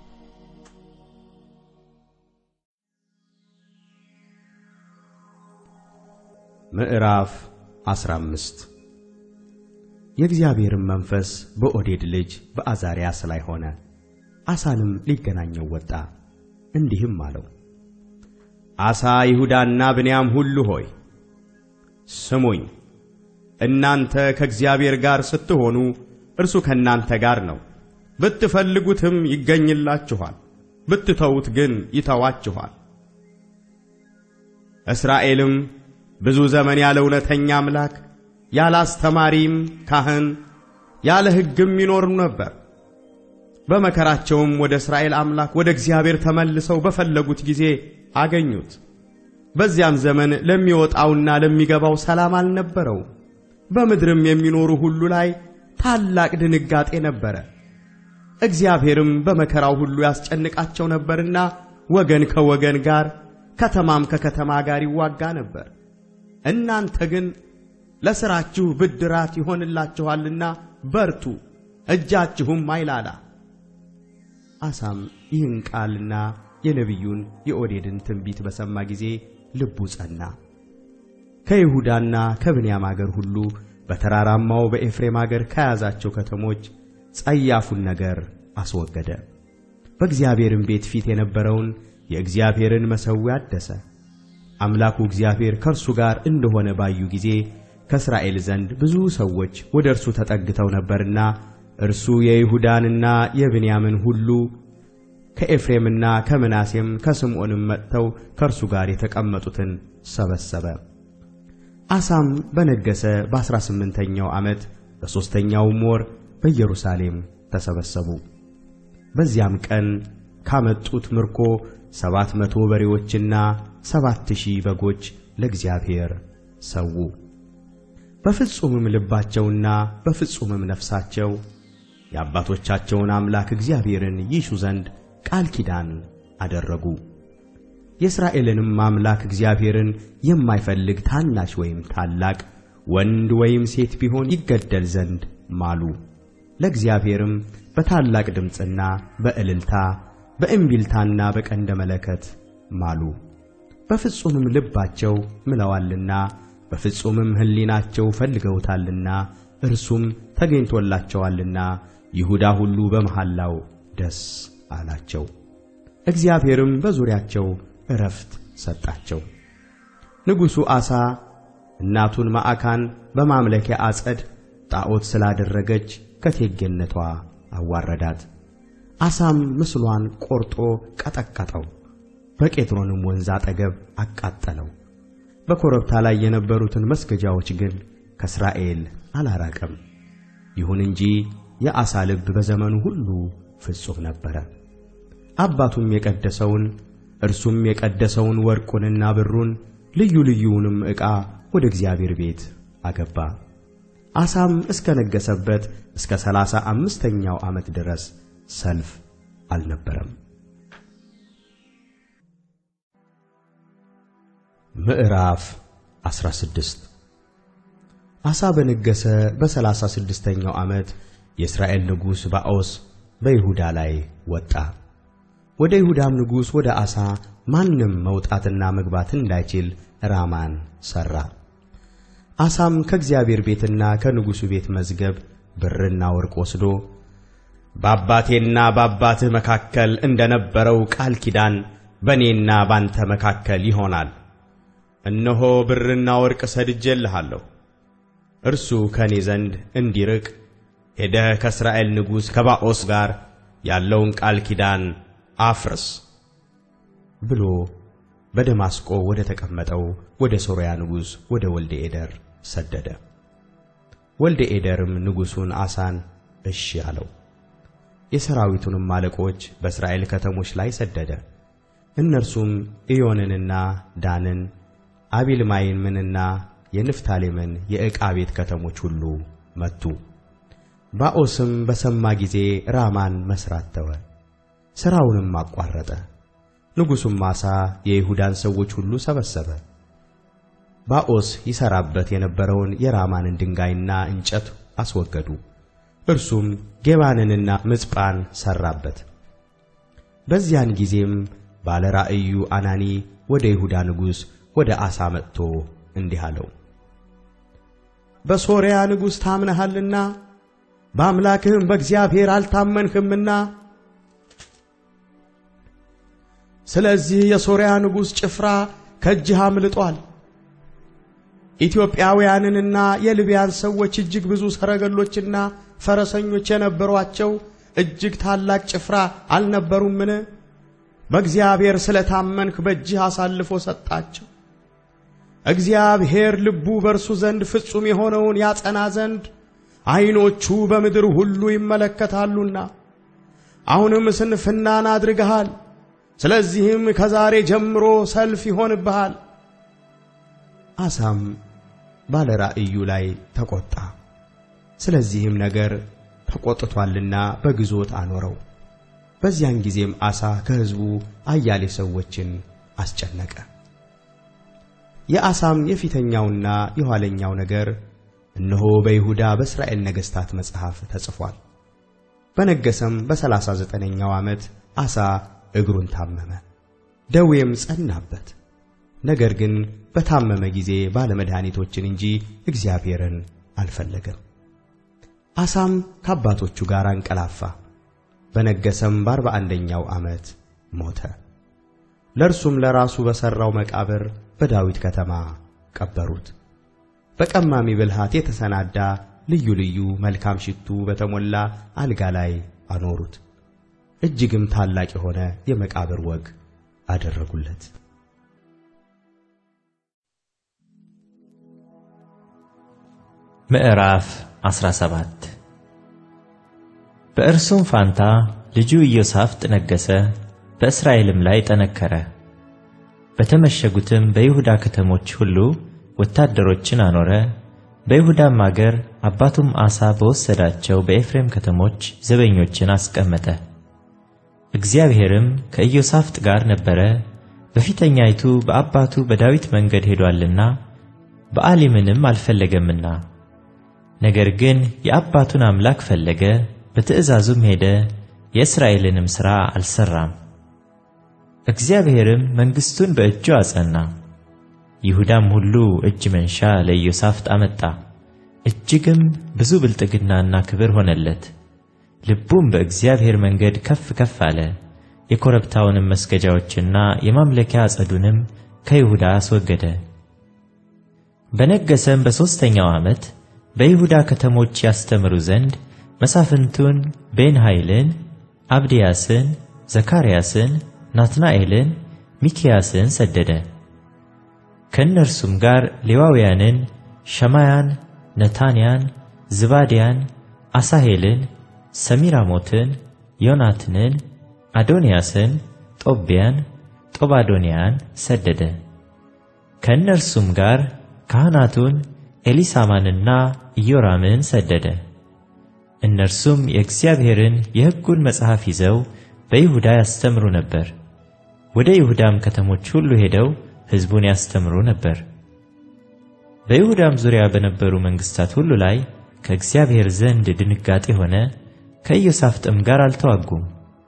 ምዕራፍ 15 የእግዚአብሔርም መንፈስ በኦዴድ ልጅ በአዛርያስ ላይ ሆነ። አሳንም ሊገናኘው ወጣ፣ እንዲህም አለው፦ አሳ ይሁዳና ብንያም ሁሉ ሆይ ስሙኝ። እናንተ ከእግዚአብሔር ጋር ስትሆኑ እርሱ ከእናንተ ጋር ነው። ብትፈልጉትም ይገኝላችኋል፣ ብትተዉት ግን ይተዋችኋል። እስራኤልም ብዙ ዘመን ያለ እውነተኛ አምላክ ያለ አስተማሪም ካህን ያለ ሕግም ይኖሩ ነበር። በመከራቸውም ወደ እስራኤል አምላክ ወደ እግዚአብሔር ተመልሰው በፈለጉት ጊዜ አገኙት። በዚያም ዘመን ለሚወጣውና ለሚገባው ሰላም አልነበረው። በምድርም የሚኖሩ ሁሉ ላይ ታላቅ ድንጋጤ ነበረ። እግዚአብሔርም በመከራው ሁሉ ያስጨንቃቸው ነበርና ወገን ከወገን ጋር ከተማም ከከተማ ጋር ይዋጋ ነበር። እናንተ ግን ለሥራችሁ ብድራት ይሆንላችኋልና በርቱ፣ እጃችሁም አይላላ። አሳም ይህን ቃልና የነቢዩን የኦዴድን ትንቢት በሰማ ጊዜ ልቡ ጸና። ከይሁዳና ከብንያም አገር ሁሉ በተራራማው በኤፍሬም አገር ከያዛቸው ከተሞች ጸያፉን ነገር አስወገደ። በእግዚአብሔርም ቤት ፊት የነበረውን የእግዚአብሔርን መሠዊያ አደሰ። አምላኩ እግዚአብሔር ከእርሱ ጋር እንደሆነ ባዩ ጊዜ ከእስራኤል ዘንድ ብዙ ሰዎች ወደ እርሱ ተጠግተው ነበርና እርሱ የይሁዳንና የብንያምን ሁሉ ከኤፍሬምና ከምናሴም ከስምዖንም መጥተው ከእርሱ ጋር የተቀመጡትን ሰበሰበ። አሳም በነገሠ በአሥራ ስምንተኛው ዓመት በሦስተኛውም ወር በኢየሩሳሌም ተሰበሰቡ። በዚያም ቀን ካመጡት ምርኮ ሰባት መቶ በሬዎችና ሰባት ሺህ በጎች ለእግዚአብሔር ሰዉ። በፍጹምም ልባቸውና በፍጹምም ነፍሳቸው የአባቶቻቸውን አምላክ እግዚአብሔርን ይሹ ዘንድ ቃል ኪዳን አደረጉ። የእስራኤልንም አምላክ እግዚአብሔርን የማይፈልግ ታናሽ ወይም ታላቅ ወንድ ወይም ሴት ቢሆን ይገደል ዘንድ ማሉ። ለእግዚአብሔርም በታላቅ ድምፅና በእልልታ በእምቢልታና በቀንደ መለከት ማሉ። በፍጹምም ልባቸው ምለዋልና በፍጹምም ሕሊናቸው ፈልገውታልና እርሱም ተገኝቶላቸዋልና ይሁዳ ሁሉ በመሐላው ደስ አላቸው። እግዚአብሔርም በዙሪያቸው ዕረፍት ሰጣቸው። ንጉሡ አሳ እናቱን ማዕካን በማምለኪያ አጸድ ጣዖት ስላደረገች ከቴጌነቷ አዋረዳት። አሳም ምስሏን ቆርጦ ቀጠቀጠው፣ በቄድሮንም ወንዝ አጠገብ አቃጠለው። በኮረብታ ላይ የነበሩትን መስገጃዎች ግን ከእስራኤል አላራቀም። ይሁን እንጂ የአሳ ልብ በዘመኑ ሁሉ ፍጹም ነበረ። አባቱም የቀደሰውን እርሱም የቀደሰውን ወርቁንና ብሩን ልዩ ልዩውንም ዕቃ ወደ እግዚአብሔር ቤት አገባ። አሳም እስከ ነገሠበት እስከ ሠላሳ አምስተኛው ዓመት ድረስ ሰልፍ አልነበረም። ምዕራፍ 16 አሳ በነገሠ በሠላሳ ስድስተኛው ዓመት የእስራኤል ንጉሥ ባኦስ በይሁዳ ላይ ወጣ። ወደ ይሁዳም ንጉሥ ወደ አሳ ማንም መውጣትና መግባት እንዳይችል ራማን ሠራ። አሳም ከእግዚአብሔር ቤትና ከንጉሡ ቤት መዝገብ ብርና ወርቅ ወስዶ በአባቴና በአባትህ መካከል እንደ ነበረው ቃል ኪዳን በእኔና ባንተ መካከል ይሆናል። እነሆ ብርና ወርቅ ሰድጄልሃለሁ። እርሱ ከእኔ ዘንድ እንዲርቅ ሄደህ ከእስራኤል ንጉሥ ከባኦስ ጋር ያለውን ቃል ኪዳን አፍርስ ብሎ በደማስቆ ወደ ተቀመጠው ወደ ሶርያ ንጉሥ ወደ ወልደ ኤደር ሰደደ። ወልደ ኤደርም ንጉሡን አሳን እሺ አለው። የሰራዊቱንም አለቆች በእስራኤል ከተሞች ላይ ሰደደ። እነርሱም ኢዮንንና ዳንን፣ አቢልማይምንና የንፍታሌምን የዕቃ ቤት ከተሞች ሁሉ መቱ። ባኦስም በሰማ ጊዜ ራማን መሥራት ተወ፣ ሥራውንም አቋረጠ። ንጉሡም አሳ የይሁዳን ሰዎች ሁሉ ሰበሰበ። ባኦስ ይሠራበት የነበረውን የራማንን ድንጋይና እንጨት አስወገዱ። እርሱም ጌባንንና ምጽጳን ሠራበት። በዚያን ጊዜም ባለ ራእዩ አናኒ ወደ ይሁዳ ንጉሥ ወደ አሳ መጥቶ እንዲህ አለው፣ በሶርያ ንጉሥ ታምነሃልና በአምላክህም በእግዚአብሔር አልታመንህምና ስለዚህ የሶርያ ንጉሥ ጭፍራ ከእጅህ አምልጧል። ኢትዮጵያውያንንና የልቢያን ሰዎች እጅግ ብዙ ሰረገሎችና ፈረሰኞች የነበሯቸው እጅግ ታላቅ ጭፍራ አልነበሩምን? በእግዚአብሔር ስለ ታመንህ በእጅህ አሳልፎ ሰጣቸው። እግዚአብሔር ልቡ በእርሱ ዘንድ ፍጹም የሆነውን ያጸና ዘንድ ዐይኖቹ በምድር ሁሉ ይመለከታሉና አሁንም ስንፍናን አድርገሃል። ስለዚህም ከዛሬ ጀምሮ ሰልፍ ይሆንብሃል። አሳም ባለ ራእዩ ላይ ተቆጣ። ስለዚህም ነገር ተቆጥቷልና በግዞት አኖረው። በዚያን ጊዜም አሳ ከሕዝቡ አያሌ ሰዎችን አስጨነቀ። የአሳም የፊተኛውና የኋለኛው ነገር እነሆ በይሁዳ በእስራኤል ነገሥታት መጽሐፍ ተጽፏል። በነገሰም በሰላሳ ዘጠነኛው ዓመት አሳ እግሩን ታመመ፣ ደዌም ጸናበት። ነገር ግን በታመመ ጊዜ ባለመድኃኒቶችን እንጂ እግዚአብሔርን አልፈለገም። አሳም ከአባቶቹ ጋር አንቀላፋ፣ በነገሰም በአርባ አንደኛው ዓመት ሞተ። ለእርሱም ለራሱ በሠራው መቃብር በዳዊት ከተማ ቀበሩት። በቀማሚ ብልሃት የተሰናዳ ልዩ ልዩ መልካም ሽቱ በተሞላ አልጋ ላይ አኖሩት። እጅግም ታላቅ የሆነ የመቃብር ወግ አደረጉለት። ምዕራፍ 17 በእርሱም ፋንታ ልጁ ኢዮሳፍጥ ነገሠ፣ በእስራኤልም ላይ ጠነከረ። በተመሸጉትም በይሁዳ ከተሞች ሁሉ ወታደሮችን አኖረ። በይሁዳም አገር አባቱም አሳ በወሰዳቸው በኤፍሬም ከተሞች ዘበኞችን አስቀመጠ። እግዚአብሔርም ከኢዮሳፍጥ ጋር ነበረ፣ በፊተኛይቱ በአባቱ በዳዊት መንገድ ሄዶአልና በአሊምንም አልፈለገምና። ነገር ግን የአባቱን አምላክ ፈለገ፣ በትእዛዙም ሄደ፣ የእስራኤልንም ሥራ አልሠራም። እግዚአብሔርም መንግሥቱን በእጁ አጸና። ይሁዳም ሁሉ እጅ መንሻ ለኢዮሳፍጥ አመጣ፣ እጅግም ብዙ ብልጥግናና ክብር ሆነለት። ልቡም በእግዚአብሔር መንገድ ከፍ ከፍ አለ። የኮረብታውንም መስገጃዎችና የማምለኪያ አጸዱንም ከይሁዳ አስወገደ። በነገሰም በሦስተኛው ዓመት በይሁዳ ከተሞች ያስተምሩ ዘንድ መሳፍንቱን ቤንኃይልን፣ አብድያስን፣ ዘካርያስን፣ ናትናኤልን፣ ሚክያስን ሰደደ። ከእነርሱም ጋር ሌዋውያንን ሸማያን፣ ነታንያን፣ ዝባድያን፣ አሳሄልን፣ ሰሚራሞትን፣ ዮናትንን፣ አዶንያስን፣ ጦቢያን፣ ጦባዶንያን ሰደደ። ከእነርሱም ጋር ካህናቱን ኤሊሳማንና ኢዮራምን ሰደደ። እነርሱም የእግዚአብሔርን የሕጉን መጽሐፍ ይዘው በይሁዳ ያስተምሩ ነበር። ወደ ይሁዳም ከተሞች ሁሉ ሄደው ሕዝቡን ያስተምሩ ነበር። በይሁዳም ዙሪያ በነበሩ መንግሥታት ሁሉ ላይ ከእግዚአብሔር ዘንድ ድንጋጤ ሆነ። ከኢዮሳፍጥም ጋር አልተዋጉም።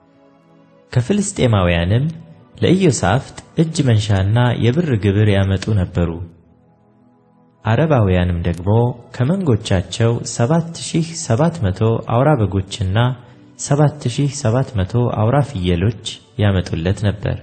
ከፍልስጤማውያንም ለኢዮሳፍጥ እጅ መንሻና የብር ግብር ያመጡ ነበሩ። አረባውያንም ደግሞ ከመንጎቻቸው ሰባት ሺህ ሰባት መቶ አውራ በጎችና ሰባት ሺህ ሰባት መቶ አውራ ፍየሎች ያመጡለት ነበር።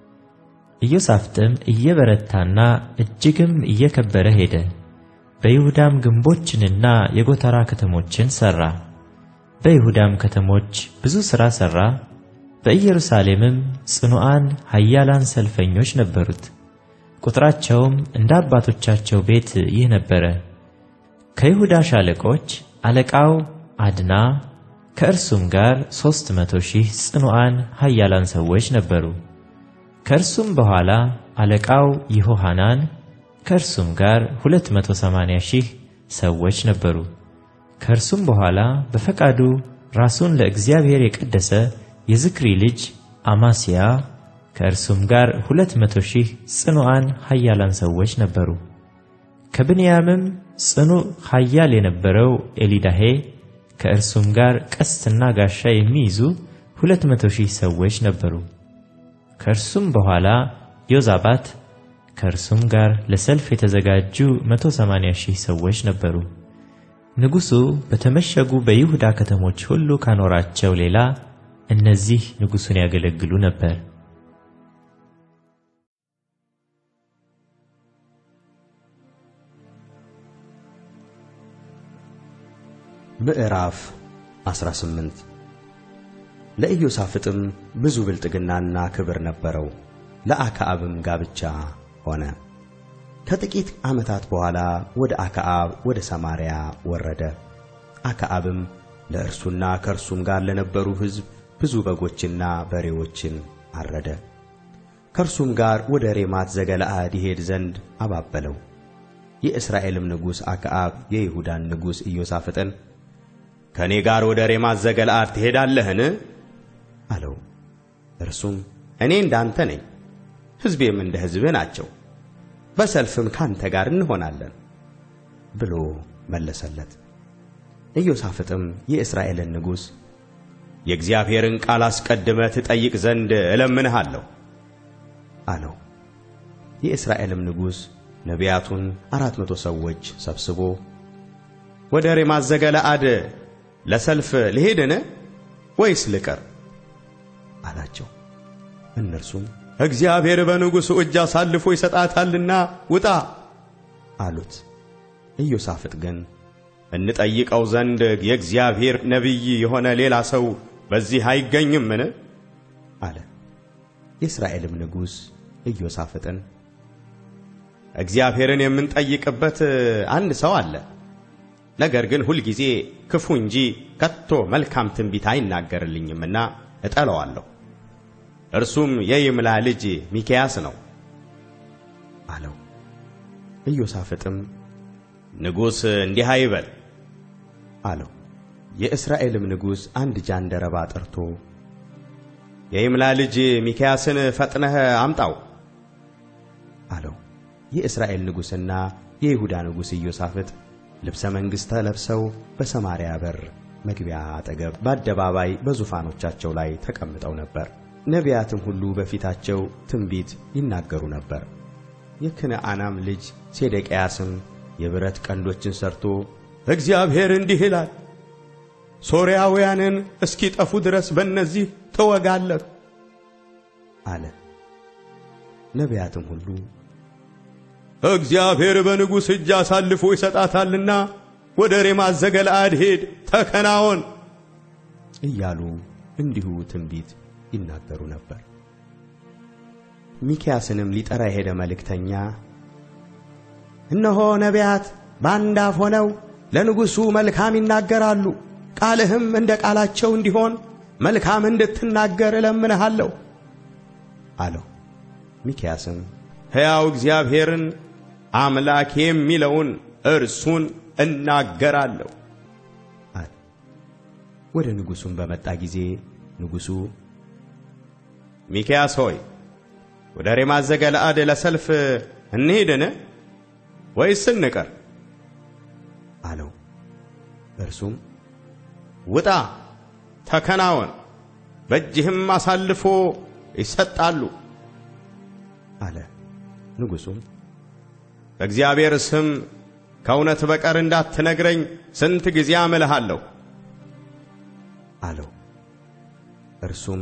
ኢዮሳፍጥም እየበረታና እጅግም እየከበረ ሄደ። በይሁዳም ግንቦችንና የጎተራ ከተሞችን ሠራ። በይሁዳም ከተሞች ብዙ ሥራ ሠራ። በኢየሩሳሌምም ጽኑዓን ኃያላን ሰልፈኞች ነበሩት። ቁጥራቸውም እንደ አባቶቻቸው ቤት ይህ ነበረ። ከይሁዳ ሻለቆች አለቃው አድና፣ ከእርሱም ጋር ሦስት መቶ ሺህ ጽኑዓን ኃያላን ሰዎች ነበሩ። ከእርሱም በኋላ አለቃው ይሆሐናን፣ ከእርሱም ጋር ሁለት መቶ ሰማንያ ሺህ ሰዎች ነበሩ። ከእርሱም በኋላ በፈቃዱ ራሱን ለእግዚአብሔር የቀደሰ የዝክሪ ልጅ አማስያ ከእርሱም ጋር ሁለት መቶ ሺህ ጽኑዓን ኃያላን ሰዎች ነበሩ። ከብንያምም ጽኑዕ ኃያል የነበረው ኤሊዳሄ ከእርሱም ጋር ቀስትና ጋሻ የሚይዙ ሁለት መቶ ሺህ ሰዎች ነበሩ። ከእርሱም በኋላ ዮዛባት ከእርሱም ጋር ለሰልፍ የተዘጋጁ መቶ ሰማንያ ሺህ ሰዎች ነበሩ። ንጉሡ በተመሸጉ በይሁዳ ከተሞች ሁሉ ካኖራቸው ሌላ እነዚህ ንጉሡን ያገለግሉ ነበር። ምዕራፍ 18 ለኢዮሳፍጥም ብዙ ብልጥግናና ክብር ነበረው። ለአክዓብም ጋብቻ ሆነ። ከጥቂት ዓመታት በኋላ ወደ አክዓብ ወደ ሰማርያ ወረደ። አክዓብም ለእርሱና ከእርሱም ጋር ለነበሩ ሕዝብ ብዙ በጎችና በሬዎችን አረደ። ከእርሱም ጋር ወደ ሬማት ዘገለዓድ ይሄድ ዘንድ አባበለው። የእስራኤልም ንጉሥ አክዓብ የይሁዳን ንጉሥ ኢዮሳፍጥን ከእኔ ጋር ወደ ሬማት ዘገለዓድ ትሄዳለህን? አለው። እርሱም እኔ እንዳንተ ነኝ ሕዝቤም እንደ ሕዝብህ ናቸው፣ በሰልፍም ካንተ ጋር እንሆናለን ብሎ መለሰለት። ኢዮሳፍጥም የእስራኤልን ንጉሥ የእግዚአብሔርን ቃል አስቀድመህ ትጠይቅ ዘንድ እለምንሃለሁ አለው። የእስራኤልም ንጉሥ ነቢያቱን አራት መቶ ሰዎች ሰብስቦ ወደ ሬማት ዘገለዓድ ለሰልፍ ልሄድን ወይስ ልቀር አላቸው። እነርሱም እግዚአብሔር በንጉሡ እጅ አሳልፎ ይሰጣታልና ውጣ አሉት። ኢዮሳፍጥ ግን እንጠይቀው ዘንድ የእግዚአብሔር ነቢይ የሆነ ሌላ ሰው በዚህ አይገኝምን? አለ። የእስራኤልም ንጉሥ ኢዮሳፍጥን እግዚአብሔርን የምንጠይቅበት አንድ ሰው አለ፣ ነገር ግን ሁልጊዜ ክፉ እንጂ ከቶ መልካም ትንቢት አይናገርልኝምና እጠለዋለሁ። እርሱም የይምላ ልጅ ሚክያስ ነው አለው። ኢዮሳፍጥም ንጉሥ እንዲህ አይበል አለው። የእስራኤልም ንጉሥ አንድ ጃንደረባ ጠርቶ የይምላ ልጅ ሚክያስን ፈጥነህ አምጣው አለው። የእስራኤል ንጉሥና የይሁዳ ንጉሥ ኢዮሳፍጥ ልብሰ መንግሥት ለብሰው በሰማርያ በር መግቢያ አጠገብ በአደባባይ በዙፋኖቻቸው ላይ ተቀምጠው ነበር። ነቢያትም ሁሉ በፊታቸው ትንቢት ይናገሩ ነበር። የክንዓናም ልጅ ሴዴቅያስም የብረት ቀንዶችን ሰርቶ እግዚአብሔር እንዲህ ይላል፣ ሶርያውያንን እስኪጠፉ ድረስ በእነዚህ ትወጋለህ አለ። ነቢያትም ሁሉ እግዚአብሔር በንጉሥ እጅ አሳልፎ ይሰጣታልና ወደ ሬማት ዘገለዓድ ሄድ፣ ተከናወን እያሉ እንዲሁ ትንቢት ይናገሩ ነበር። ሚክያስንም ሊጠራ የሄደ መልእክተኛ እነሆ ነቢያት በአንድ አፍ ሆነው ለንጉሡ መልካም ይናገራሉ፣ ቃልህም እንደ ቃላቸው እንዲሆን መልካም እንድትናገር እለምንሃለሁ አለው። ሚክያስም ሕያው እግዚአብሔርን አምላክ የሚለውን እርሱን እናገራለሁ አለ። ወደ ንጉሡም በመጣ ጊዜ ንጉሡ ሚክያስ ሆይ ወደ ሬማት ዘገለዓድ ለሰልፍ እንሂድን ወይስ እንቀር? አለው። እርሱም ውጣ፣ ተከናወን፣ በእጅህም አሳልፎ ይሰጣሉ አለ። ንጉሡም በእግዚአብሔር ስም ከእውነት በቀር እንዳትነግረኝ ስንት ጊዜ አምልሃለሁ አለው። እርሱም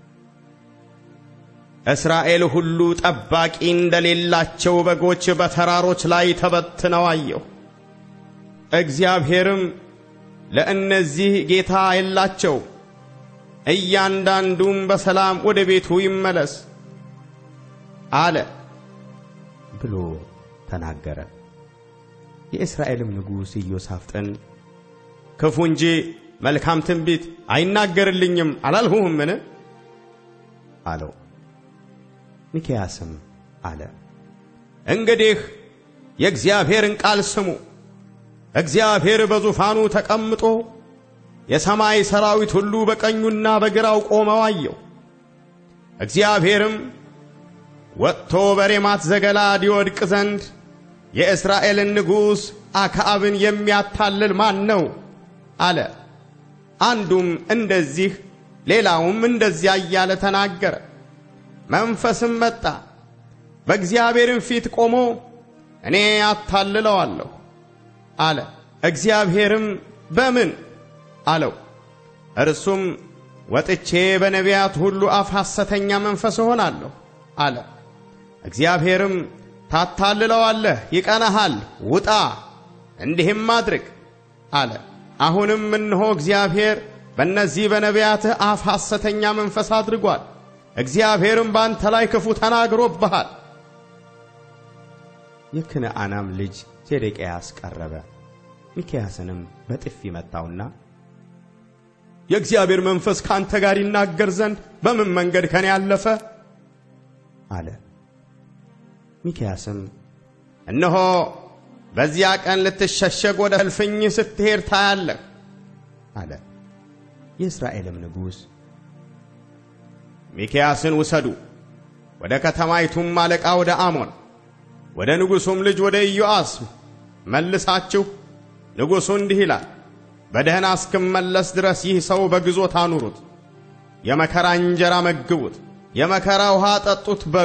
እስራኤል ሁሉ ጠባቂ እንደሌላቸው በጎች በተራሮች ላይ ተበትነው አየሁ። እግዚአብሔርም ለእነዚህ ጌታ የላቸው፣ እያንዳንዱም በሰላም ወደ ቤቱ ይመለስ አለ ብሎ ተናገረ። የእስራኤልም ንጉሥ ኢዮሳፍጥን ክፉ እንጂ መልካም ትንቢት አይናገርልኝም አላልሁህምን? አለው። ሚክያስም አለ እንግዲህ የእግዚአብሔርን ቃል ስሙ። እግዚአብሔር በዙፋኑ ተቀምጦ የሰማይ ሰራዊት ሁሉ በቀኙና በግራው ቆመው አየው። እግዚአብሔርም ወጥቶ በሬማት ዘገለዓድ ይወድቅ ዘንድ የእስራኤልን ንጉሥ አክዓብን የሚያታልል ማን ነው? አለ። አንዱም እንደዚህ ሌላውም እንደዚያ እያለ ተናገረ። መንፈስም መጣ፣ በእግዚአብሔርም ፊት ቆሞ እኔ አታልለዋለሁ አለ። እግዚአብሔርም በምን አለው። እርሱም ወጥቼ በነቢያት ሁሉ አፍ ሐሰተኛ መንፈስ እሆናለሁ አለ። እግዚአብሔርም ታታልለዋለህ፣ ይቀናሃል፣ ውጣ እንዲህም አድርግ አለ። አሁንም እነሆ እግዚአብሔር በእነዚህ በነቢያትህ አፍ ሐሰተኛ መንፈስ አድርጓል። እግዚአብሔርም በአንተ ላይ ክፉ ተናግሮብሃል። የክንዓናም ልጅ ሴዴቅያስ ቀረበ፣ ሚክያስንም በጥፊ መታውና የእግዚአብሔር መንፈስ ከአንተ ጋር ይናገር ዘንድ በምን መንገድ ከኔ አለፈ? አለ። ሚክያስም እነሆ በዚያ ቀን ልትሸሸግ ወደ እልፍኝ ስትሄድ ታያለህ አለ። የእስራኤልም ንጉሥ ሚክያስን ውሰዱ፣ ወደ ከተማይቱም አለቃ ወደ አሞን ወደ ንጉሡም ልጅ ወደ ኢዮአስ መልሳችሁ ንጉሡ እንዲህ ይላል፣ በደህና እስክመለስ ድረስ ይህ ሰው በግዞት አኑሩት፣ የመከራ እንጀራ መግቡት፣ የመከራ ውሃ ጠጡት በሉ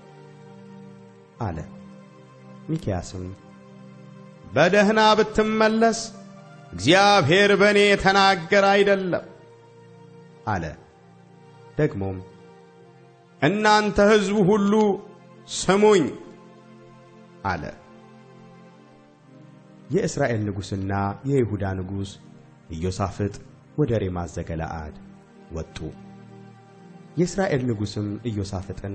አለ። ሚክያስም በደህና ብትመለስ እግዚአብሔር በእኔ የተናገረ አይደለም አለ። ደግሞም እናንተ ሕዝቡ ሁሉ ስሙኝ አለ። የእስራኤል ንጉሥና የይሁዳ ንጉሥ ኢዮሳፍጥ ወደ ሬማት ዘገለዓድ ወጡ። የእስራኤል ንጉሥም ኢዮሳፍጥን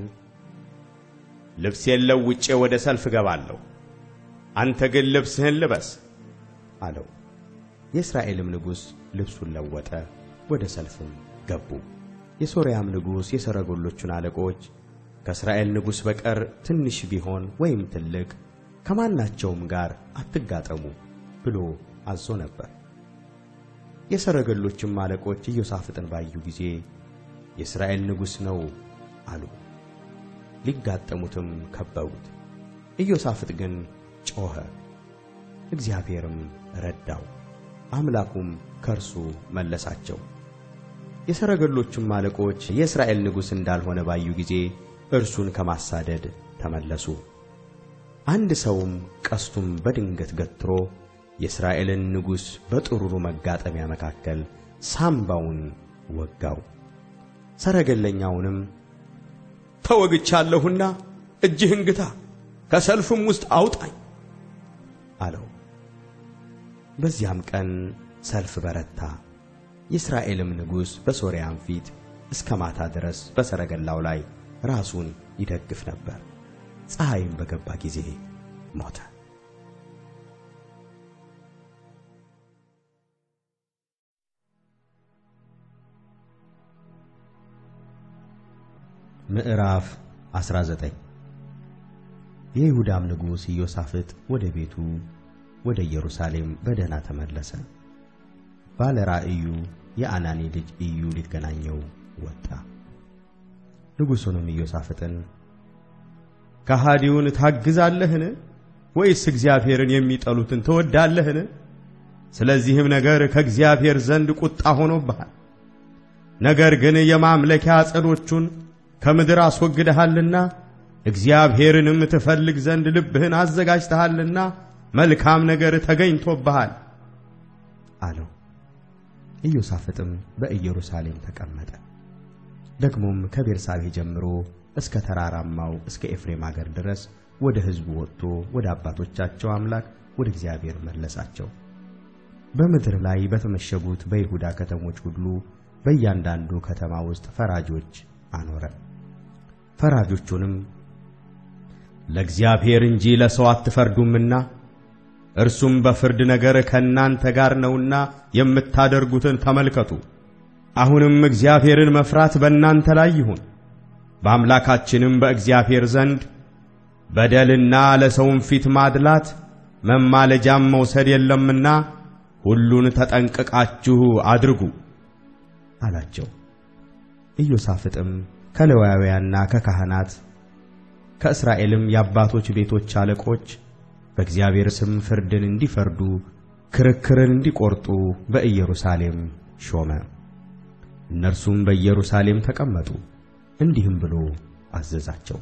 ልብሴን ለውጬ ወደ ሰልፍ እገባለሁ፣ አንተ ግን ልብስህን ልበስ አለው። የእስራኤልም ንጉሥ ልብሱን ለወጠ፣ ወደ ሰልፍም ገቡ። የሶርያም ንጉሥ የሰረገሎቹን አለቆች ከእስራኤል ንጉሥ በቀር ትንሽ ቢሆን ወይም ትልቅ ከማናቸውም ጋር አትጋጠሙ ብሎ አዞ ነበር። የሰረገሎችም አለቆች ኢዮሳፍጥን ባዩ ጊዜ የእስራኤል ንጉሥ ነው አሉ። ሊጋጠሙትም ከበቡት። ኢዮሳፍጥ ግን ጮኸ፣ እግዚአብሔርም ረዳው፣ አምላኩም ከእርሱ መለሳቸው። የሰረገሎቹም አለቆች የእስራኤል ንጉሥ እንዳልሆነ ባዩ ጊዜ እርሱን ከማሳደድ ተመለሱ። አንድ ሰውም ቀስቱን በድንገት ገትሮ የእስራኤልን ንጉሥ በጥሩሩ መጋጠሚያ መካከል ሳምባውን ወጋው። ሰረገለኛውንም ተወግቻለሁና እጅህን ግታ፣ ከሰልፍም ውስጥ አውጣኝ አለው። በዚያም ቀን ሰልፍ በረታ። የእስራኤልም ንጉሥ በሶርያም ፊት እስከ ማታ ድረስ በሰረገላው ላይ ራሱን ይደግፍ ነበር። ፀሐይም በገባ ጊዜ ሞተ። ምዕራፍ 19 የይሁዳም ንጉሥ ኢዮሳፍጥ ወደ ቤቱ ወደ ኢየሩሳሌም በደህና ተመለሰ። ባለ ራእዩ የአናኒ ልጅ ኢዩ ሊገናኘው ወጣ። ንጉሡንም ኢዮሳፍጥን ከሃዲውን ታግዛለህን? ወይስ እግዚአብሔርን የሚጠሉትን ትወዳለህን? ስለዚህም ነገር ከእግዚአብሔር ዘንድ ቁጣ ሆኖብሃል። ነገር ግን የማምለኪያ ዐፀዶቹን ከምድር አስወግደሃልና እግዚአብሔርንም ትፈልግ ዘንድ ልብህን አዘጋጅተሃልና መልካም ነገር ተገኝቶብሃል አለው። ኢዮሳፍጥም በኢየሩሳሌም ተቀመጠ። ደግሞም ከቤርሳቤህ ጀምሮ እስከ ተራራማው እስከ ኤፍሬም አገር ድረስ ወደ ሕዝቡ ወጥቶ ወደ አባቶቻቸው አምላክ ወደ እግዚአብሔር መለሳቸው። በምድር ላይ በተመሸጉት በይሁዳ ከተሞች ሁሉ በእያንዳንዱ ከተማ ውስጥ ፈራጆች አኖረ። ፈራጆቹንም ለእግዚአብሔር እንጂ ለሰው አትፈርዱምና እርሱም በፍርድ ነገር ከእናንተ ጋር ነውና የምታደርጉትን ተመልከቱ። አሁንም እግዚአብሔርን መፍራት በእናንተ ላይ ይሁን። በአምላካችንም በእግዚአብሔር ዘንድ በደልና ለሰውም ፊት ማድላት መማለጃም መውሰድ የለምና ሁሉን ተጠንቅቃችሁ አድርጉ አላቸው። ኢዮሳፍጥም ከሌዋውያንና ከካህናት ከእስራኤልም የአባቶች ቤቶች አለቆች በእግዚአብሔር ስም ፍርድን እንዲፈርዱ ክርክርን እንዲቆርጡ በኢየሩሳሌም ሾመ። እነርሱም በኢየሩሳሌም ተቀመጡ። እንዲህም ብሎ አዘዛቸው።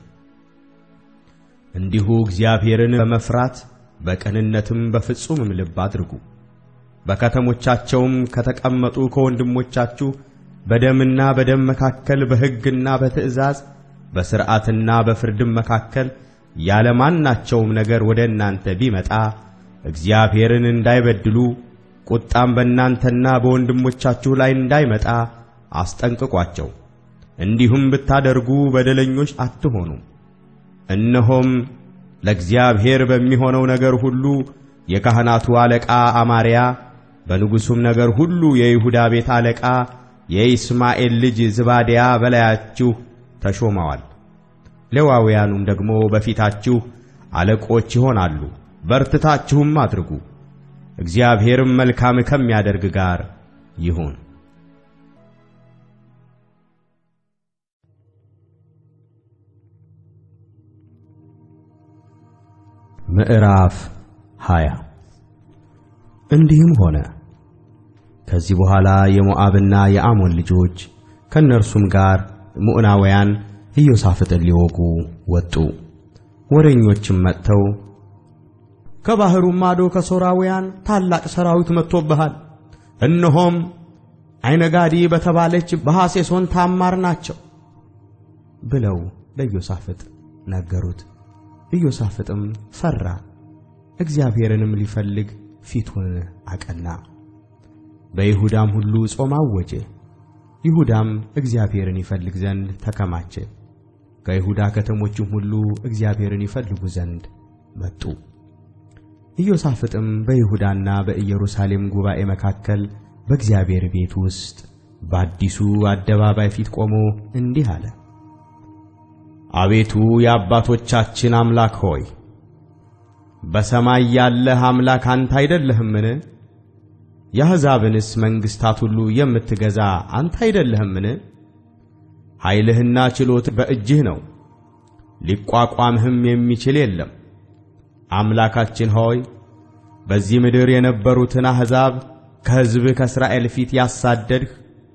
እንዲሁ እግዚአብሔርን በመፍራት በቅንነትም በፍጹምም ልብ አድርጉ። በከተሞቻቸውም ከተቀመጡ ከወንድሞቻችሁ በደምና በደም መካከል በሕግና በትእዛዝ በሥርዓትና በፍርድም መካከል ያለ ማናቸውም ነገር ወደ እናንተ ቢመጣ እግዚአብሔርን እንዳይበድሉ ቁጣም በእናንተና በወንድሞቻችሁ ላይ እንዳይመጣ አስጠንቅቋቸው። እንዲሁም ብታደርጉ በደለኞች አትሆኑም። እነሆም ለእግዚአብሔር በሚሆነው ነገር ሁሉ የካህናቱ አለቃ አማርያ፣ በንጉሡም ነገር ሁሉ የይሁዳ ቤት አለቃ የኢስማኤል ልጅ ዝባድያ በላያችሁ ተሾመዋል። ሌዋውያኑም ደግሞ በፊታችሁ አለቆች ይሆናሉ። በርትታችሁም አድርጉ፣ እግዚአብሔርም መልካም ከሚያደርግ ጋር ይሁን። ምዕራፍ ሃያ እንዲህም ሆነ ከዚህ በኋላ የሞዓብና የአሞን ልጆች ከእነርሱም ጋር ሙዕናውያን ኢዮሳፍጥን ሊወጉ ወጡ። ወሬኞችም መጥተው ከባሕሩም ማዶ ከሶራውያን ታላቅ ሰራዊት መጥቶብሃል፣ እነሆም ዓይነጋዲ በተባለች በሐሴሶን ታማር ናቸው ብለው ለኢዮሳፍጥ ነገሩት። ኢዮሳፍጥም ፈራ፣ እግዚአብሔርንም ሊፈልግ ፊቱን አቀና። በይሁዳም ሁሉ ጾም አወጀ። ይሁዳም እግዚአብሔርን ይፈልግ ዘንድ ተከማቸ። ከይሁዳ ከተሞችም ሁሉ እግዚአብሔርን ይፈልጉ ዘንድ መጡ። ኢዮሳፍጥም በይሁዳና በኢየሩሳሌም ጉባኤ መካከል በእግዚአብሔር ቤት ውስጥ በአዲሱ አደባባይ ፊት ቆሞ እንዲህ አለ። አቤቱ የአባቶቻችን አምላክ ሆይ በሰማይ ያለህ አምላክ አንተ አይደለህምን? የአሕዛብንስ መንግሥታት ሁሉ የምትገዛ አንተ አይደለህምን? ኃይልህና ችሎት በእጅህ ነው፣ ሊቋቋምህም የሚችል የለም። አምላካችን ሆይ በዚህ ምድር የነበሩትን አሕዛብ ከሕዝብህ ከእስራኤል ፊት ያሳደድህ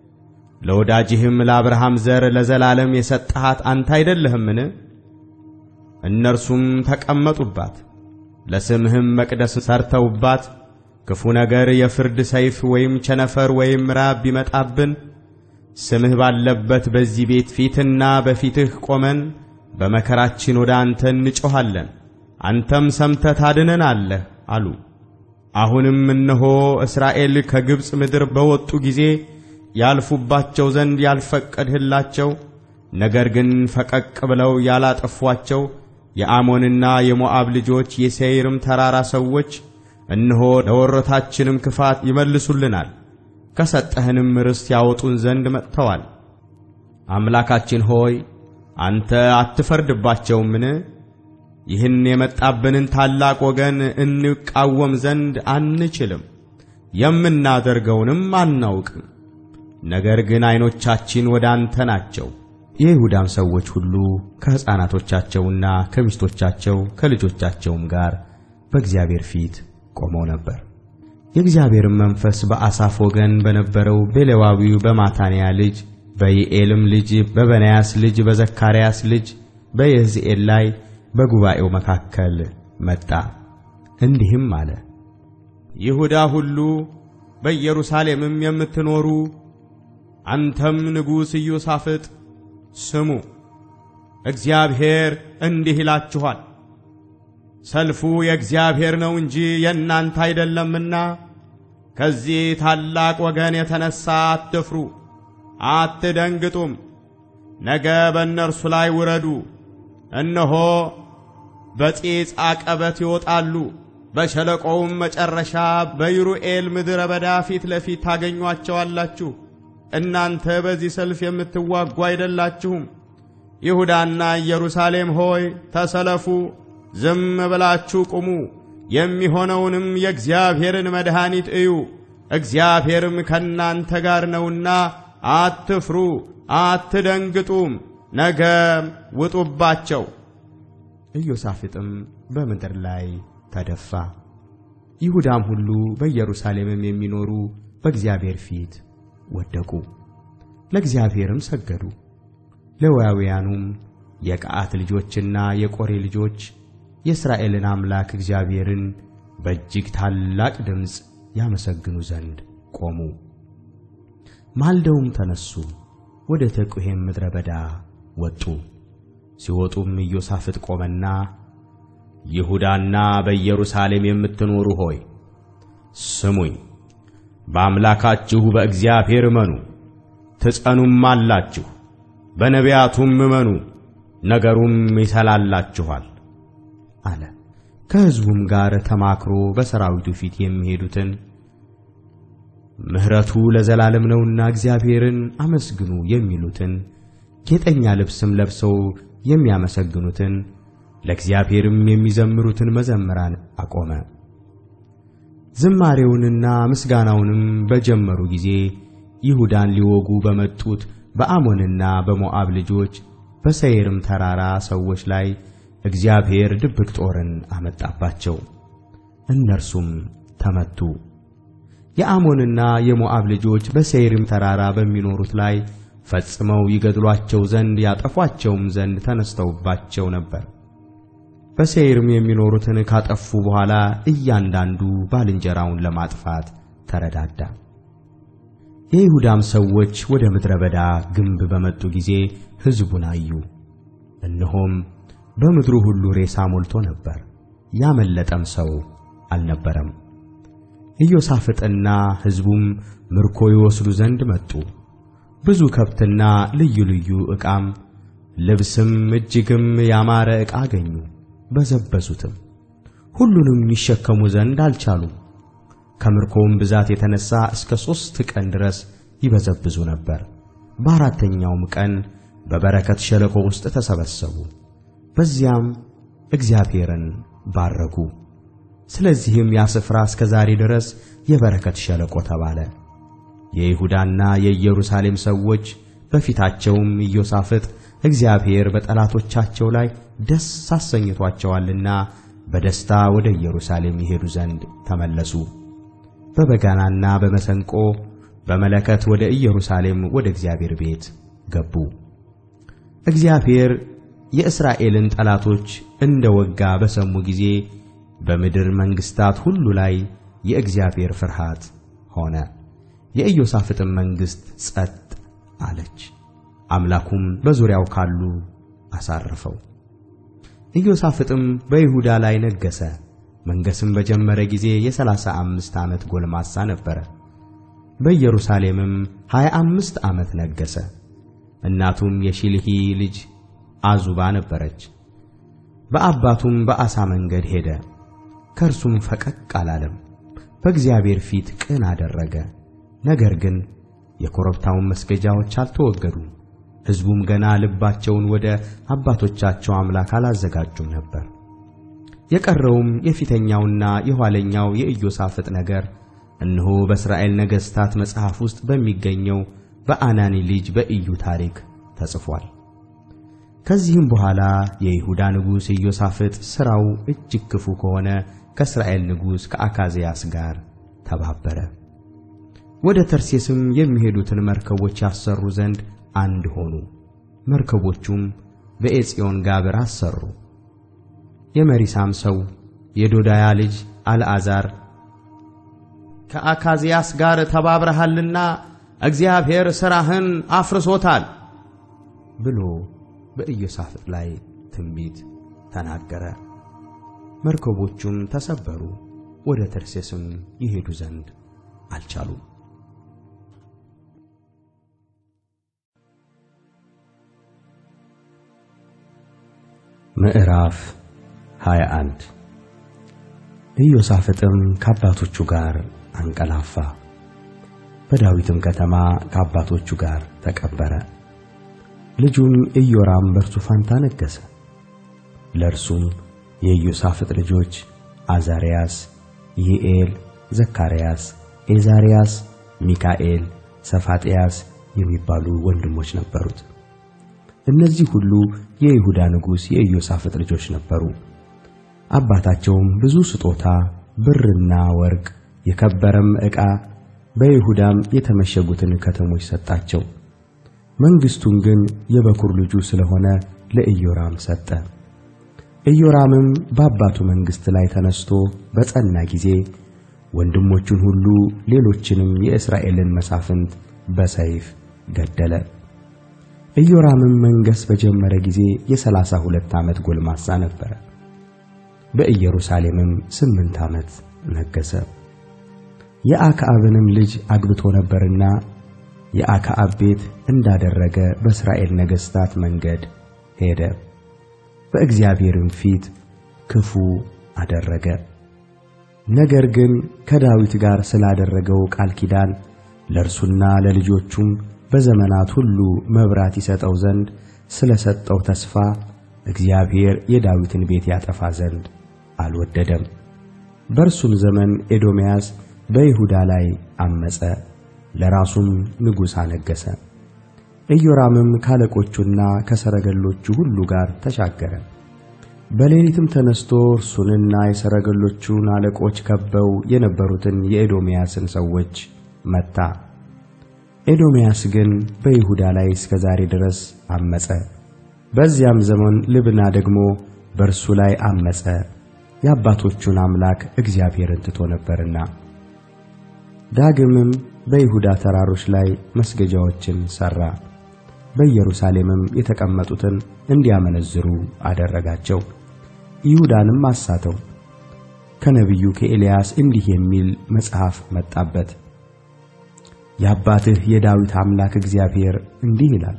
ለወዳጅህም ለአብርሃም ዘር ለዘላለም የሰጠሃት አንተ አይደለህምን? እነርሱም ተቀመጡባት፣ ለስምህም መቅደስ ሰርተውባት ክፉ ነገር የፍርድ ሰይፍ ወይም ቸነፈር ወይም ራብ ቢመጣብን ስምህ ባለበት በዚህ ቤት ፊትና በፊትህ ቆመን በመከራችን ወደ አንተ እንጮኻለን፣ አንተም ሰምተህ ታድነናለህ አሉ። አሁንም እነሆ እስራኤል ከግብፅ ምድር በወጡ ጊዜ ያልፉባቸው ዘንድ ያልፈቀድህላቸው ነገር ግን ፈቀቅ ብለው ያላጠፏቸው የአሞንና የሞዓብ ልጆች የሴይርም ተራራ ሰዎች እነሆ ለወረታችንም ክፋት ይመልሱልናል፣ ከሰጠህንም ርስት ያወጡን ዘንድ መጥተዋል። አምላካችን ሆይ አንተ አትፈርድባቸውምን? ይህን የመጣብንን ታላቅ ወገን እንቃወም ዘንድ አንችልም፣ የምናደርገውንም አናውቅም። ነገር ግን ዐይኖቻችን ወደ አንተ ናቸው። የይሁዳም ሰዎች ሁሉ ከሕፃናቶቻቸውና ከሚስቶቻቸው ከልጆቻቸውም ጋር በእግዚአብሔር ፊት ቆመው ነበር። የእግዚአብሔርም መንፈስ በአሳፍ ወገን በነበረው በሌዋዊው በማታንያ ልጅ በይኤልም ልጅ በበናያስ ልጅ በዘካርያስ ልጅ በየሕዝኤል ላይ በጉባኤው መካከል መጣ፣ እንዲህም አለ። ይሁዳ ሁሉ በኢየሩሳሌምም የምትኖሩ አንተም ንጉሥ ኢዮሳፍጥ ስሙ፣ እግዚአብሔር እንዲህ ይላችኋል፣ ሰልፉ የእግዚአብሔር ነው እንጂ የእናንተ አይደለምና ከዚህ ታላቅ ወገን የተነሣ አትፍሩ፣ አትደንግጡም። ነገ በእነርሱ ላይ ውረዱ። እነሆ በጺጽ አቀበት ይወጣሉ፣ በሸለቆውም መጨረሻ በይሩኤል ምድረ በዳ ፊት ለፊት ታገኟቸዋላችሁ። እናንተ በዚህ ሰልፍ የምትዋጉ አይደላችሁም። ይሁዳና ኢየሩሳሌም ሆይ ተሰለፉ፣ ዝም ብላችሁ ቁሙ፣ የሚሆነውንም የእግዚአብሔርን መድኃኒት እዩ። እግዚአብሔርም ከእናንተ ጋር ነውና አትፍሩ፣ አትደንግጡም። ነገ ውጡባቸው። ኢዮሳፍጥም በምድር ላይ ተደፋ። ይሁዳም ሁሉ በኢየሩሳሌምም የሚኖሩ በእግዚአብሔር ፊት ወደቁ፣ ለእግዚአብሔርም ሰገዱ። ሌዋውያኑም የቀዓት ልጆችና የቆሬ ልጆች የእስራኤልን አምላክ እግዚአብሔርን በእጅግ ታላቅ ድምፅ ያመሰግኑ ዘንድ ቆሙ። ማልደውም ተነሱ፣ ወደ ተቁሔም ምድረ በዳ ወጡ። ሲወጡም ኢዮሳፍጥ ቆመና ይሁዳና በኢየሩሳሌም የምትኖሩ ሆይ ስሙኝ፣ በአምላካችሁ በእግዚአብሔር እመኑ፣ ትጸኑም አላችሁ። በነቢያቱም እመኑ፣ ነገሩም ይሰላላችኋል አለ። ከሕዝቡም ጋር ተማክሮ በሰራዊቱ ፊት የሚሄዱትን ምሕረቱ ለዘላለም ነውና እግዚአብሔርን አመስግኑ የሚሉትን ጌጠኛ ልብስም ለብሰው የሚያመሰግኑትን ለእግዚአብሔርም የሚዘምሩትን መዘምራን አቆመ። ዝማሬውንና ምስጋናውንም በጀመሩ ጊዜ ይሁዳን ሊወጉ በመጡት በአሞንና በሞዓብ ልጆች በሰይርም ተራራ ሰዎች ላይ እግዚአብሔር ድብቅ ጦርን አመጣባቸው፣ እነርሱም ተመቱ። የአሞንና የሞዓብ ልጆች በሴይርም ተራራ በሚኖሩት ላይ ፈጽመው ይገድሏቸው ዘንድ ያጠፏቸውም ዘንድ ተነስተውባቸው ነበር። በሴይርም የሚኖሩትን ካጠፉ በኋላ እያንዳንዱ ባልንጀራውን ለማጥፋት ተረዳዳ። የይሁዳም ሰዎች ወደ ምድረ በዳ ግንብ በመጡ ጊዜ ሕዝቡን አዩ። እነሆም በምድሩ ሁሉ ሬሳ ሞልቶ ነበር፣ ያመለጠም ሰው አልነበረም። ኢዮሳፍጥና ሕዝቡም ምርኮ ይወስዱ ዘንድ መጡ። ብዙ ከብትና ልዩ ልዩ ዕቃም ልብስም እጅግም ያማረ ዕቃ አገኙ። በዘበዙትም፣ ሁሉንም ይሸከሙ ዘንድ አልቻሉም። ከምርኮውም ብዛት የተነሣ እስከ ሦስት ቀን ድረስ ይበዘብዙ ነበር። በአራተኛውም ቀን በበረከት ሸለቆ ውስጥ ተሰበሰቡ፣ በዚያም እግዚአብሔርን ባረኩ። ስለዚህም ያ ስፍራ እስከ ዛሬ ድረስ የበረከት ሸለቆ ተባለ። የይሁዳና የኢየሩሳሌም ሰዎች በፊታቸውም ኢዮሳፍጥ እግዚአብሔር በጠላቶቻቸው ላይ ደስ አሰኝቷቸዋልና በደስታ ወደ ኢየሩሳሌም ይሄዱ ዘንድ ተመለሱ። በበጋናና በመሰንቆ በመለከት ወደ ኢየሩሳሌም ወደ እግዚአብሔር ቤት ገቡ። እግዚአብሔር የእስራኤልን ጠላቶች እንደ ወጋ በሰሙ ጊዜ በምድር መንግሥታት ሁሉ ላይ የእግዚአብሔር ፍርሃት ሆነ። የኢዮሳፍጥም መንግሥት ጸጥ አለች፣ አምላኩም በዙሪያው ካሉ አሳረፈው። ኢዮሳፍጥም በይሁዳ ላይ ነገሠ። መንገሥም በጀመረ ጊዜ የሠላሳ አምስት ዓመት ጎልማሳ ነበረ። በኢየሩሳሌምም ሀያ አምስት ዓመት ነገሠ። እናቱም የሺልሒ ልጅ አዙባ ነበረች። በአባቱም በአሳ መንገድ ሄደ፣ ከእርሱም ፈቀቅ አላለም። በእግዚአብሔር ፊት ቅን አደረገ። ነገር ግን የኮረብታውን መስገጃዎች አልተወገዱም። ሕዝቡም ገና ልባቸውን ወደ አባቶቻቸው አምላክ አላዘጋጁም ነበር። የቀረውም የፊተኛውና የኋለኛው የኢዮሳፍጥ ነገር እነሆ በእስራኤል ነገሥታት መጽሐፍ ውስጥ በሚገኘው በአናኒ ልጅ በኢዩ ታሪክ ተጽፏል። ከዚህም በኋላ የይሁዳ ንጉሥ ኢዮሳፍጥ ሥራው እጅግ ክፉ ከሆነ ከእስራኤል ንጉሥ ከአካዝያስ ጋር ተባበረ። ወደ ተርሴስም የሚሄዱትን መርከቦች ያሰሩ ዘንድ አንድ ሆኑ። መርከቦቹም በኤጽዮን ጋብር አሰሩ። የመሪሳም ሰው የዶዳያ ልጅ አልዓዛር ከአካዝያስ ጋር ተባብረሃልና እግዚአብሔር ሥራህን አፍርሶታል ብሎ በኢዮሳፍጥ ላይ ትንቢት ተናገረ። መርከቦቹም ተሰበሩ፣ ወደ ተርሴስም ይሄዱ ዘንድ አልቻሉም። ምዕራፍ 21 ኢዮሳፍጥም ከአባቶቹ ጋር አንቀላፋ፣ በዳዊትም ከተማ ከአባቶቹ ጋር ተቀበረ። ልጁም ኢዮራም በእርሱ ፋንታ ነገሠ። ለእርሱም የኢዮሳፍጥ ልጆች አዛርያስ፣ ይኤል፣ ዘካርያስ፣ ኤዛርያስ፣ ሚካኤል፣ ሰፋጥያስ የሚባሉ ወንድሞች ነበሩት። እነዚህ ሁሉ የይሁዳ ንጉሥ የኢዮሳፍጥ ልጆች ነበሩ። አባታቸውም ብዙ ስጦታ ብርና ወርቅ የከበረም ዕቃ በይሁዳም የተመሸጉትን ከተሞች ሰጣቸው። መንግሥቱን ግን የበኩር ልጁ ስለሆነ ለኢዮራም ሰጠ። ኢዮራምም በአባቱ መንግሥት ላይ ተነስቶ በጸና ጊዜ ወንድሞቹን ሁሉ ሌሎችንም የእስራኤልን መሳፍንት በሰይፍ ገደለ። ኢዮራምም መንገሥ በጀመረ ጊዜ የሠላሳ ሁለት ዓመት ጎልማሳ ነበረ። በኢየሩሳሌምም ስምንት ዓመት ነገሠ። የአክዓብንም ልጅ አግብቶ ነበርና የአክዓብ ቤት እንዳደረገ በእስራኤል ነገሥታት መንገድ ሄደ። በእግዚአብሔርም ፊት ክፉ አደረገ። ነገር ግን ከዳዊት ጋር ስላደረገው ቃል ኪዳን ለእርሱና ለልጆቹም በዘመናት ሁሉ መብራት ይሰጠው ዘንድ ስለ ሰጠው ተስፋ እግዚአብሔር የዳዊትን ቤት ያጠፋ ዘንድ አልወደደም። በእርሱም ዘመን ኤዶምያስ በይሁዳ ላይ አመፀ፣ ለራሱም ንጉሥ አነገሠ። ኢዮራምም ካለቆቹና ከሰረገሎቹ ሁሉ ጋር ተሻገረ። በሌሊትም ተነስቶ እርሱንና የሰረገሎቹን አለቆች ከበው የነበሩትን የኤዶምያስን ሰዎች መታ። ኤዶምያስ ግን በይሁዳ ላይ እስከ ዛሬ ድረስ አመፀ። በዚያም ዘመን ልብና ደግሞ በእርሱ ላይ አመፀ፣ የአባቶቹን አምላክ እግዚአብሔርን ትቶ ነበርና። ዳግምም በይሁዳ ተራሮች ላይ መስገጃዎችን ሠራ። በኢየሩሳሌምም የተቀመጡትን እንዲያመነዝሩ አደረጋቸው። ይሁዳንም አሳተው። ከነቢዩ ከኤልያስ እንዲህ የሚል መጽሐፍ መጣበት። የአባትህ የዳዊት አምላክ እግዚአብሔር እንዲህ ይላል፣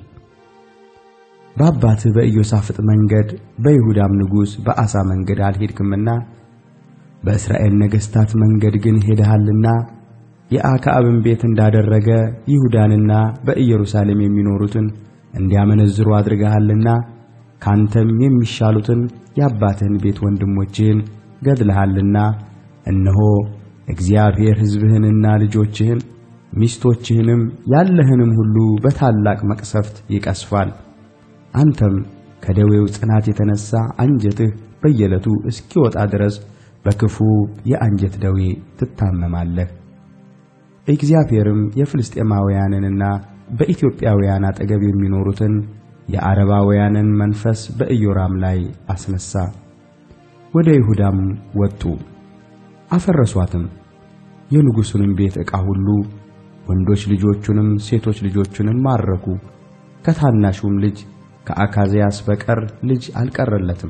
በአባትህ በኢዮሳፍጥ መንገድ በይሁዳም ንጉሥ በአሳ መንገድ አልሄድክምና በእስራኤል ነገሥታት መንገድ ግን ሄደሃልና የአክዓብን ቤት እንዳደረገ ይሁዳንና በኢየሩሳሌም የሚኖሩትን እንዲያመነዝሩ አድርገሃልና ካንተም የሚሻሉትን የአባትህን ቤት ወንድሞችህን ገድለሃልና እነሆ እግዚአብሔር ሕዝብህንና ልጆችህን ሚስቶችህንም ያለህንም ሁሉ በታላቅ መቅሰፍት ይቀስፋል። አንተም ከደዌው ጽናት የተነሣ አንጀትህ በየዕለቱ እስኪወጣ ድረስ በክፉ የአንጀት ደዌ ትታመማለህ። እግዚአብሔርም የፍልስጤማውያንንና በኢትዮጵያውያን አጠገብ የሚኖሩትን የዓረባውያንን መንፈስ በኢዮራም ላይ አስነሣ። ወደ ይሁዳም ወጡ፣ አፈረሷትም። የንጉሡንም ቤት ዕቃ ሁሉ ወንዶች ልጆቹንም ሴቶች ልጆቹንም ማረኩ። ከታናሹም ልጅ ከአካዝያስ በቀር ልጅ አልቀረለትም።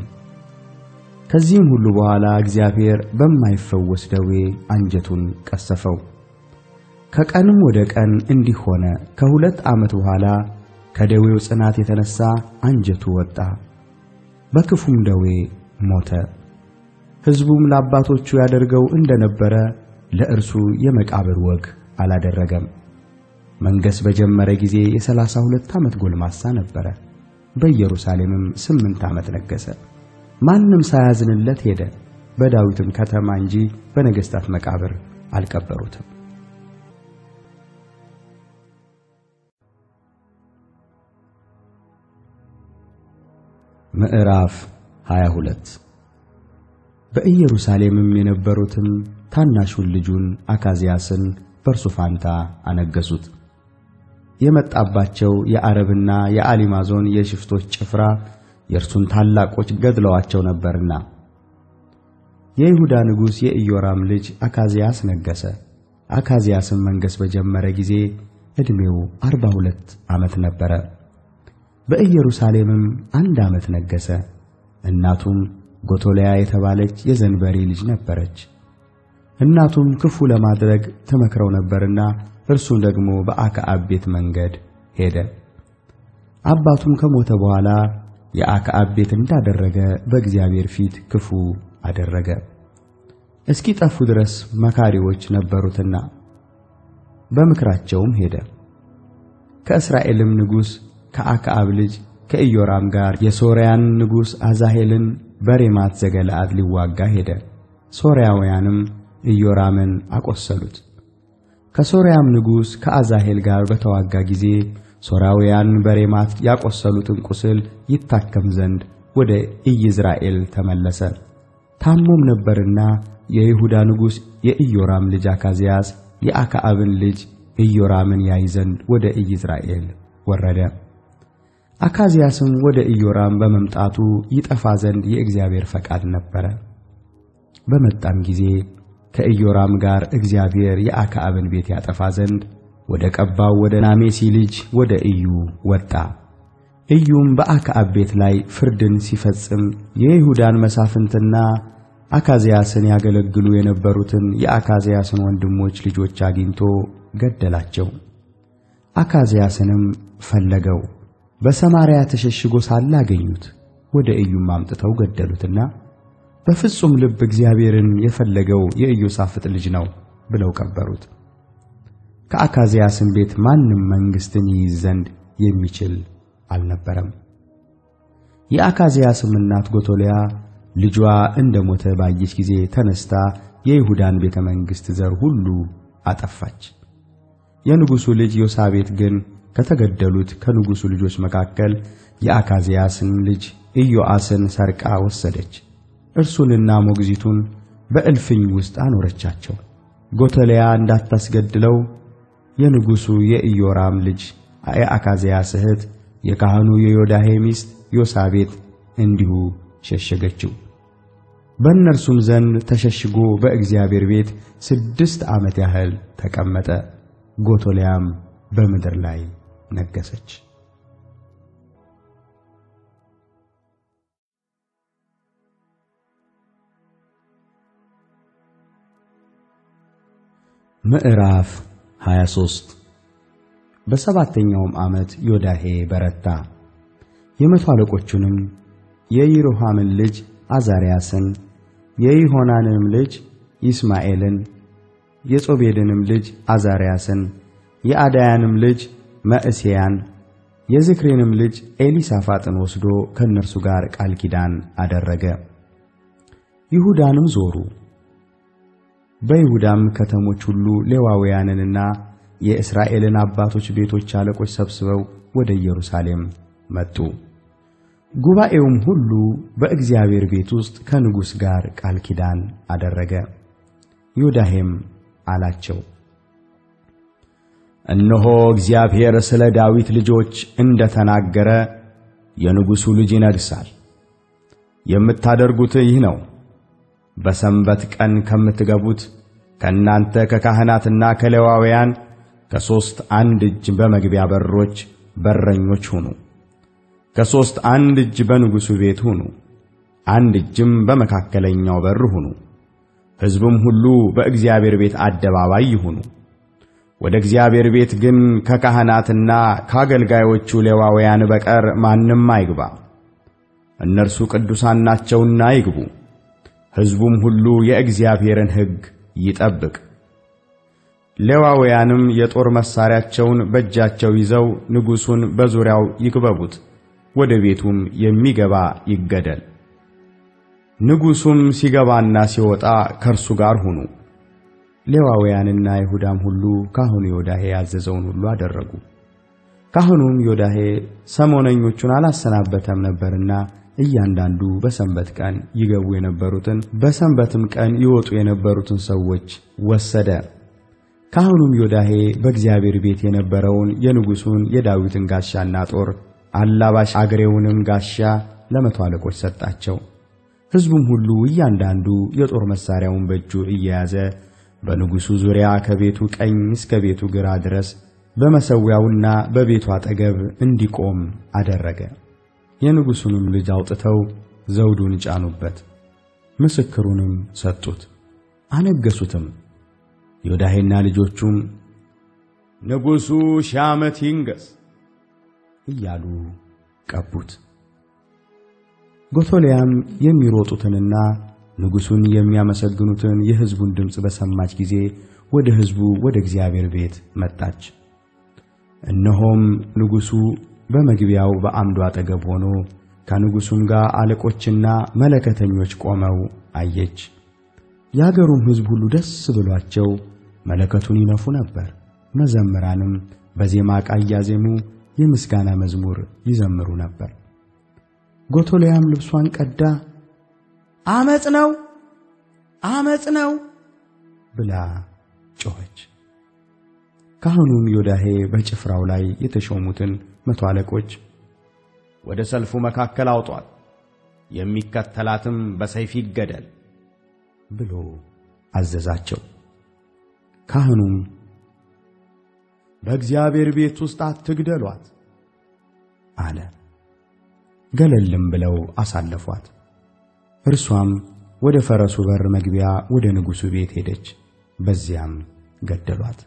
ከዚህም ሁሉ በኋላ እግዚአብሔር በማይፈወስ ደዌ አንጀቱን ቀሰፈው። ከቀንም ወደ ቀን እንዲህ ሆነ። ከሁለት ዓመት በኋላ ከደዌው ጽናት የተነሣ አንጀቱ ወጣ፣ በክፉም ደዌ ሞተ። ሕዝቡም ለአባቶቹ ያደርገው እንደነበረ ለእርሱ የመቃብር ወግ አላደረገም። መንገሥ በጀመረ ጊዜ የሠላሳ ሁለት ዓመት ጎልማሳ ነበረ። በኢየሩሳሌምም ስምንት ዓመት ነገሠ። ማንም ሳያዝንለት ሄደ። በዳዊትም ከተማ እንጂ በነገሥታት መቃብር አልቀበሩትም። ምዕራፍ 22 በኢየሩሳሌምም የነበሩትም ታናሹን ልጁን አካዝያስን በእርሱ ፋንታ አነገሱት። የመጣባቸው የዓረብና የአሊማዞን የሽፍቶች ጭፍራ የእርሱን ታላቆች ገድለዋቸው ነበርና። የይሁዳ ንጉሥ የኢዮራም ልጅ አካዝያስ ነገሠ። አካዝያስም መንገሥ በጀመረ ጊዜ ዕድሜው አርባ ሁለት ዓመት ነበረ። በኢየሩሳሌምም አንድ ዓመት ነገሠ። እናቱም ጎቶልያ የተባለች የዘንበሪ ልጅ ነበረች። እናቱም ክፉ ለማድረግ ተመክረው ነበርና እርሱም ደግሞ በአክዓብ ቤት መንገድ ሄደ። አባቱም ከሞተ በኋላ የአክዓብ ቤት እንዳደረገ በእግዚአብሔር ፊት ክፉ አደረገ። እስኪጠፉ ድረስ መካሪዎች ነበሩትና በምክራቸውም ሄደ። ከእስራኤልም ንጉሥ ከአክዓብ ልጅ ከኢዮራም ጋር የሶርያን ንጉሥ አዛሄልን በሬማት ዘገለዓድ ሊዋጋ ሄደ። ሶርያውያንም ኢዮራምን አቆሰሉት። ከሶርያም ንጉሥ ከአዛሄል ጋር በተዋጋ ጊዜ ሶርያውያን በሬማት ያቆሰሉትን ቁስል ይታከም ዘንድ ወደ ኢይዝራኤል ተመለሰ። ታሞም ነበርና የይሁዳ ንጉሥ የኢዮራም ልጅ አካዝያስ የአክዓብን ልጅ ኢዮራምን ያይ ዘንድ ወደ ኢይዝራኤል ወረደ። አካዝያስም ወደ ኢዮራም በመምጣቱ ይጠፋ ዘንድ የእግዚአብሔር ፈቃድ ነበረ። በመጣም ጊዜ ከኢዮራም ጋር እግዚአብሔር የአክዓብን ቤት ያጠፋ ዘንድ ወደ ቀባው ወደ ናሜሲ ልጅ ወደ ኢዩ ወጣ። ኢዩም በአክዓብ ቤት ላይ ፍርድን ሲፈጽም የይሁዳን መሳፍንትና አካዝያስን ያገለግሉ የነበሩትን የአካዝያስን ወንድሞች ልጆች አግኝቶ ገደላቸው። አካዝያስንም ፈለገው፣ በሰማርያ ተሸሽጎ ሳለ አገኙት። ወደ ኢዩም አምጥተው ገደሉትና በፍጹም ልብ እግዚአብሔርን የፈለገው የኢዮሳፍጥ ልጅ ነው ብለው ቀበሩት። ከአካዝያስም ቤት ማንም መንግሥትን ይይዝ ዘንድ የሚችል አልነበረም። የአካዝያስም እናት ጎቶልያ ልጇ እንደ ሞተ ባየች ጊዜ ተነስታ የይሁዳን ቤተ መንግሥት ዘር ሁሉ አጠፋች። የንጉሡ ልጅ ዮሳቤት ግን ከተገደሉት ከንጉሡ ልጆች መካከል የአካዝያስን ልጅ ኢዮአስን ሰርቃ ወሰደች። እርሱንና ሞግዚቱን በእልፍኝ ውስጥ አኖረቻቸው። ጎቶልያ እንዳታስገድለው የንጉሡ የኢዮራም ልጅ የአካዝያስ እህት የካህኑ የዮዳሄ ሚስት ዮሳቤት እንዲሁ ሸሸገችው። በእነርሱም ዘንድ ተሸሽጎ በእግዚአብሔር ቤት ስድስት ዓመት ያህል ተቀመጠ። ጎቶልያም በምድር ላይ ነገሰች። ምዕራፍ 23 በሰባተኛውም ዓመት ዮዳሄ በረታ። የመቶ አለቆቹንም የይሮሃምን ልጅ አዛርያስን የይሆናንንም ልጅ ይስማኤልን የጾቤድንም ልጅ አዛርያስን የአዳያንም ልጅ መዕሤያን የዝክሬንም ልጅ ኤሊሳፋጥን ወስዶ ከእነርሱ ጋር ቃል ኪዳን አደረገ። ይሁዳንም ዞሩ። በይሁዳም ከተሞች ሁሉ ሌዋውያንንና የእስራኤልን አባቶች ቤቶች አለቆች ሰብስበው ወደ ኢየሩሳሌም መጡ። ጉባኤውም ሁሉ በእግዚአብሔር ቤት ውስጥ ከንጉሥ ጋር ቃል ኪዳን አደረገ። ዮዳሄም አላቸው፣ እነሆ እግዚአብሔር ስለ ዳዊት ልጆች እንደ ተናገረ የንጉሡ ልጅ ይነግሣል። የምታደርጉት ይህ ነው በሰንበት ቀን ከምትገቡት ከእናንተ ከካህናትና ከሌዋውያን ከሦስት አንድ እጅ በመግቢያ በሮች በረኞች ሁኑ። ከሦስት አንድ እጅ በንጉሡ ቤት ሁኑ፣ አንድ እጅም በመካከለኛው በር ሁኑ። ሕዝቡም ሁሉ በእግዚአብሔር ቤት አደባባይ ይሁኑ። ወደ እግዚአብሔር ቤት ግን ከካህናትና ከአገልጋዮቹ ሌዋውያን በቀር ማንም አይግባ። እነርሱ ቅዱሳን ናቸውና ይግቡ። ሕዝቡም ሁሉ የእግዚአብሔርን ሕግ ይጠብቅ። ሌዋውያንም የጦር መሣሪያቸውን በእጃቸው ይዘው ንጉሡን በዙሪያው ይክበቡት፣ ወደ ቤቱም የሚገባ ይገደል። ንጉሡም ሲገባና ሲወጣ ከእርሱ ጋር ሁኑ። ሌዋውያንና ይሁዳም ሁሉ ካህኑ ዮዳሄ ያዘዘውን ሁሉ አደረጉ። ካህኑም ዮዳሄ ሰሞነኞቹን አላሰናበተም ነበርና እያንዳንዱ በሰንበት ቀን ይገቡ የነበሩትን በሰንበትም ቀን ይወጡ የነበሩትን ሰዎች ወሰደ። ካህኑም ዮዳሄ በእግዚአብሔር ቤት የነበረውን የንጉሡን የዳዊትን ጋሻና ጦር አላባሽ አግሬውንም ጋሻ ለመቶ አለቆች ሰጣቸው። ሕዝቡም ሁሉ እያንዳንዱ የጦር መሣሪያውን በእጁ እየያዘ በንጉሡ ዙሪያ ከቤቱ ቀኝ እስከ ቤቱ ግራ ድረስ በመሠዊያውና በቤቱ አጠገብ እንዲቆም አደረገ። የንጉሡንም ልጅ አውጥተው ዘውዱን ጫኑበት፣ ምስክሩንም ሰጡት፣ አነገሱትም። ዮዳሄና ልጆቹም ንጉሡ ሺህ ዓመት ይንገሥ እያሉ ቀቡት። ጎቶልያም የሚሮጡትንና ንጉሡን የሚያመሰግኑትን የሕዝቡን ድምፅ በሰማች ጊዜ ወደ ሕዝቡ ወደ እግዚአብሔር ቤት መጣች። እነሆም ንጉሡ በመግቢያው በዓምዱ አጠገብ ሆኖ ከንጉሡም ጋር አለቆችና መለከተኞች ቆመው አየች። የአገሩም ሕዝብ ሁሉ ደስ ብሏቸው መለከቱን ይነፉ ነበር። መዘምራንም በዜማ ዕቃ እያዜሙ የምስጋና መዝሙር ይዘምሩ ነበር። ጎቶልያም ልብሷን ቀዳ አመፅ ነው፣ አመፅ ነው ብላ ጮኸች። ካህኑም ዮዳሄ በጭፍራው ላይ የተሾሙትን መቶ አለቆች ወደ ሰልፉ መካከል አውጧት፣ የሚከተላትም በሰይፍ ይገደል ብሎ አዘዛቸው። ካህኑም በእግዚአብሔር ቤት ውስጥ አትግደሏት አለ። ገለልም ብለው አሳለፏት። እርሷም ወደ ፈረሱ በር መግቢያ ወደ ንጉሡ ቤት ሄደች፣ በዚያም ገደሏት።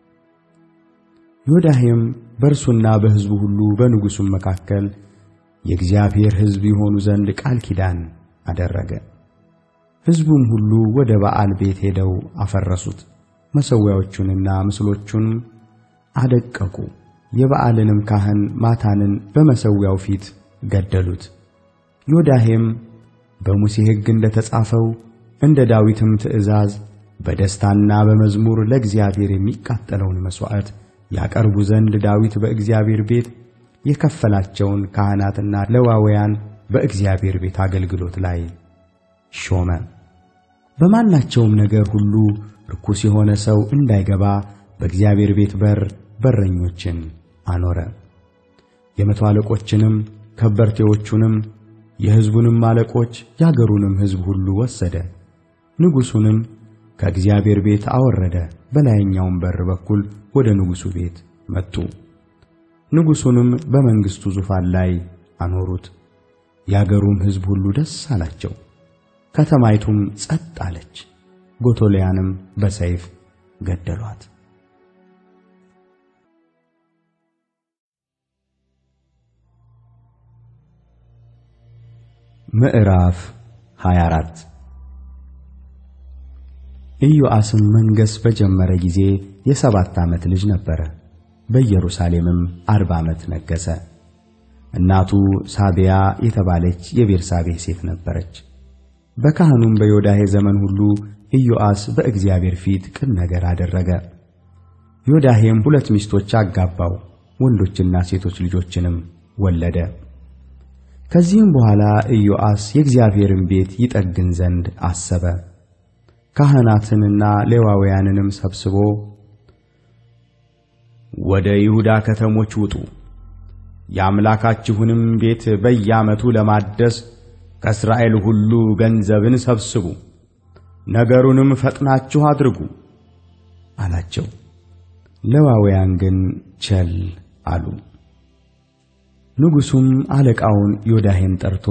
ዮዳሄም በእርሱና በሕዝቡ ሁሉ በንጉሡም መካከል የእግዚአብሔር ሕዝብ የሆኑ ዘንድ ቃል ኪዳን አደረገ። ሕዝቡም ሁሉ ወደ በዓል ቤት ሄደው አፈረሱት፣ መሠዊያዎቹንና ምስሎቹን አደቀቁ። የበዓልንም ካህን ማታንን በመሠዊያው ፊት ገደሉት። ዮዳሄም በሙሴ ሕግ እንደ ተጻፈው እንደ ዳዊትም ትእዛዝ በደስታና በመዝሙር ለእግዚአብሔር የሚቃጠለውን መሥዋዕት ያቀርቡ ዘንድ ዳዊት በእግዚአብሔር ቤት የከፈላቸውን ካህናትና ሌዋውያን በእግዚአብሔር ቤት አገልግሎት ላይ ሾመ። በማናቸውም ነገር ሁሉ ርኩስ የሆነ ሰው እንዳይገባ በእግዚአብሔር ቤት በር በረኞችን አኖረ። የመቶ አለቆችንም ከበርቴዎቹንም የሕዝቡንም አለቆች የአገሩንም ሕዝብ ሁሉ ወሰደ። ንጉሡንም ከእግዚአብሔር ቤት አወረደ። በላይኛውም በር በኩል ወደ ንጉሡ ቤት መጡ። ንጉሡንም በመንግሥቱ ዙፋን ላይ አኖሩት። የአገሩም ሕዝብ ሁሉ ደስ አላቸው። ከተማይቱም ጸጥ አለች። ጎቶልያንም በሰይፍ ገደሏት። ምዕራፍ 24 ኢዮአስም መንገሥ በጀመረ ጊዜ የሰባት ዓመት ልጅ ነበረ። በኢየሩሳሌምም አርባ ዓመት ነገሠ። እናቱ ሳቢያ የተባለች የቤርሳቤህ ሴት ነበረች። በካህኑም በዮዳሄ ዘመን ሁሉ ኢዮአስ በእግዚአብሔር ፊት ቅን ነገር አደረገ። ዮዳሄም ሁለት ሚስቶች አጋባው፣ ወንዶችና ሴቶች ልጆችንም ወለደ። ከዚህም በኋላ ኢዮአስ የእግዚአብሔርን ቤት ይጠግን ዘንድ አሰበ። ካህናትንና ሌዋውያንንም ሰብስቦ ወደ ይሁዳ ከተሞች ውጡ፣ የአምላካችሁንም ቤት በየዓመቱ ለማደስ ከእስራኤል ሁሉ ገንዘብን ሰብስቡ፣ ነገሩንም ፈጥናችሁ አድርጉ አላቸው። ሌዋውያን ግን ቸል አሉ። ንጉሡም አለቃውን ዮዳሄን ጠርቶ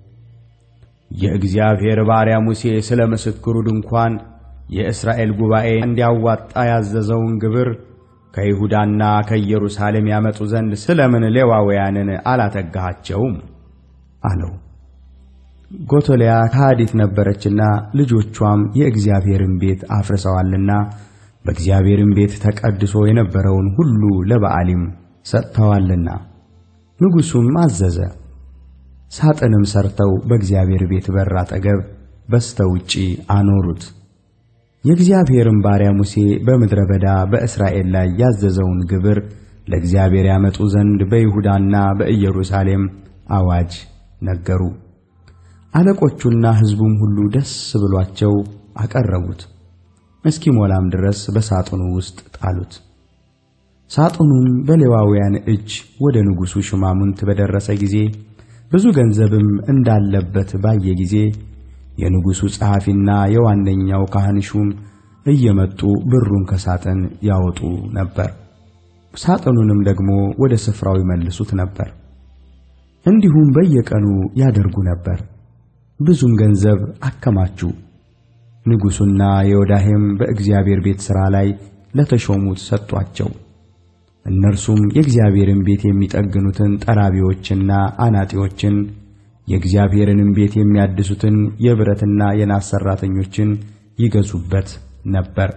የእግዚአብሔር ባሪያ ሙሴ ስለ ምስክሩ ድንኳን የእስራኤል ጉባኤ እንዲያዋጣ ያዘዘውን ግብር ከይሁዳና ከኢየሩሳሌም ያመጡ ዘንድ ስለምን ሌዋውያንን አላተጋሃቸውም? አለው። ጎቶልያ ከሃዲት ነበረችና ልጆቿም የእግዚአብሔርን ቤት አፍርሰዋልና በእግዚአብሔርም ቤት ተቀድሶ የነበረውን ሁሉ ለበዓሊም ሰጥተዋልና። ንጉሡም አዘዘ። ሳጥንም ሰርተው በእግዚአብሔር ቤት በር አጠገብ በስተ ውጪ አኖሩት። የእግዚአብሔርም ባሪያ ሙሴ በምድረ በዳ በእስራኤል ላይ ያዘዘውን ግብር ለእግዚአብሔር ያመጡ ዘንድ በይሁዳና በኢየሩሳሌም አዋጅ ነገሩ። አለቆቹና ሕዝቡም ሁሉ ደስ ብሏቸው አቀረቡት። እስኪሞላም ድረስ በሳጥኑ ውስጥ ጣሉት። ሳጥኑም በሌዋውያን እጅ ወደ ንጉሡ ሽማሙንት በደረሰ ጊዜ ብዙ ገንዘብም እንዳለበት ባየ ጊዜ የንጉሡ ጸሐፊና የዋነኛው ካህን ሹም እየመጡ ብሩን ከሳጥን ያወጡ ነበር፣ ሳጥኑንም ደግሞ ወደ ስፍራው ይመልሱት ነበር። እንዲሁም በየቀኑ ያደርጉ ነበር። ብዙም ገንዘብ አከማቹ። ንጉሡና የዮዳሄም በእግዚአብሔር ቤት ሥራ ላይ ለተሾሙት ሰጧቸው። እነርሱም የእግዚአብሔርን ቤት የሚጠግኑትን ጠራቢዎችና አናጢዎችን የእግዚአብሔርንም ቤት የሚያድሱትን የብረትና የናስ ሠራተኞችን ይገዙበት ነበር።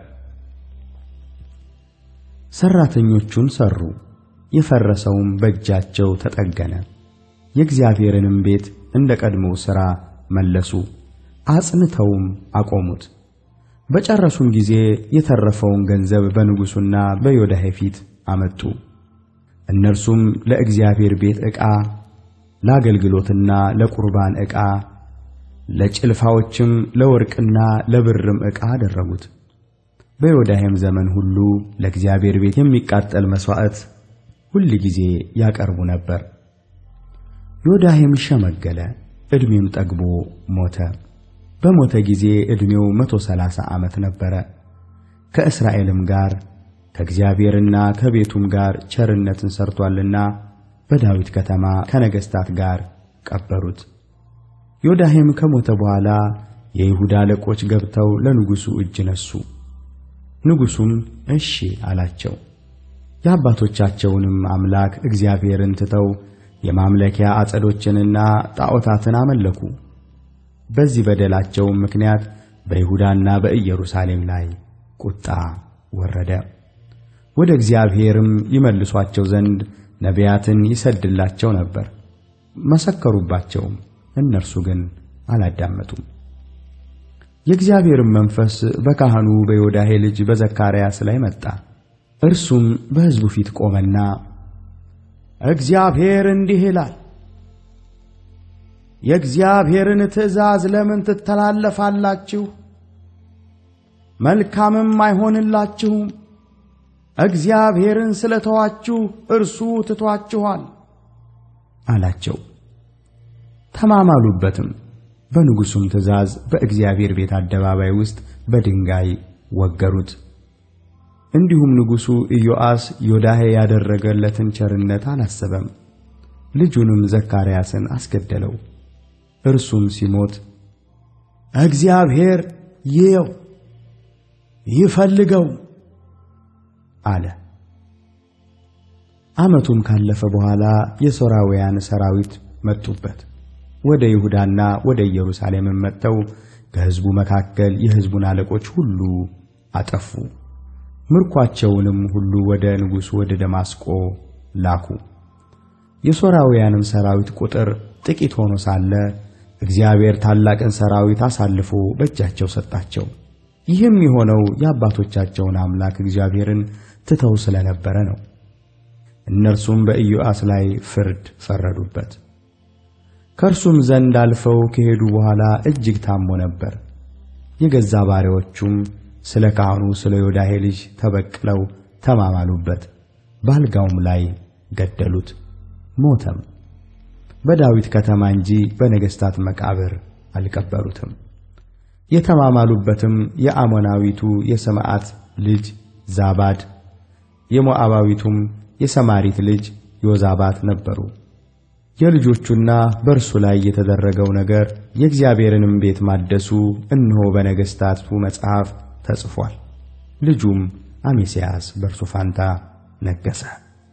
ሠራተኞቹን ሠሩ፣ የፈረሰውም በእጃቸው ተጠገነ። የእግዚአብሔርንም ቤት እንደ ቀድሞው ሥራ መለሱ፣ አጽንተውም አቆሙት። በጨረሱም ጊዜ የተረፈውን ገንዘብ በንጉሡና በዮዳሄ ፊት አመጡ። እነርሱም ለእግዚአብሔር ቤት ዕቃ፣ ለአገልግሎትና ለቁርባን ዕቃ፣ ለጭልፋዎችም ለወርቅና ለብርም ዕቃ አደረጉት። በዮዳሄም ዘመን ሁሉ ለእግዚአብሔር ቤት የሚቃጠል መሥዋዕት ሁል ጊዜ ያቀርቡ ነበር። ዮዳሄም ሸመገለ፣ ዕድሜም ጠግቦ ሞተ። በሞተ ጊዜ ዕድሜው መቶ ሠላሳ ዓመት ነበረ። ከእስራኤልም ጋር ከእግዚአብሔርና ከቤቱም ጋር ቸርነትን ሠርቶአልና በዳዊት ከተማ ከነገሥታት ጋር ቀበሩት። ዮዳሄም ከሞተ በኋላ የይሁዳ አለቆች ገብተው ለንጉሡ እጅ ነሱ። ንጉሡም እሺ አላቸው። የአባቶቻቸውንም አምላክ እግዚአብሔርን ትተው የማምለኪያ አጸዶችንና ጣዖታትን አመለኩ። በዚህ በደላቸውም ምክንያት በይሁዳና በኢየሩሳሌም ላይ ቁጣ ወረደ። ወደ እግዚአብሔርም ይመልሷቸው ዘንድ ነቢያትን ይሰድላቸው ነበር። መሰከሩባቸውም፣ እነርሱ ግን አላዳመጡም። የእግዚአብሔርም መንፈስ በካህኑ በዮዳሄ ልጅ በዘካርያስ ላይ መጣ። እርሱም በሕዝቡ ፊት ቆመና እግዚአብሔር እንዲህ ይላል፣ የእግዚአብሔርን ትእዛዝ ለምን ትተላለፋላችሁ? መልካምም አይሆንላችሁም። እግዚአብሔርን ስለተዋችሁ እርሱ ትቷችኋል አላቸው። ተማማሉበትም። በንጉሡም ትእዛዝ በእግዚአብሔር ቤት አደባባይ ውስጥ በድንጋይ ወገሩት። እንዲሁም ንጉሡ ኢዮአስ ዮዳሄ ያደረገለትን ቸርነት አላሰበም። ልጁንም ዘካርያስን አስገደለው። እርሱም ሲሞት እግዚአብሔር ይየው ይፈልገው አለ። ዓመቱም ካለፈ በኋላ የሶርያውያን ሰራዊት መጡበት። ወደ ይሁዳና ወደ ኢየሩሳሌምም መጥተው ከሕዝቡ መካከል የሕዝቡን አለቆች ሁሉ አጠፉ። ምርኳቸውንም ሁሉ ወደ ንጉሡ ወደ ደማስቆ ላኩ። የሶርያውያንም ሰራዊት ቁጥር ጥቂት ሆኖ ሳለ እግዚአብሔር ታላቅን ሰራዊት አሳልፎ በእጃቸው ሰጣቸው። ይህም የሆነው የአባቶቻቸውን አምላክ እግዚአብሔርን ትተው ስለነበረ ነው። እነርሱም በኢዮአስ ላይ ፍርድ ፈረዱበት። ከእርሱም ዘንድ አልፈው ከሄዱ በኋላ እጅግ ታሞ ነበር። የገዛ ባሪያዎቹም ስለ ካህኑ ስለ ዮዳሄ ልጅ ተበቅለው ተማማሉበት፣ በአልጋውም ላይ ገደሉት፣ ሞተም። በዳዊት ከተማ እንጂ በነገሥታት መቃብር አልቀበሩትም። የተማማሉበትም የአሞናዊቱ የሰማዓት ልጅ ዛባድ የሞዓባዊቱም የሰማሪት ልጅ ዮዛባት ነበሩ። የልጆቹና በእርሱ ላይ የተደረገው ነገር የእግዚአብሔርንም ቤት ማደሱ እነሆ በነገሥታቱ መጽሐፍ ተጽፏል። ልጁም አሜስያስ በእርሱ ፋንታ ነገሠ።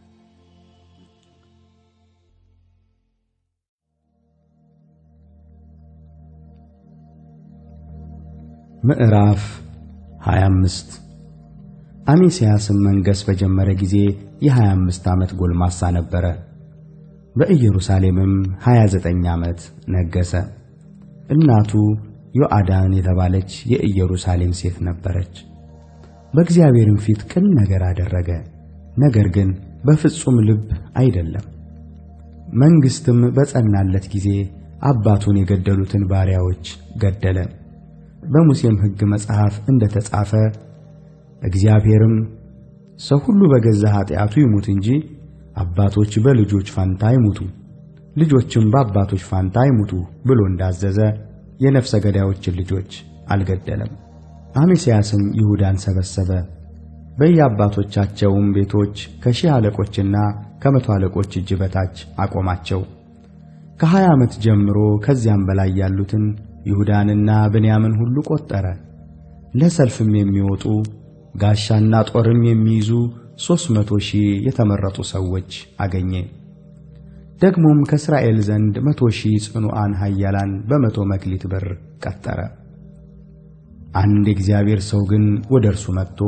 ምዕራፍ 25 አሜስያስም መንገሥ በጀመረ ጊዜ የ25 ዓመት ጎልማሳ ነበረ። በኢየሩሳሌምም 29 ዓመት ነገሠ። እናቱ ዮአዳን የተባለች የኢየሩሳሌም ሴት ነበረች። በእግዚአብሔርም ፊት ቅን ነገር አደረገ፣ ነገር ግን በፍጹም ልብ አይደለም። መንግሥትም በጸናለት ጊዜ አባቱን የገደሉትን ባሪያዎች ገደለ። በሙሴም ሕግ መጽሐፍ እንደ ተጻፈ እግዚአብሔርም ሰው ሁሉ በገዛ ኃጢአቱ ይሙት እንጂ አባቶች በልጆች ፋንታ አይሙቱ፣ ልጆችም በአባቶች ፋንታ አይሙቱ ብሎ እንዳዘዘ የነፍሰ ገዳዮችን ልጆች አልገደለም። አሜስያስም ይሁዳን ሰበሰበ፣ በየአባቶቻቸውም ቤቶች ከሺህ አለቆችና ከመቶ አለቆች እጅ በታች አቆማቸው። ከሀያ ዓመት ጀምሮ ከዚያም በላይ ያሉትን ይሁዳንና ብንያምን ሁሉ ቈጠረ። ለሰልፍም የሚወጡ ጋሻና ጦርም የሚይዙ ሦስት መቶ ሺህ የተመረጡ ሰዎች አገኘ። ደግሞም ከእስራኤል ዘንድ መቶ ሺህ ጽኑዓን ኃያላን በመቶ መክሊት ብር ቀጠረ። አንድ የእግዚአብሔር ሰው ግን ወደ እርሱ መጥቶ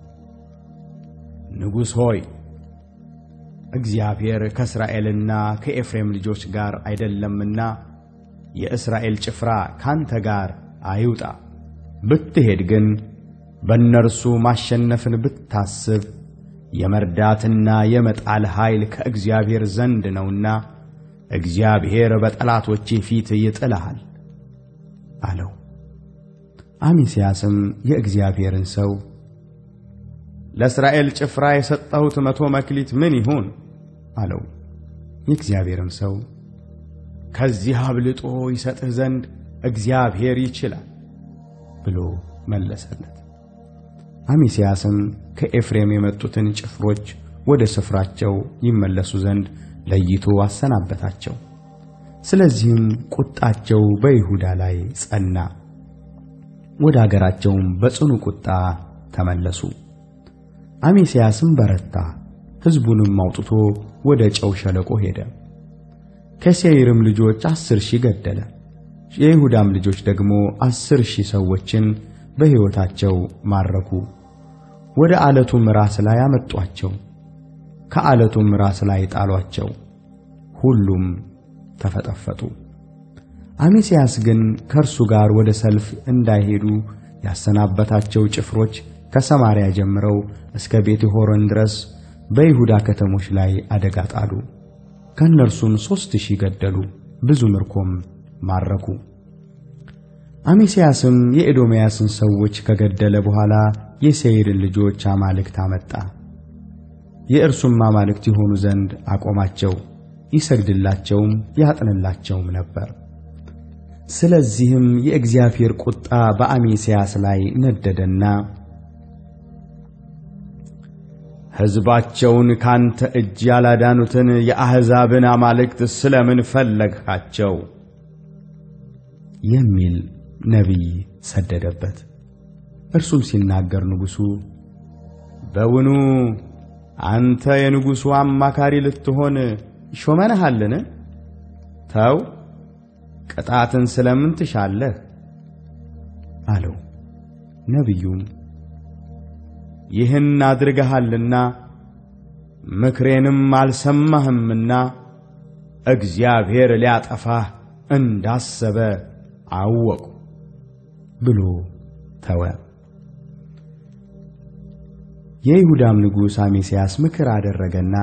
ንጉሥ ሆይ እግዚአብሔር ከእስራኤልና ከኤፍሬም ልጆች ጋር አይደለምና የእስራኤል ጭፍራ ካንተ ጋር አይውጣ። ብትሄድ ግን በእነርሱ ማሸነፍን ብታስብ የመርዳትና የመጣል ኃይል ከእግዚአብሔር ዘንድ ነውና እግዚአብሔር በጠላቶቼ ፊት ይጥልሃል አለው። አሜስያስም የእግዚአብሔርን ሰው ለእስራኤል ጭፍራ የሰጠሁት መቶ መክሊት ምን ይሁን አለው። የእግዚአብሔርም ሰው ከዚህ አብልጦ ይሰጥህ ዘንድ እግዚአብሔር ይችላል ብሎ መለሰለት። አሜስያስም ከኤፍሬም የመጡትን ጭፍሮች ወደ ስፍራቸው ይመለሱ ዘንድ ለይቶ አሰናበታቸው። ስለዚህም ቁጣቸው በይሁዳ ላይ ጸና፣ ወደ አገራቸውም በጽኑ ቁጣ ተመለሱ። አሜስያስም በረታ፣ ሕዝቡንም አውጥቶ ወደ ጨው ሸለቆ ሄደ። ከሴይርም ልጆች አስር ሺህ ገደለ። የይሁዳም ልጆች ደግሞ አስር ሺህ ሰዎችን በሕይወታቸው ማረኩ። ወደ ዓለቱም ራስ ላይ አመጧቸው፣ ከዓለቱም ራስ ላይ ጣሏቸው። ሁሉም ተፈጠፈጡ። አሜስያስ ግን ከእርሱ ጋር ወደ ሰልፍ እንዳይሄዱ ያሰናበታቸው ጭፍሮች ከሰማርያ ጀምረው እስከ ቤት ሆሮን ድረስ በይሁዳ ከተሞች ላይ አደጋ ጣሉ። ከእነርሱም ሦስት ሺህ ገደሉ፣ ብዙ ምርኮም ማረኩ። አሜስያስም የኤዶምያስን ሰዎች ከገደለ በኋላ የሴይርን ልጆች አማልክት አመጣ። የእርሱም አማልክት የሆኑ ዘንድ አቆማቸው፣ ይሰግድላቸውም ያጥንላቸውም ነበር። ስለዚህም የእግዚአብሔር ቁጣ በአሜስያስ ላይ ነደደና ሕዝባቸውን ካንተ እጅ ያላዳኑትን የአሕዛብን አማልክት ስለምን ፈለግሃቸው? የሚል ነቢይ ሰደደበት። እርሱም ሲናገር ንጉሡ በውኑ አንተ የንጉሡ አማካሪ ልትሆን ሾመንሃልን? ተው፣ ቅጣትን ስለምን ትሻለህ? አለው። ነቢዩም ይህን አድርገሃልና ምክሬንም አልሰማህምና እግዚአብሔር ሊያጠፋህ እንዳሰበ አወቁ ብሎ ተወ። የይሁዳም ንጉሥ አሜስያስ ምክር አደረገና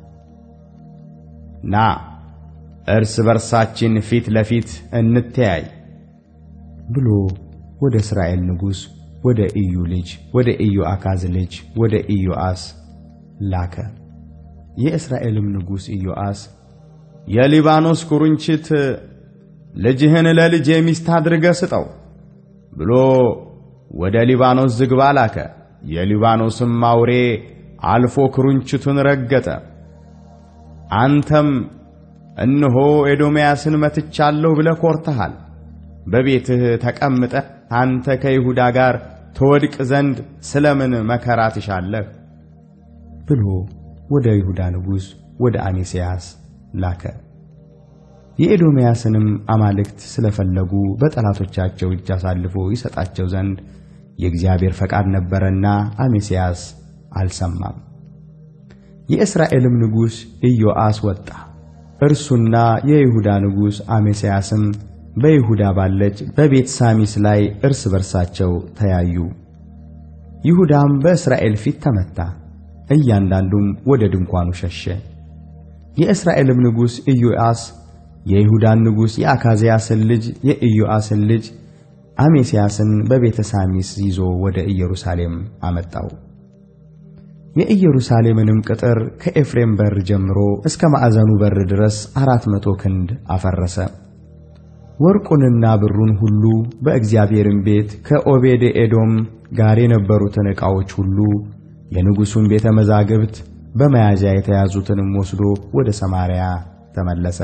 ና እርስ በርሳችን ፊት ለፊት እንተያይ ብሎ ወደ እስራኤል ንጉሥ ወደ ኢዩ ልጅ ወደ ኢዮአካዝ ልጅ ወደ ኢዮአስ ላከ። የእስራኤልም ንጉሥ ኢዮአስ የሊባኖስ ኩርንችት ልጅህን ለልጄ ሚስት አድርገህ ስጠው ብሎ ወደ ሊባኖስ ዝግባ ላከ። የሊባኖስም አውሬ አልፎ ኩርንችቱን ረገጠ። አንተም እነሆ ኤዶምያስን መትቻለሁ ብለህ ኮርተሃል። በቤትህ ተቀምጠህ አንተ ከይሁዳ ጋር ትወድቅ ዘንድ ስለምን መከራ ትሻለህ? ብሎ ወደ ይሁዳ ንጉሥ ወደ አሜስያስ ላከ። የኤዶምያስንም አማልክት ስለፈለጉ በጠላቶቻቸው እጅ አሳልፎ ይሰጣቸው ዘንድ የእግዚአብሔር ፈቃድ ነበረና አሜስያስ አልሰማም። የእስራኤልም ንጉሥ ኢዮአስ ወጣ። እርሱና የይሁዳ ንጉሥ አሜስያስም በይሁዳ ባለች በቤት ሳሚስ ላይ እርስ በርሳቸው ተያዩ። ይሁዳም በእስራኤል ፊት ተመታ፣ እያንዳንዱም ወደ ድንኳኑ ሸሸ። የእስራኤልም ንጉሥ ኢዮአስ የይሁዳን ንጉሥ የአካዝያስን ልጅ የኢዮአስን ልጅ አሜስያስን በቤተ ሳሚስ ይዞ ወደ ኢየሩሳሌም አመጣው። የኢየሩሳሌምንም ቅጥር ከኤፍሬም በር ጀምሮ እስከ ማዕዘኑ በር ድረስ አራት መቶ ክንድ አፈረሰ። ወርቁንና ብሩን ሁሉ በእግዚአብሔርም ቤት ከኦቤድ ኤዶም ጋር የነበሩትን ዕቃዎች ሁሉ የንጉሡን ቤተ መዛግብት በመያዣ የተያዙትንም ወስዶ ወደ ሰማርያ ተመለሰ።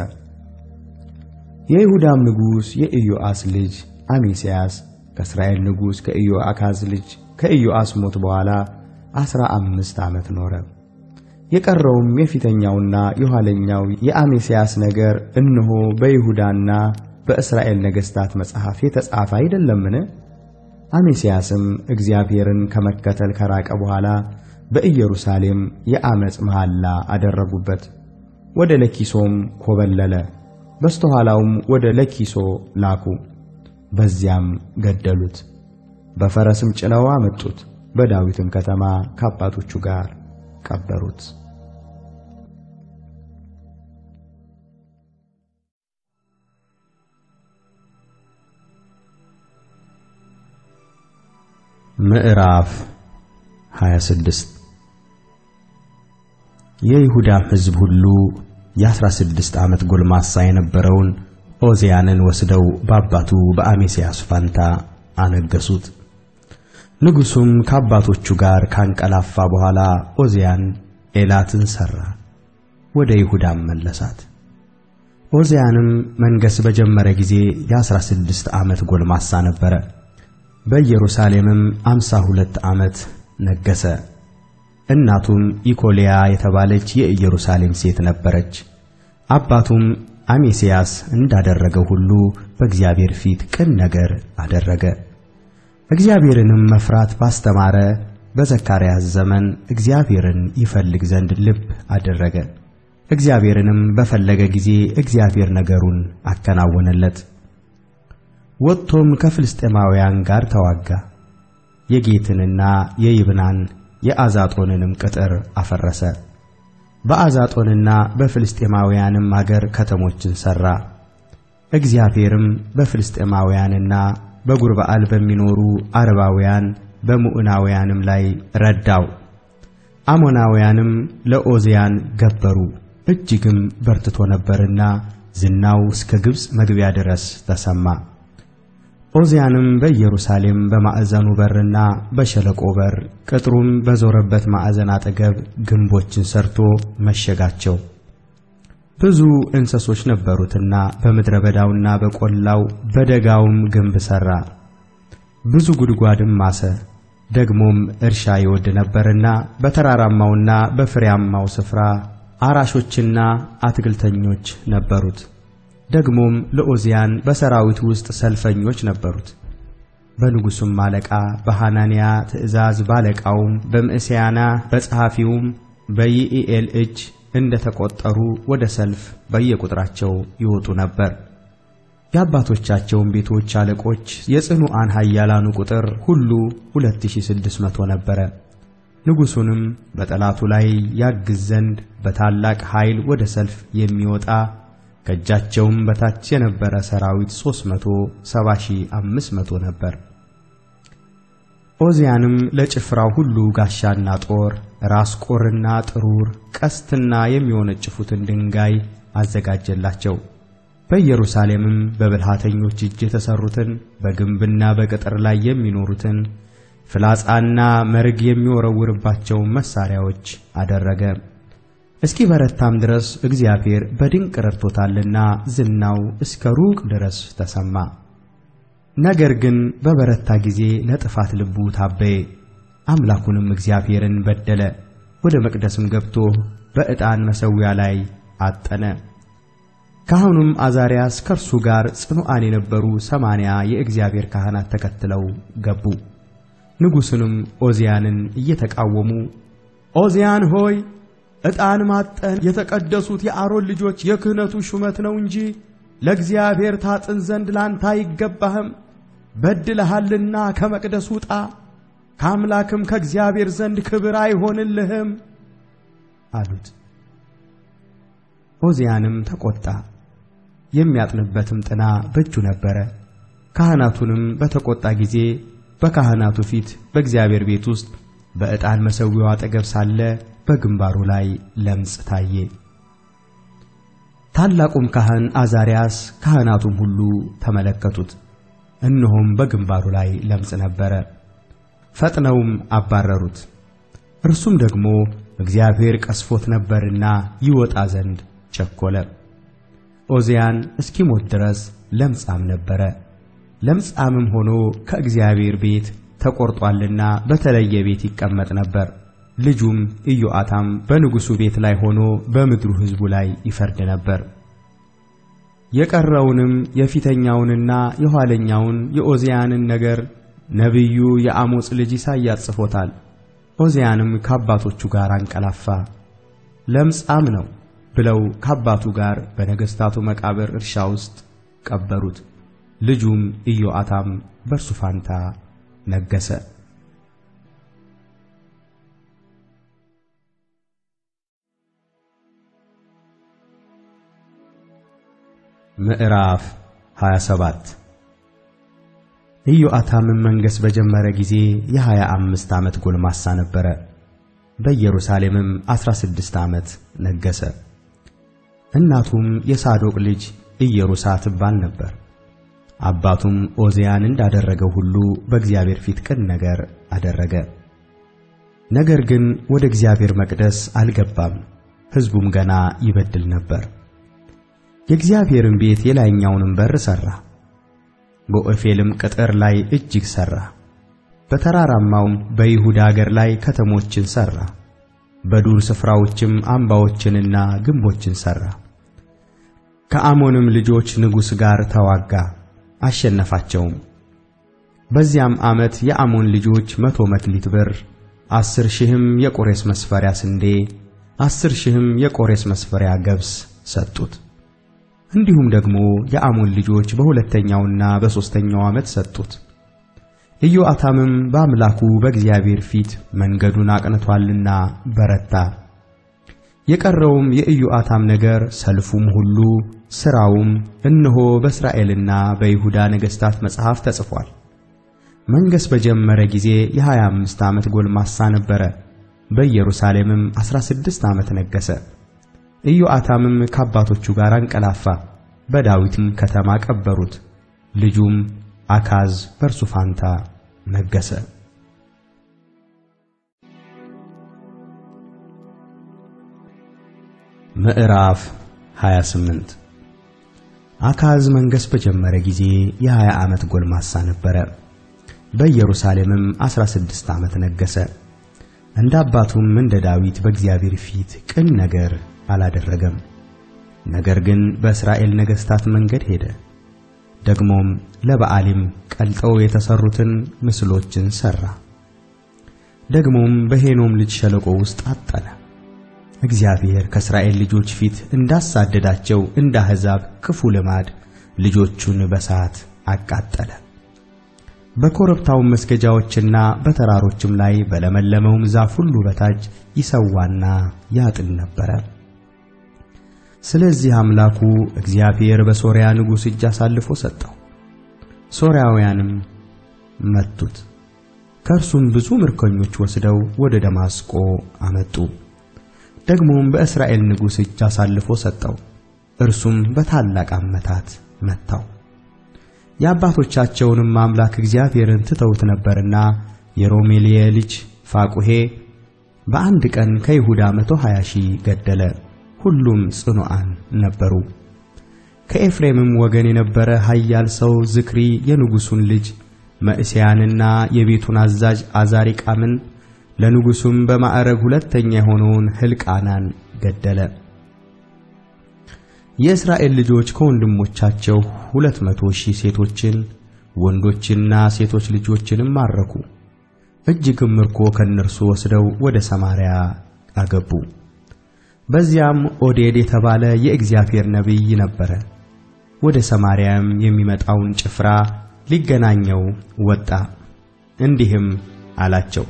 የይሁዳም ንጉሥ የኢዮአስ ልጅ አሜስያስ ከእስራኤል ንጉሥ ከኢዮአካዝ ልጅ ከኢዮአስ ሞት በኋላ ዐሥራ አምስት ዓመት ኖረ። የቀረውም የፊተኛውና የኋለኛው የአሜስያስ ነገር እነሆ በይሁዳና በእስራኤል ነገሥታት መጽሐፍ የተጻፈ አይደለምን? አሜስያስም እግዚአብሔርን ከመከተል ከራቀ በኋላ በኢየሩሳሌም የዓመፅ መሐላ አደረጉበት። ወደ ለኪሶም ኮበለለ። በስተኋላውም ወደ ለኪሶ ላኩ። በዚያም ገደሉት። በፈረስም ጭነው አመጡት። በዳዊትም ከተማ ከአባቶቹ ጋር ቀበሩት። ምዕራፍ 26 የይሁዳም ሕዝብ ሁሉ የአሥራ ስድስት ዓመት ጎልማሳ የነበረውን ዖዝያንን ወስደው በአባቱ በአሜስያስ ፋንታ አነገሱት። ንጉሡም ከአባቶቹ ጋር ካንቀላፋ በኋላ ዖዝያን ኤላትን ሠራ፣ ወደ ይሁዳም መለሳት። ዖዝያንም መንገሥ በጀመረ ጊዜ የአሥራ ስድስት ዓመት ጎልማሳ ነበረ። በኢየሩሳሌምም አምሳ ሁለት ዓመት ነገሠ። እናቱም ኢኮልያ የተባለች የኢየሩሳሌም ሴት ነበረች። አባቱም አሜስያስ እንዳደረገው ሁሉ በእግዚአብሔር ፊት ቅን ነገር አደረገ። እግዚአብሔርንም መፍራት ባስተማረ በዘካርያስ ዘመን እግዚአብሔርን ይፈልግ ዘንድ ልብ አደረገ። እግዚአብሔርንም በፈለገ ጊዜ እግዚአብሔር ነገሩን አከናወነለት። ወጥቶም ከፍልስጤማውያን ጋር ተዋጋ። የጌትንና የይብናን የአዛጦንንም ቅጥር አፈረሰ። በአዛጦንና በፍልስጤማውያንም አገር ከተሞችን ሠራ። እግዚአብሔርም በፍልስጥኤማውያንና በጉርበአል በሚኖሩ አረባውያን በሙዕናውያንም ላይ ረዳው። አሞናውያንም ለኦዝያን ገበሩ፣ እጅግም በርትቶ ነበርና ዝናው እስከ ግብፅ መግቢያ ድረስ ተሰማ። ኦዝያንም በኢየሩሳሌም በማዕዘኑ በርና በሸለቆ በር ቅጥሩም በዞረበት ማዕዘን አጠገብ ግንቦችን ሰርቶ መሸጋቸው። ብዙ እንስሶች ነበሩትና በምድረ በዳውና በቈላው በደጋውም ግንብ ሠራ። ብዙ ጉድጓድም ማሰ። ደግሞም እርሻ ይወድ ነበርና በተራራማውና በፍሬያማው ስፍራ አራሾችና አትክልተኞች ነበሩት። ደግሞም ለኦዝያን በሰራዊት ውስጥ ሰልፈኞች ነበሩት። በንጉሡም አለቃ በሐናንያ ትእዛዝ ባለቃውም በምዕስያና በጸሐፊውም በይኢኤል እጅ እንደ ተቈጠሩ ወደ ሰልፍ በየቁጥራቸው ይወጡ ነበር። የአባቶቻቸውን ቤቶች አለቆች የጽኑዓን ኃያላኑ ቁጥር ሁሉ 2600 ነበረ። ንጉሡንም በጠላቱ ላይ ያግዝ ዘንድ በታላቅ ኃይል ወደ ሰልፍ የሚወጣ ከእጃቸውም በታች የነበረ ሰራዊት 370500 ነበር። ኦዝያንም ለጭፍራው ሁሉ ጋሻና ጦር፣ ራስ ቁርና ጥሩር፣ ቀስትና የሚወነጭፉትን ድንጋይ አዘጋጀላቸው። በኢየሩሳሌምም በብልሃተኞች እጅ የተሠሩትን በግንብና በቅጥር ላይ የሚኖሩትን ፍላጻና መርግ የሚወረውርባቸውን መሣሪያዎች አደረገ። እስኪ በረታም ድረስ እግዚአብሔር በድንቅ ረድቶታልና ዝናው እስከ ሩቅ ድረስ ተሰማ። ነገር ግን በበረታ ጊዜ ለጥፋት ልቡ ታበየ፣ አምላኩንም እግዚአብሔርን በደለ። ወደ መቅደስም ገብቶ በዕጣን መሠዊያ ላይ አጠነ። ካህኑም አዛርያስ ከእርሱ ጋር ጽኑዓን የነበሩ ሰማንያ የእግዚአብሔር ካህናት ተከትለው ገቡ። ንጉሡንም ኦዝያንን እየተቃወሙ ኦዝያን ሆይ ዕጣን ማጠን የተቀደሱት የአሮን ልጆች የክህነቱ ሹመት ነው እንጂ ለእግዚአብሔር ታጥን ዘንድ ላንተ አይገባህም። በድለሃልና ከመቅደስ ውጣ፣ ከአምላክም ከእግዚአብሔር ዘንድ ክብር አይሆንልህም አሉት። ኦዝያንም ተቈጣ፣ የሚያጥንበትም ጥና በእጁ ነበረ። ካህናቱንም በተቈጣ ጊዜ በካህናቱ ፊት በእግዚአብሔር ቤት ውስጥ በዕጣን መሠዊያው አጠገብ ሳለ በግንባሩ ላይ ለምጽ ታየ። ታላቁም ካህን አዛርያስ ካህናቱም ሁሉ ተመለከቱት፣ እነሆም በግንባሩ ላይ ለምጽ ነበረ። ፈጥነውም አባረሩት። እርሱም ደግሞ እግዚአብሔር ቀስፎት ነበርና ይወጣ ዘንድ ቸኰለ። ኦዝያን እስኪሞት ድረስ ለምጻም ነበረ። ለምጻምም ሆኖ ከእግዚአብሔር ቤት ተቈርጦአልና በተለየ ቤት ይቀመጥ ነበር። ልጁም ኢዮአታም በንጉሡ ቤት ላይ ሆኖ በምድሩ ሕዝቡ ላይ ይፈርድ ነበር። የቀረውንም የፊተኛውንና የኋለኛውን የኦዝያንን ነገር ነቢዩ የአሞጽ ልጅ ኢሳይያስ ጽፎታል። ኦዝያንም ከአባቶቹ ጋር አንቀላፋ፣ ለምጻም ነው ብለው ከአባቱ ጋር በነገሥታቱ መቃብር እርሻ ውስጥ ቀበሩት። ልጁም ኢዮአታም በእርሱ ፋንታ ነገሠ። ምዕራፍ 27 ኢዮአታምም መንገሥ በጀመረ ጊዜ የሀያ አምስት ዓመት ጎልማሳ ነበረ። በኢየሩሳሌምም ዐሥራ ስድስት ዓመት ነገሠ። እናቱም የሳዶቅ ልጅ ኢየሩሳ ትባል ነበር። አባቱም ኦዝያን እንዳደረገው ሁሉ በእግዚአብሔር ፊት ቅን ነገር አደረገ። ነገር ግን ወደ እግዚአብሔር መቅደስ አልገባም፣ ሕዝቡም ገና ይበድል ነበር። የእግዚአብሔርን ቤት የላይኛውንም በር ሠራ፣ በኦፌልም ቅጥር ላይ እጅግ ሠራ። በተራራማውም በይሁዳ አገር ላይ ከተሞችን ሠራ፣ በዱር ስፍራዎችም አምባዎችንና ግንቦችን ሠራ። ከአሞንም ልጆች ንጉሥ ጋር ተዋጋ፣ አሸነፋቸውም። በዚያም ዓመት የአሞን ልጆች መቶ መክሊት ብር፣ አስር ሺህም የቆሬስ መስፈሪያ ስንዴ፣ አስር ሺህም የቆሬስ መስፈሪያ ገብስ ሰጡት። እንዲሁም ደግሞ የአሞን ልጆች በሁለተኛውና በሦስተኛው ዓመት ሰጡት። ኢዮአታምም በአምላኩ በእግዚአብሔር ፊት መንገዱን አቅንቶአልና በረታ። የቀረውም የኢዮአታም ነገር ሰልፉም ሁሉ ሥራውም እነሆ በእስራኤልና በይሁዳ ነገሥታት መጽሐፍ ተጽፏል። መንገሥ በጀመረ ጊዜ የሀያ አምስት ዓመት ጎልማሳ ነበረ። በኢየሩሳሌምም ዐሥራ ስድስት ዓመት ነገሠ። ኢዮአታምም ከአባቶቹ ጋር አንቀላፋ፣ በዳዊትም ከተማ ቀበሩት። ልጁም አካዝ በእርሱ ፋንታ ነገሠ። ምዕራፍ 28 አካዝ መንገሥ በጀመረ ጊዜ የሀያ ዓመት ጎልማሳ ነበረ። በኢየሩሳሌምም ዐሥራ ስድስት ዓመት ነገሠ። እንደ አባቱም እንደ ዳዊት በእግዚአብሔር ፊት ቅን ነገር አላደረገም። ነገር ግን በእስራኤል ነገሥታት መንገድ ሄደ። ደግሞም ለበዓሊም ቀልጠው የተሠሩትን ምስሎችን ሠራ። ደግሞም በሄኖም ልጅ ሸለቆ ውስጥ አጠነ። እግዚአብሔር ከእስራኤል ልጆች ፊት እንዳሳደዳቸው እንደ አሕዛብ ክፉ ልማድ ልጆቹን በሳት አቃጠለ። በኮረብታውም መስገጃዎችና በተራሮችም ላይ በለመለመውም ዛፍ ሁሉ በታች ይሰዋና ያጥን ነበረ። ስለዚህ አምላኩ እግዚአብሔር በሶርያ ንጉሥ እጅ አሳልፎ ሰጠው። ሶርያውያንም መቱት። ከእርሱም ብዙ ምርኮኞች ወስደው ወደ ደማስቆ አመጡ። ደግሞም በእስራኤል ንጉሥ እጅ አሳልፎ ሰጠው። እርሱም በታላቅ አመታት መታው። የአባቶቻቸውንም አምላክ እግዚአብሔርን ትተውት ነበርና የሮሜልየ ልጅ ፋቁሔ በአንድ ቀን ከይሁዳ መቶ ሀያ ሺህ ገደለ። ሁሉም ጽኑዓን ነበሩ። ከኤፍሬምም ወገን የነበረ ኃያል ሰው ዝክሪ የንጉሡን ልጅ መዕሤያንና የቤቱን አዛዥ አዛሪቃምን ለንጉሡም በማዕረግ ሁለተኛ የሆነውን ሕልቃናን ገደለ። የእስራኤል ልጆች ከወንድሞቻቸው ሁለት መቶ ሺህ ሴቶችን ወንዶችና ሴቶች ልጆችንም ማረኩ። እጅግም ምርኮ ከእነርሱ ወስደው ወደ ሰማርያ አገቡ። በዚያም ኦዴድ የተባለ የእግዚአብሔር ነቢይ ነበረ። ወደ ሰማርያም የሚመጣውን ጭፍራ ሊገናኘው ወጣ። እንዲህም አላቸው፣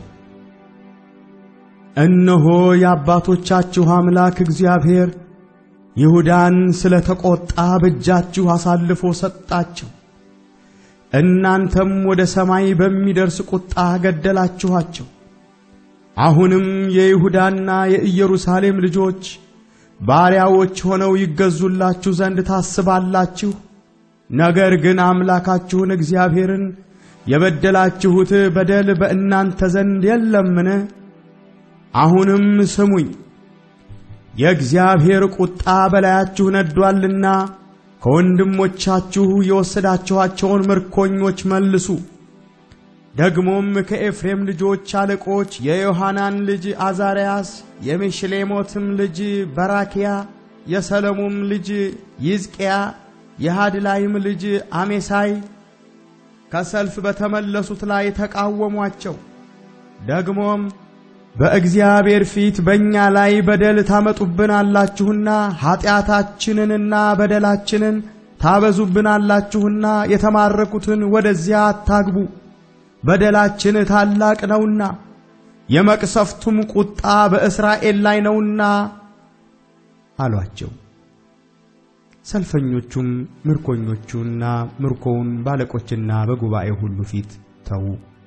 እነሆ የአባቶቻችሁ አምላክ እግዚአብሔር ይሁዳን ስለ ተቈጣ በእጃችሁ አሳልፎ ሰጣቸው። እናንተም ወደ ሰማይ በሚደርስ ቁጣ ገደላችኋቸው። አሁንም የይሁዳና የኢየሩሳሌም ልጆች ባሪያዎች ሆነው ይገዙላችሁ ዘንድ ታስባላችሁ። ነገር ግን አምላካችሁን እግዚአብሔርን የበደላችሁት በደል በእናንተ ዘንድ የለምን? አሁንም ስሙኝ። የእግዚአብሔር ቁጣ በላያችሁ ነዷልና ከወንድሞቻችሁ የወሰዳችኋቸውን ምርኮኞች መልሱ። ደግሞም ከኤፍሬም ልጆች አለቆች የዮሐናን ልጅ አዛርያስ፣ የሜሽሌሞትም ልጅ በራኪያ፣ የሰለሞም ልጅ ይዝቅያ፣ የሃድላይም ልጅ አሜሳይ ከሰልፍ በተመለሱት ላይ ተቃወሟቸው። ደግሞም በእግዚአብሔር ፊት በእኛ ላይ በደል ታመጡብናላችሁና ኀጢአታችንንና በደላችንን ታበዙብናላችሁና የተማረኩትን ወደዚያ አታግቡ፣ በደላችን ታላቅ ነውና የመቅሰፍቱም ቁጣ በእስራኤል ላይ ነውና አሏቸው። ሰልፈኞቹም ምርኮኞቹና ምርኮውን ባለቆችና በጉባኤው ሁሉ ፊት ተዉ።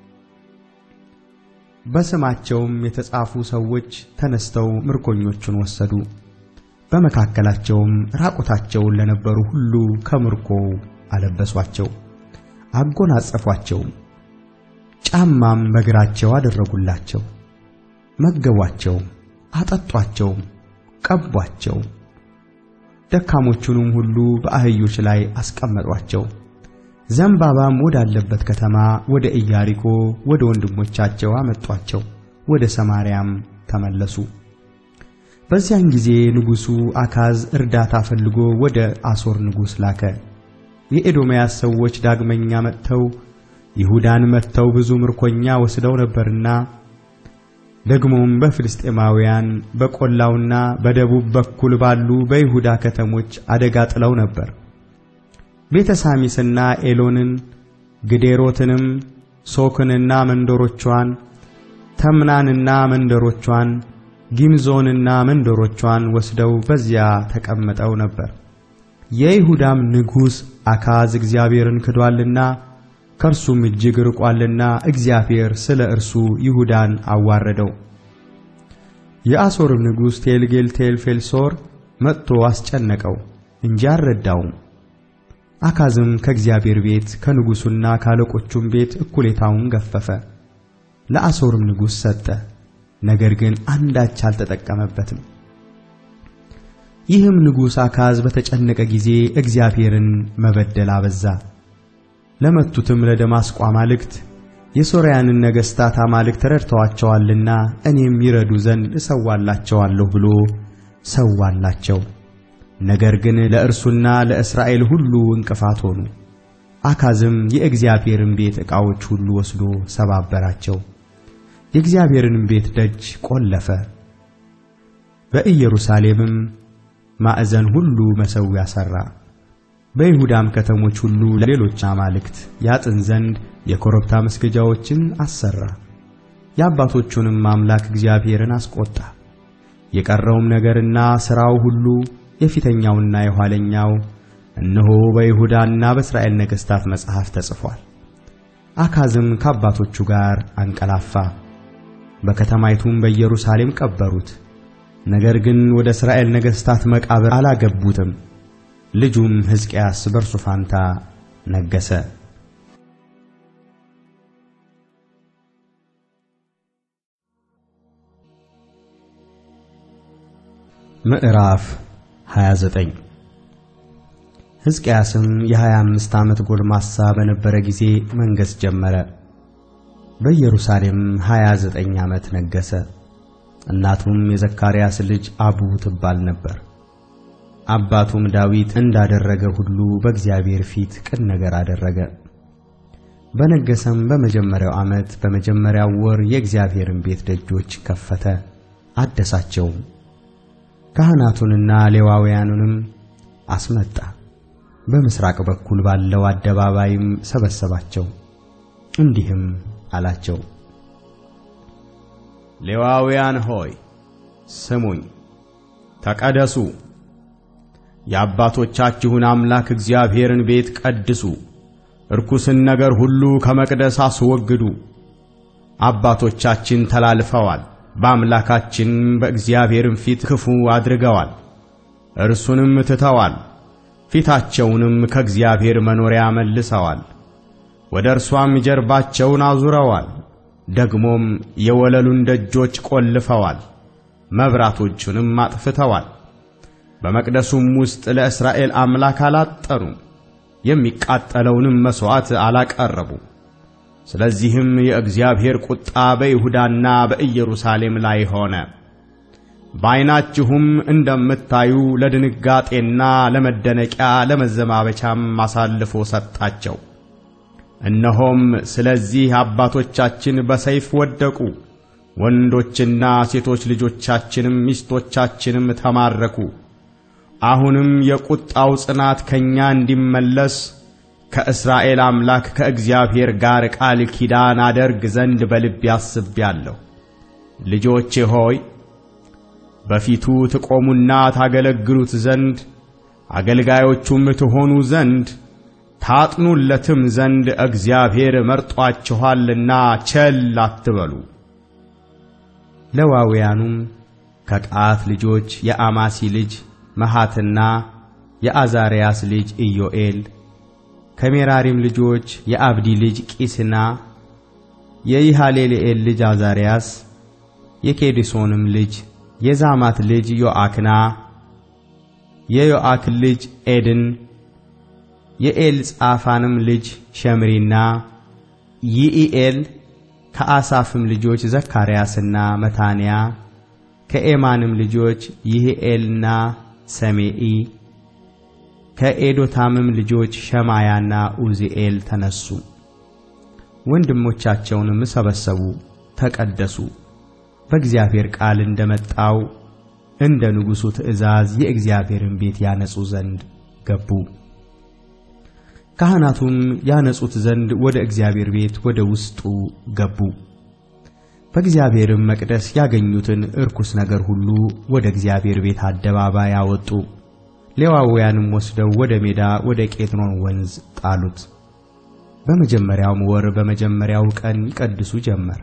በስማቸውም የተጻፉ ሰዎች ተነስተው ምርኮኞቹን ወሰዱ። በመካከላቸውም ራቁታቸውን ለነበሩ ሁሉ ከምርኮው አለበሷቸው፣ አጎናጸፏቸውም፣ ጫማም በእግራቸው አደረጉላቸው። መገቧቸውም፣ አጠጧቸውም፣ ቀቧቸው። ደካሞቹንም ሁሉ በአህዮች ላይ አስቀመጧቸው። ዘንባባም ወዳለበት ከተማ ወደ ኢያሪኮ ወደ ወንድሞቻቸው አመጧቸው። ወደ ሰማርያም ተመለሱ። በዚያን ጊዜ ንጉሡ አካዝ እርዳታ ፈልጎ ወደ አሦር ንጉሥ ላከ። የኤዶምያስ ሰዎች ዳግመኛ መጥተው ይሁዳን መትተው ብዙ ምርኮኛ ወስደው ነበርና ደግሞም በፍልስጤማውያን በቈላውና በደቡብ በኩል ባሉ በይሁዳ ከተሞች አደጋ ጥለው ነበር። ቤተ ሳሚስና ኤሎንን ግዴሮትንም ሶክንና መንደሮቿን ተምናንና መንደሮቿን ጊምዞንና መንደሮቿን ወስደው በዚያ ተቀምጠው ነበር። የይሁዳም ንጉሥ አካዝ እግዚአብሔርን ክዷልና ከእርሱም እጅግ ርቋልና እግዚአብሔር ስለ እርሱ ይሁዳን አዋረደው። የአሦርም ንጉሥ ቴልጌል ቴልፌልሶር መጥቶ አስጨነቀው እንጂ አልረዳውም። አካዝም ከእግዚአብሔር ቤት ከንጉሡና ካለቆቹም ቤት እኩሌታውን ገፈፈ፣ ለአሦርም ንጉሥ ሰጠ። ነገር ግን አንዳች አልተጠቀመበትም። ይህም ንጉሥ አካዝ በተጨነቀ ጊዜ እግዚአብሔርን መበደል አበዛ። ለመቱትም ለደማስቆ አማልክት የሶርያንን ነገሥታት አማልክት ረድተዋቸዋልና እኔም ይረዱ ዘንድ እሰዋላቸዋለሁ ብሎ ሰዋላቸው። ነገር ግን ለእርሱና ለእስራኤል ሁሉ እንቅፋት ሆኑ። አካዝም የእግዚአብሔርን ቤት ዕቃዎች ሁሉ ወስዶ ሰባበራቸው፣ የእግዚአብሔርንም ቤት ደጅ ቆለፈ። በኢየሩሳሌምም ማዕዘን ሁሉ መሠዊያ ሠራ። በይሁዳም ከተሞች ሁሉ ለሌሎች አማልክት ያጥን ዘንድ የኮረብታ መስገጃዎችን አሠራ። የአባቶቹንም አምላክ እግዚአብሔርን አስቈጣ። የቀረውም ነገርና ሥራው ሁሉ የፊተኛውና የኋለኛው እነሆ በይሁዳና በእስራኤል ነገሥታት መጽሐፍ ተጽፏል። አካዝም ከአባቶቹ ጋር አንቀላፋ፣ በከተማይቱም በኢየሩሳሌም ቀበሩት። ነገር ግን ወደ እስራኤል ነገሥታት መቃብር አላገቡትም። ልጁም ሕዝቅያስ በእርሱ ፋንታ ነገሠ። ምዕራፍ 29 ሕዝቅያስም የሀያ አምስት ዓመት ጎልማሳ በነበረ ጊዜ መንገሥ ጀመረ። በኢየሩሳሌም ሀያ ዘጠኝ ዓመት ነገሠ። እናቱም የዘካርያስ ልጅ አቡ ትባል ነበር። አባቱም ዳዊት እንዳደረገ ሁሉ በእግዚአብሔር ፊት ቅን ነገር አደረገ። በነገሰም በመጀመሪያው ዓመት በመጀመሪያው ወር የእግዚአብሔርን ቤት ደጆች ከፈተ፣ አደሳቸውም። ካህናቱንና ሌዋውያኑንም አስመጣ። በምሥራቅ በኩል ባለው አደባባይም ሰበሰባቸው። እንዲህም አላቸው፣ ሌዋውያን ሆይ ስሙኝ፣ ተቀደሱ፣ የአባቶቻችሁን አምላክ እግዚአብሔርን ቤት ቀድሱ፣ ርኩስን ነገር ሁሉ ከመቅደስ አስወግዱ። አባቶቻችን ተላልፈዋል፣ በአምላካችን በእግዚአብሔርም ፊት ክፉ አድርገዋል፣ እርሱንም ትተዋል፣ ፊታቸውንም ከእግዚአብሔር መኖሪያ መልሰዋል፣ ወደ እርሷም ጀርባቸውን አዙረዋል። ደግሞም የወለሉን ደጆች ቆልፈዋል፣ መብራቶቹንም አጥፍተዋል። በመቅደሱም ውስጥ ለእስራኤል አምላክ አላጠኑም፣ የሚቃጠለውንም መሥዋዕት አላቀረቡም። ስለዚህም የእግዚአብሔር ቁጣ በይሁዳና በኢየሩሳሌም ላይ ሆነ። በዐይናችሁም እንደምታዩ ለድንጋጤና ለመደነቂያ ለመዘባበቻም አሳልፎ ሰጣቸው። እነሆም ስለዚህ አባቶቻችን በሰይፍ ወደቁ፣ ወንዶችና ሴቶች ልጆቻችንም ሚስቶቻችንም ተማረኩ። አሁንም የቁጣው ጽናት ከእኛ እንዲመለስ ከእስራኤል አምላክ ከእግዚአብሔር ጋር ቃል ኪዳን አደርግ ዘንድ በልቤ አስቤአለሁ። ልጆቼ ሆይ በፊቱ ትቆሙና ታገለግሉት ዘንድ አገልጋዮቹም ትሆኑ ዘንድ ታጥኑለትም ዘንድ እግዚአብሔር መርጧችኋልና ቸል አትበሉ። ሌዋውያኑም ከቀዓት ልጆች የአማሲ ልጅ መሐትና የአዛርያስ ልጅ ኢዮኤል ከሜራሪም ልጆች የአብዲ ልጅ ቂስና የይሃሌልኤል ልጅ አዛርያስ የኬዲሶንም ልጅ የዛማት ልጅ ዮአክና የዮአክ ልጅ ኤድን የኤልጻፋንም ልጅ ሸምሪና ይኢኤል ከአሳፍም ልጆች ዘካርያስና መታንያ ከኤማንም ልጆች ይህኤልና ሰሜኢ ከኤዶታምም ልጆች ሸማያና ኡዚኤል ተነሱ። ወንድሞቻቸውንም ሰበሰቡ፣ ተቀደሱ። በእግዚአብሔር ቃል እንደመጣው እንደ ንጉሡ ትእዛዝ የእግዚአብሔርን ቤት ያነጹ ዘንድ ገቡ። ካህናቱም ያነጹት ዘንድ ወደ እግዚአብሔር ቤት ወደ ውስጡ ገቡ። በእግዚአብሔርም መቅደስ ያገኙትን እርኩስ ነገር ሁሉ ወደ እግዚአብሔር ቤት አደባባይ አወጡ። ሌዋውያንም ወስደው ወደ ሜዳ ወደ ቄድሮን ወንዝ ጣሉት። በመጀመሪያውም ወር በመጀመሪያው ቀን ይቀድሱ ጀመር።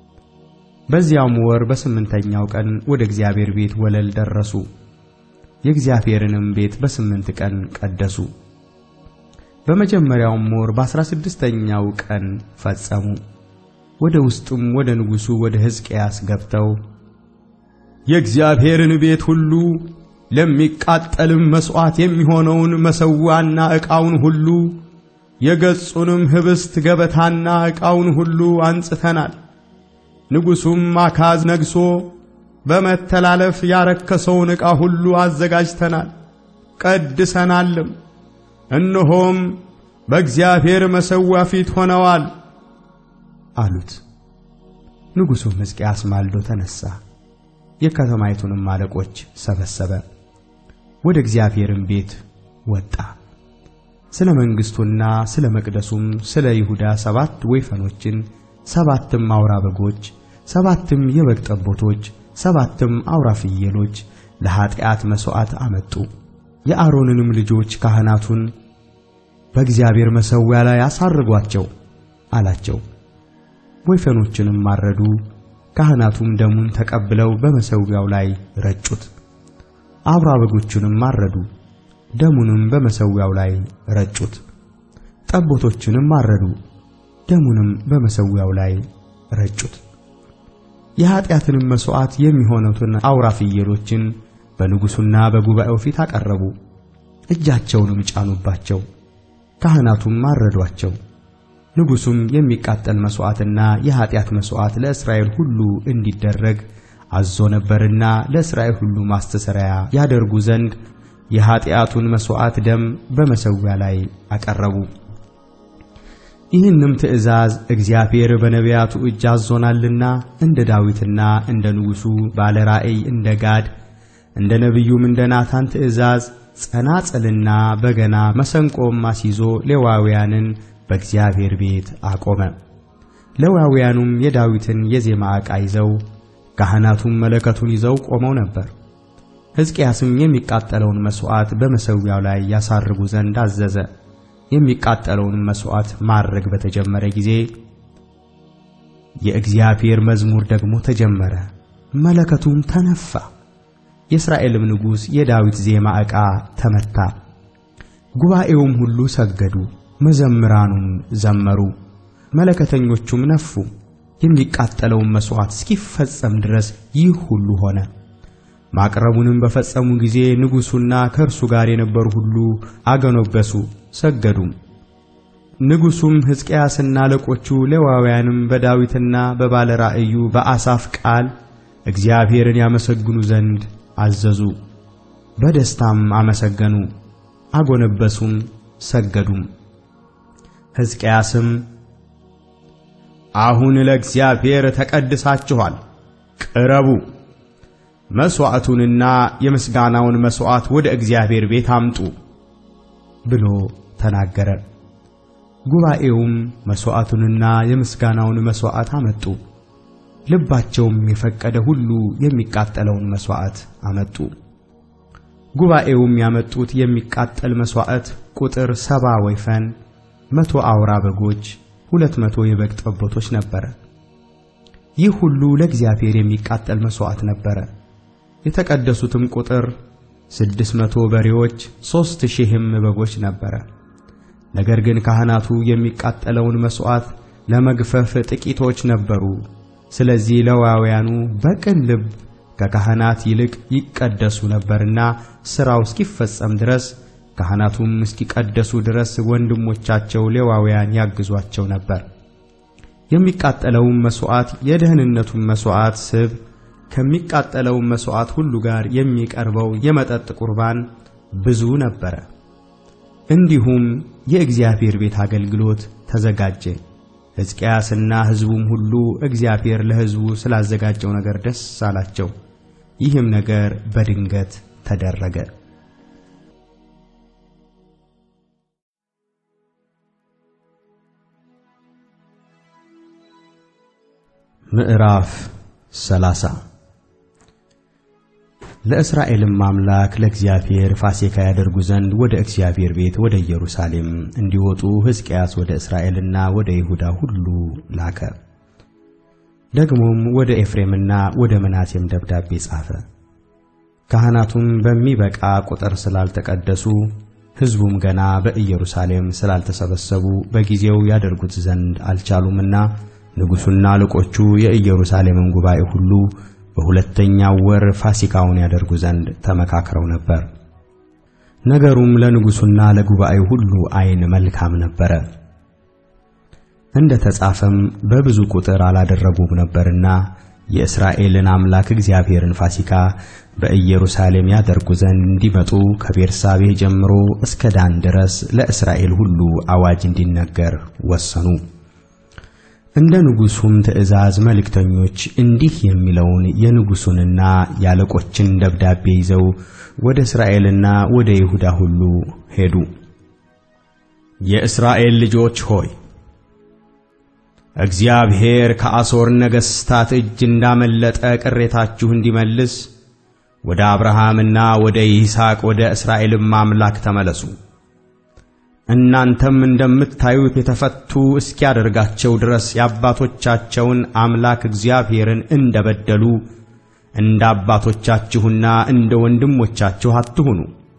በዚያውም ወር በስምንተኛው ቀን ወደ እግዚአብሔር ቤት ወለል ደረሱ። የእግዚአብሔርንም ቤት በስምንት ቀን ቀደሱ። በመጀመሪያውም ወር በአሥራ ስድስተኛው ቀን ፈጸሙ። ወደ ውስጡም ወደ ንጉሡ ወደ ሕዝቅያስ ገብተው የእግዚአብሔርን ቤት ሁሉ ለሚቃጠልም መሥዋዕት የሚሆነውን መሠዊያና ዕቃውን ሁሉ የገጹንም ኅብስት ገበታና ዕቃውን ሁሉ አንጽተናል። ንጉሡም አካዝ ነግሶ በመተላለፍ ያረከሰውን ዕቃ ሁሉ አዘጋጅተናል፣ ቀድሰናልም። እነሆም በእግዚአብሔር መሠዊያ ፊት ሆነዋል አሉት። ንጉሡም ሕዝቅያስ ማልዶ ተነሣ፣ የከተማይቱንም አለቆች ሰበሰበ፣ ወደ እግዚአብሔርም ቤት ወጣ። ስለ መንግሥቱና ስለ መቅደሱም ስለ ይሁዳ ሰባት ወይፈኖችን፣ ሰባትም አውራ በጎች፣ ሰባትም የበግ ጠቦቶች፣ ሰባትም አውራ ፍየሎች ለኀጢአት መሥዋዕት አመጡ። የአሮንንም ልጆች ካህናቱን በእግዚአብሔር መሠዊያ ላይ አሳርጓቸው አላቸው። ወይፈኖችንም ማረዱ። ካህናቱም ደሙን ተቀብለው በመሠዊያው ላይ ረጩት። አውራ በጎቹንም ማረዱ። ደሙንም በመሠዊያው ላይ ረጩት። ጠቦቶችንም ማረዱ። ደሙንም በመሠዊያው ላይ ረጩት። የኀጢአትንም መሥዋዕት የሚሆኑትን አውራ ፍየሎችን በንጉሡና በጉባኤው ፊት አቀረቡ። እጃቸውንም ጫኑባቸው፣ ካህናቱም አረዷቸው። ንጉሡም የሚቃጠል መሥዋዕትና የኀጢአት መሥዋዕት ለእስራኤል ሁሉ እንዲደረግ አዞ ነበርና ለእስራኤል ሁሉ ማስተሰሪያ ያደርጉ ዘንድ የኀጢአቱን መሥዋዕት ደም በመሠዊያ ላይ አቀረቡ። ይህንም ትእዛዝ እግዚአብሔር በነቢያቱ እጅ አዞናልና እንደ ዳዊትና እንደ ንጉሡ ባለ ራእይ እንደ ጋድ እንደ ነቢዩም እንደ ናታን ትእዛዝ ጸናጽልና በገና መሰንቆም አስይዞ ሌዋውያንን በእግዚአብሔር ቤት አቆመ። ሌዋውያኑም የዳዊትን የዜማ ዕቃ ይዘው ካህናቱም መለከቱን ይዘው ቆመው ነበር። ሕዝቅያስም የሚቃጠለውን መሥዋዕት በመሠዊያው ላይ ያሳርጉ ዘንድ አዘዘ። የሚቃጠለውን መሥዋዕት ማድረግ በተጀመረ ጊዜ የእግዚአብሔር መዝሙር ደግሞ ተጀመረ፣ መለከቱም ተነፋ። የእስራኤልም ንጉሥ የዳዊት ዜማ ዕቃ ተመታ። ጉባኤውም ሁሉ ሰገዱ፣ መዘምራኑም ዘመሩ፣ መለከተኞቹም ነፉ። የሚቃጠለውን መሥዋዕት እስኪፈጸም ድረስ ይህ ሁሉ ሆነ። ማቅረቡንም በፈጸሙ ጊዜ ንጉሡና ከእርሱ ጋር የነበሩ ሁሉ አገኖገሱ፣ ሰገዱም። ንጉሡም ሕዝቅያስና አለቆቹ ሌዋውያንም በዳዊትና በባለ ራእዩ በአሳፍ ቃል እግዚአብሔርን ያመሰግኑ ዘንድ አዘዙ። በደስታም አመሰገኑ፣ አጎነበሱም፣ ሰገዱም። ሕዝቅያስም አሁን ለእግዚአብሔር ተቀድሳችኋል፣ ቅረቡ፣ መሥዋዕቱንና የምስጋናውን መሥዋዕት ወደ እግዚአብሔር ቤት አምጡ ብሎ ተናገረ። ጉባኤውም መሥዋዕቱንና የምስጋናውን መሥዋዕት አመጡ። ልባቸውም የፈቀደ ሁሉ የሚቃጠለውን መሥዋዕት አመጡ። ጉባኤውም ያመጡት የሚቃጠል መሥዋዕት ቁጥር ሰባ ወይፈን፣ መቶ አውራ በጎች፣ ሁለት መቶ የበግ ጠቦቶች ነበረ። ይህ ሁሉ ለእግዚአብሔር የሚቃጠል መሥዋዕት ነበረ። የተቀደሱትም ቁጥር ስድስት መቶ በሬዎች፣ ሦስት ሺህም በጎች ነበረ። ነገር ግን ካህናቱ የሚቃጠለውን መሥዋዕት ለመግፈፍ ጥቂቶች ነበሩ። ስለዚህ ሌዋውያኑ በቅን ልብ ከካህናት ይልቅ ይቀደሱ ነበርና ሥራው እስኪፈጸም ድረስ ካህናቱም እስኪቀደሱ ድረስ ወንድሞቻቸው ሌዋውያን ያግዟቸው ነበር። የሚቃጠለውም መሥዋዕት የደህንነቱም መሥዋዕት ስብ ከሚቃጠለውም መሥዋዕት ሁሉ ጋር የሚቀርበው የመጠጥ ቁርባን ብዙ ነበረ። እንዲሁም የእግዚአብሔር ቤት አገልግሎት ተዘጋጀ። ሕዝቅያስና ሕዝቡም ሁሉ እግዚአብሔር ለሕዝቡ ስላዘጋጀው ነገር ደስ አላቸው። ይህም ነገር በድንገት ተደረገ። ምዕራፍ ሰላሳ ለእስራኤልም አምላክ ለእግዚአብሔር ፋሲካ ያደርጉ ዘንድ ወደ እግዚአብሔር ቤት ወደ ኢየሩሳሌም እንዲወጡ ሕዝቅያስ ወደ እስራኤልና ወደ ይሁዳ ሁሉ ላከ። ደግሞም ወደ ኤፍሬምና ወደ ምናሴም ደብዳቤ ጻፈ። ካህናቱም በሚበቃ ቁጥር ስላልተቀደሱ ሕዝቡም ገና በኢየሩሳሌም ስላልተሰበሰቡ በጊዜው ያደርጉት ዘንድ አልቻሉምና ንጉሡና አለቆቹ የኢየሩሳሌምን ጉባኤ ሁሉ በሁለተኛው ወር ፋሲካውን ያደርጉ ዘንድ ተመካክረው ነበር። ነገሩም ለንጉሡና ለጉባኤው ሁሉ ዓይን መልካም ነበረ። እንደ ተጻፈም በብዙ ቁጥር አላደረጉም ነበርና የእስራኤልን አምላክ እግዚአብሔርን ፋሲካ በኢየሩሳሌም ያደርጉ ዘንድ እንዲመጡ ከቤርሳቤህ ጀምሮ እስከ ዳን ድረስ ለእስራኤል ሁሉ አዋጅ እንዲነገር ወሰኑ። እንደ ንጉሡም ትእዛዝ መልእክተኞች እንዲህ የሚለውን የንጉሡንና የአለቆችን ደብዳቤ ይዘው ወደ እስራኤልና ወደ ይሁዳ ሁሉ ሄዱ። የእስራኤል ልጆች ሆይ እግዚአብሔር ከአሦር ነገሥታት እጅ እንዳመለጠ ቅሬታችሁ እንዲመልስ ወደ አብርሃምና ወደ ይስሐቅ ወደ እስራኤልም አምላክ ተመለሱ። እናንተም እንደምታዩት የተፈቱ እስኪያደርጋቸው ድረስ የአባቶቻቸውን አምላክ እግዚአብሔርን እንደበደሉ እንደ አባቶቻችሁና እንደ ወንድሞቻችሁ አትሁኑ።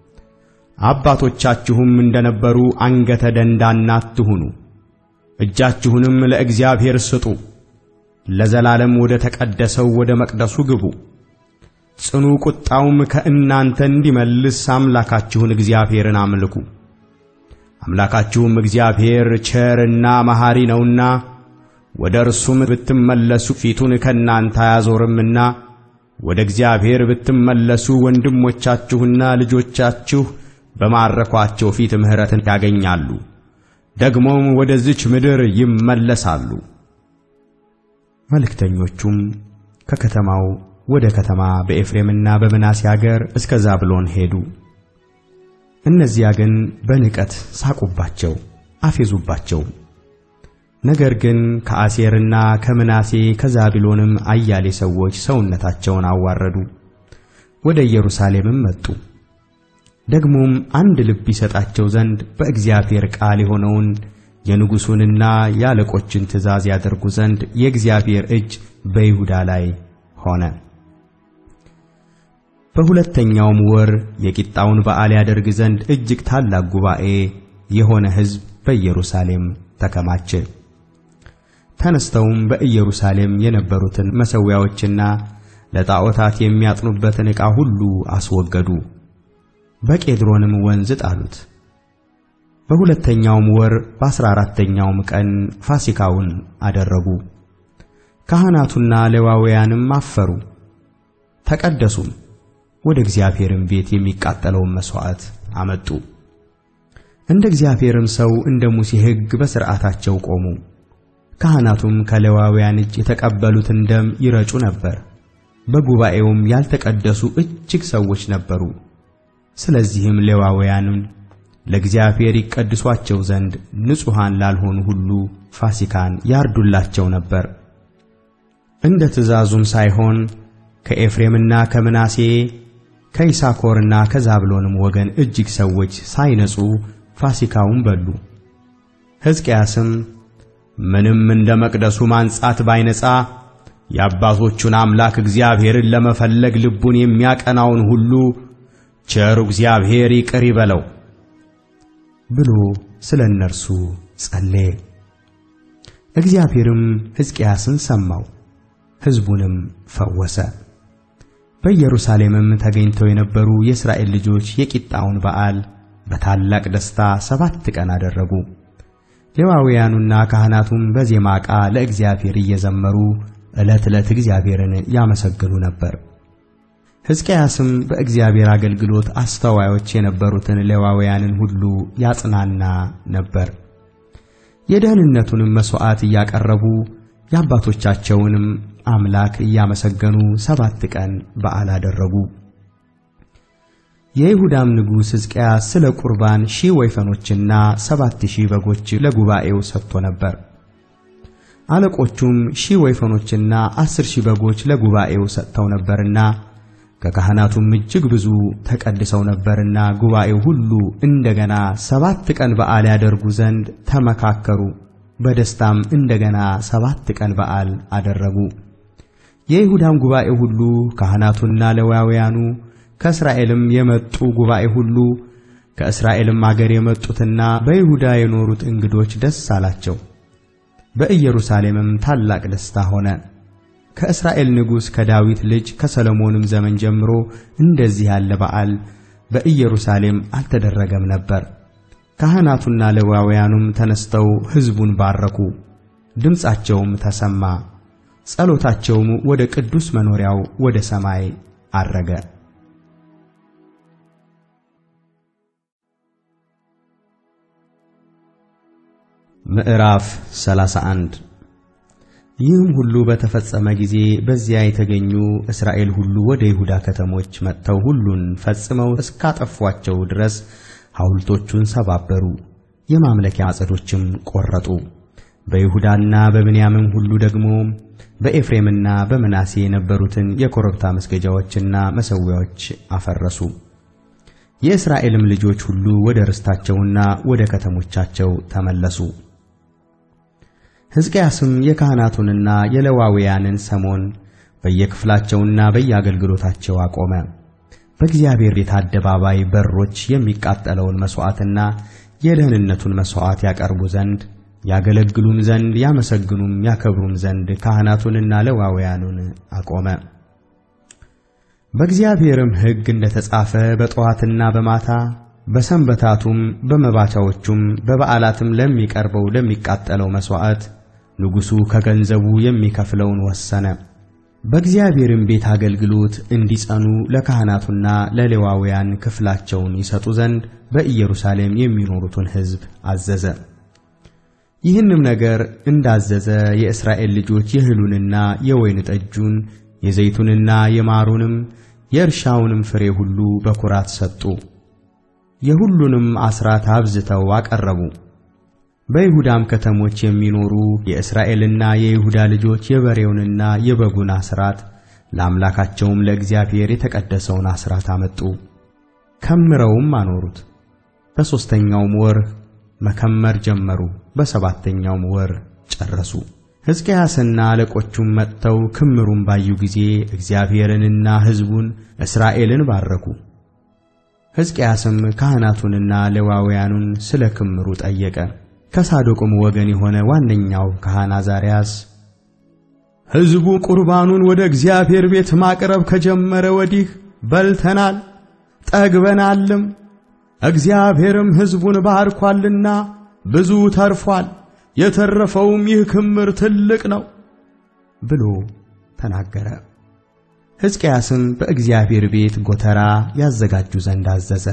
አባቶቻችሁም እንደነበሩ አንገተ ደንዳና አትሁኑ። እጃችሁንም ለእግዚአብሔር ስጡ። ለዘላለም ወደ ተቀደሰው ወደ መቅደሱ ግቡ። ጽኑ ቁጣውም ከእናንተ እንዲመልስ አምላካችሁን እግዚአብሔርን አምልኩ። አምላካችሁም እግዚአብሔር ቸርና መሐሪ ነውና ወደ እርሱም ብትመለሱ ፊቱን ከእናንተ አያዞርምና ወደ እግዚአብሔር ብትመለሱ ወንድሞቻችሁና ልጆቻችሁ በማረኳቸው ፊት ምሕረትን ያገኛሉ፣ ደግሞም ወደዚች ምድር ይመለሳሉ። መልእክተኞቹም ከከተማው ወደ ከተማ በኤፍሬምና በምናሴ አገር እስከ ዛብሎን ሄዱ። እነዚያ ግን በንቀት ሳቁባቸው፣ አፌዙባቸው። ነገር ግን ከአሴርና ከምናሴ ከዛብሎንም አያሌ ሰዎች ሰውነታቸውን አዋረዱ፣ ወደ ኢየሩሳሌምም መጡ። ደግሞም አንድ ልብ ይሰጣቸው ዘንድ በእግዚአብሔር ቃል የሆነውን የንጉሡንና የአለቆችን ትእዛዝ ያደርጉ ዘንድ የእግዚአብሔር እጅ በይሁዳ ላይ ሆነ። በሁለተኛውም ወር የቂጣውን በዓል ያደርግ ዘንድ እጅግ ታላቅ ጉባኤ የሆነ ሕዝብ በኢየሩሳሌም ተከማቸ። ተነስተውም በኢየሩሳሌም የነበሩትን መሠዊያዎችና ለጣዖታት የሚያጥኑበትን ዕቃ ሁሉ አስወገዱ፣ በቄድሮንም ወንዝ ጣሉት። በሁለተኛውም ወር በአሥራ አራተኛውም ቀን ፋሲካውን አደረጉ። ካህናቱና ሌዋውያንም አፈሩ፣ ተቀደሱም። ወደ እግዚአብሔርም ቤት የሚቃጠለውን መሥዋዕት አመጡ። እንደ እግዚአብሔርም ሰው እንደ ሙሴ ሕግ በሥርዓታቸው ቆሙ። ካህናቱም ከሌዋውያን እጅ የተቀበሉትን ደም ይረጩ ነበር። በጉባኤውም ያልተቀደሱ እጅግ ሰዎች ነበሩ። ስለዚህም ሌዋውያንን ለእግዚአብሔር ይቀድሷቸው ዘንድ ንጹሐን ላልሆኑ ሁሉ ፋሲካን ያርዱላቸው ነበር። እንደ ትእዛዙም ሳይሆን ከኤፍሬምና ከምናሴ ከይሳኮርና ከዛብሎንም ወገን እጅግ ሰዎች ሳይነጹ ፋሲካውን በሉ። ሕዝቅያስም ምንም እንደ መቅደሱ ማንጻት ባይነጻ የአባቶቹን አምላክ እግዚአብሔርን ለመፈለግ ልቡን የሚያቀናውን ሁሉ ቸሩ እግዚአብሔር ይቅር ይበለው ብሎ ስለ እነርሱ ጸለየ። እግዚአብሔርም ሕዝቅያስን ሰማው፣ ሕዝቡንም ፈወሰ። በኢየሩሳሌምም ተገኝተው የነበሩ የእስራኤል ልጆች የቂጣውን በዓል በታላቅ ደስታ ሰባት ቀን አደረጉ። ሌዋውያኑና ካህናቱም በዜማ ዕቃ ለእግዚአብሔር እየዘመሩ ዕለት ዕለት እግዚአብሔርን ያመሰግኑ ነበር። ሕዝቅያስም በእግዚአብሔር አገልግሎት አስተዋዮች የነበሩትን ሌዋውያንን ሁሉ ያጽናና ነበር። የደህንነቱንም መሥዋዕት እያቀረቡ የአባቶቻቸውንም አምላክ እያመሰገኑ ሰባት ቀን በዓል አደረጉ። የይሁዳም ንጉሥ ሕዝቅያስ ስለ ቁርባን ሺህ ወይፈኖችና ሰባት ሺህ በጎች ለጉባኤው ሰጥቶ ነበር። አለቆቹም ሺህ ወይፈኖችና አስር ሺህ በጎች ለጉባኤው ሰጥተው ነበርና ከካህናቱም እጅግ ብዙ ተቀድሰው ነበርና ጉባኤው ሁሉ እንደገና ሰባት ቀን በዓል ያደርጉ ዘንድ ተመካከሩ። በደስታም እንደገና ሰባት ቀን በዓል አደረጉ። የይሁዳም ጉባኤ ሁሉ ካህናቱና ሌዋውያኑ ከእስራኤልም የመጡ ጉባኤ ሁሉ ከእስራኤልም አገር የመጡትና በይሁዳ የኖሩት እንግዶች ደስ አላቸው። በኢየሩሳሌምም ታላቅ ደስታ ሆነ። ከእስራኤል ንጉሥ ከዳዊት ልጅ ከሰሎሞንም ዘመን ጀምሮ እንደዚህ ያለ በዓል በኢየሩሳሌም አልተደረገም ነበር። ካህናቱና ሌዋውያኑም ተነስተው ሕዝቡን ባረኩ፣ ድምፃቸውም ተሰማ፣ ጸሎታቸውም ወደ ቅዱስ መኖሪያው ወደ ሰማይ አረገ። ምዕራፍ 31 ይህም ሁሉ በተፈጸመ ጊዜ በዚያ የተገኙ እስራኤል ሁሉ ወደ ይሁዳ ከተሞች መጥተው ሁሉን ፈጽመው እስካጠፏቸው ድረስ ሐውልቶቹን ሰባበሩ፣ የማምለኪያ አጸዶችም ቆረጡ። በይሁዳና በብንያምም ሁሉ ደግሞ በኤፍሬምና በምናሴ የነበሩትን የኮረብታ መስገጃዎችና መሠዊያዎች አፈረሱ። የእስራኤልም ልጆች ሁሉ ወደ ርስታቸውና ወደ ከተሞቻቸው ተመለሱ። ሕዝቅያስም የካህናቱንና የሌዋውያንን ሰሞን በየክፍላቸውና በየአገልግሎታቸው አቆመ። በእግዚአብሔር ቤት አደባባይ በሮች የሚቃጠለውን መሥዋዕትና የደህንነቱን መሥዋዕት ያቀርቡ ዘንድ ያገለግሉም ዘንድ ያመሰግኑም ያከብሩም ዘንድ ካህናቱንና ሌዋውያኑን አቆመ። በእግዚአብሔርም ሕግ እንደ ተጻፈ በጠዋትና በማታ በሰንበታቱም በመባቻዎቹም በበዓላትም ለሚቀርበው ለሚቃጠለው መሥዋዕት ንጉሡ ከገንዘቡ የሚከፍለውን ወሰነ። በእግዚአብሔርም ቤት አገልግሎት እንዲጸኑ ለካህናቱና ለሌዋውያን ክፍላቸውን ይሰጡ ዘንድ በኢየሩሳሌም የሚኖሩትን ሕዝብ አዘዘ። ይህንም ነገር እንዳዘዘ የእስራኤል ልጆች የእህሉንና የወይን ጠጁን የዘይቱንና የማሩንም የእርሻውንም ፍሬ ሁሉ በኩራት ሰጡ። የሁሉንም አስራት አብዝተው አቀረቡ። በይሁዳም ከተሞች የሚኖሩ የእስራኤልና የይሁዳ ልጆች የበሬውንና የበጉን አስራት ለአምላካቸውም ለእግዚአብሔር የተቀደሰውን አስራት አመጡ፣ ከምረውም አኖሩት። በሦስተኛውም ወር መከመር ጀመሩ፣ በሰባተኛውም ወር ጨረሱ። ሕዝቅያስና አለቆቹም መጥተው ክምሩን ባዩ ጊዜ እግዚአብሔርንና ሕዝቡን እስራኤልን ባረኩ። ሕዝቅያስም ካህናቱንና ሌዋውያኑን ስለ ክምሩ ጠየቀ። ከሳዶቅም ወገን የሆነ ዋነኛው ካህን አዛርያስ ሕዝቡ ቁርባኑን ወደ እግዚአብሔር ቤት ማቅረብ ከጀመረ ወዲህ በልተናል ጠግበናልም፣ እግዚአብሔርም ሕዝቡን ባርኳልና ብዙ ተርፏል፣ የተረፈውም ይህ ክምር ትልቅ ነው ብሎ ተናገረ። ሕዝቅያስም በእግዚአብሔር ቤት ጎተራ ያዘጋጁ ዘንድ አዘዘ።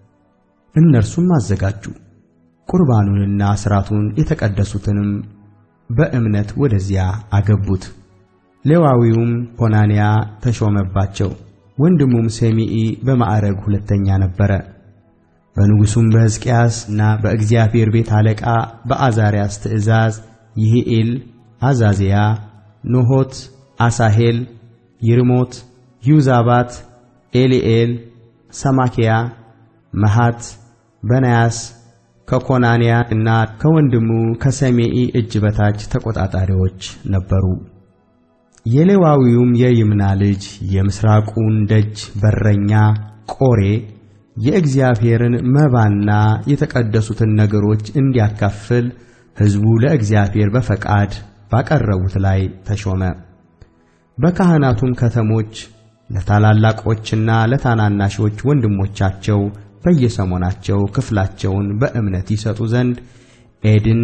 እነርሱም አዘጋጁ። ቁርባኑንና አስራቱን የተቀደሱትንም በእምነት ወደዚያ አገቡት። ሌዋዊውም ኮናንያ ተሾመባቸው። ወንድሙም ሰሚኢ በማዕረግ ሁለተኛ ነበረ። በንጉሡም በሕዝቅያስና በእግዚአብሔር ቤት አለቃ በአዛርያስ ትእዛዝ ይህኤል፣ አዛዝያ፣ ኖሆት፣ አሳሄል፣ ይርሞት፣ ዩዛባት፣ ኤሊኤል፣ ሰማኪያ፣ መሃት፣ በናያስ ከኮናንያ እና ከወንድሙ ከሰሜኢ እጅ በታች ተቆጣጣሪዎች ነበሩ። የሌዋዊውም የይምና ልጅ የምሥራቁን ደጅ በረኛ ቆሬ የእግዚአብሔርን መባና የተቀደሱትን ነገሮች እንዲያካፍል ሕዝቡ ለእግዚአብሔር በፈቃድ ባቀረቡት ላይ ተሾመ። በካህናቱም ከተሞች ለታላላቆችና ለታናናሾች ወንድሞቻቸው በየሰሞናቸው ክፍላቸውን በእምነት ይሰጡ ዘንድ ኤድን፣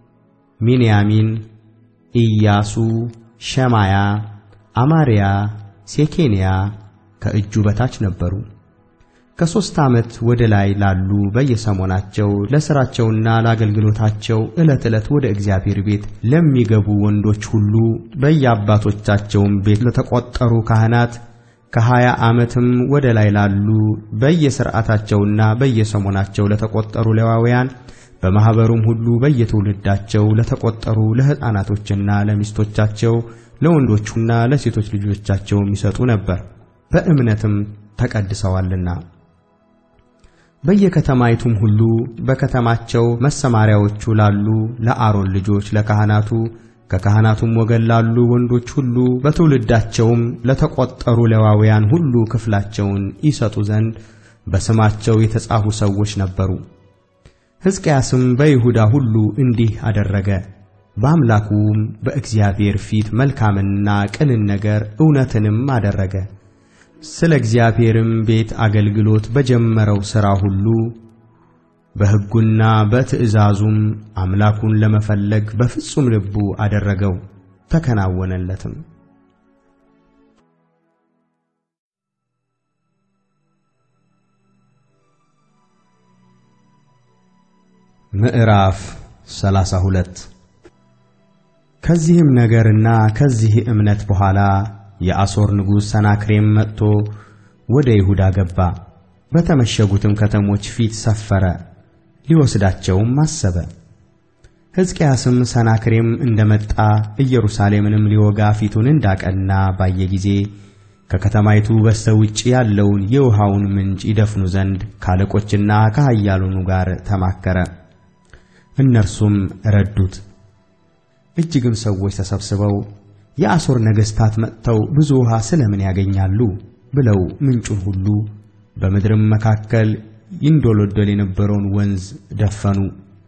ሚንያሚን፣ ኢያሱ፣ ሸማያ፣ አማርያ፣ ሴኬንያ ከእጁ በታች ነበሩ። ከሦስት ዓመት ወደ ላይ ላሉ በየሰሞናቸው ለሥራቸውና ለአገልግሎታቸው ዕለት ዕለት ወደ እግዚአብሔር ቤት ለሚገቡ ወንዶች ሁሉ በየአባቶቻቸውም ቤት ለተቈጠሩ ካህናት ከሀያ ዓመትም ወደ ላይ ላሉ በየሥርዓታቸውና በየሰሞናቸው ለተቈጠሩ ሌዋውያን በማኅበሩም ሁሉ በየትውልዳቸው ለተቈጠሩ ለሕፃናቶችና ለሚስቶቻቸው ለወንዶቹና ለሴቶች ልጆቻቸው ይሰጡ ነበር፣ በእምነትም ተቀድሰዋልና። በየከተማይቱም ሁሉ በከተማቸው መሰማሪያዎቹ ላሉ ለአሮን ልጆች ለካህናቱ ከካህናቱም ወገን ላሉ ወንዶች ሁሉ በትውልዳቸውም ለተቈጠሩ ሌዋውያን ሁሉ ክፍላቸውን ይሰጡ ዘንድ በስማቸው የተጻፉ ሰዎች ነበሩ። ሕዝቅያስም በይሁዳ ሁሉ እንዲህ አደረገ። በአምላኩም በእግዚአብሔር ፊት መልካምንና ቅንን ነገር እውነትንም አደረገ። ስለ እግዚአብሔርም ቤት አገልግሎት በጀመረው ሥራ ሁሉ በሕጉና በትእዛዙም አምላኩን ለመፈለግ በፍጹም ልቡ አደረገው፣ ተከናወነለትም። ምዕራፍ ሰላሳ ሁለት ከዚህም ነገርና ከዚህ እምነት በኋላ የአሦር ንጉሥ ሰናክሬም መጥቶ ወደ ይሁዳ ገባ፣ በተመሸጉትም ከተሞች ፊት ሰፈረ፣ ሊወስዳቸውም አሰበ። ሕዝቅያስም ሰናክሬም እንደመጣ ኢየሩሳሌምንም ሊወጋ ፊቱን እንዳቀና ባየ ጊዜ ከከተማይቱ በስተ ውጭ ያለውን የውሃውን ምንጭ ይደፍኑ ዘንድ ካለቆችና ከኃያላኑ ጋር ተማከረ። እነርሱም ረዱት። እጅግም ሰዎች ተሰብስበው የአሦር ነገሥታት መጥተው ብዙ ውሃ ስለምን ያገኛሉ ብለው ምንጩን ሁሉ በምድርም መካከል ይንዶለዶል የነበረውን ወንዝ ደፈኑ።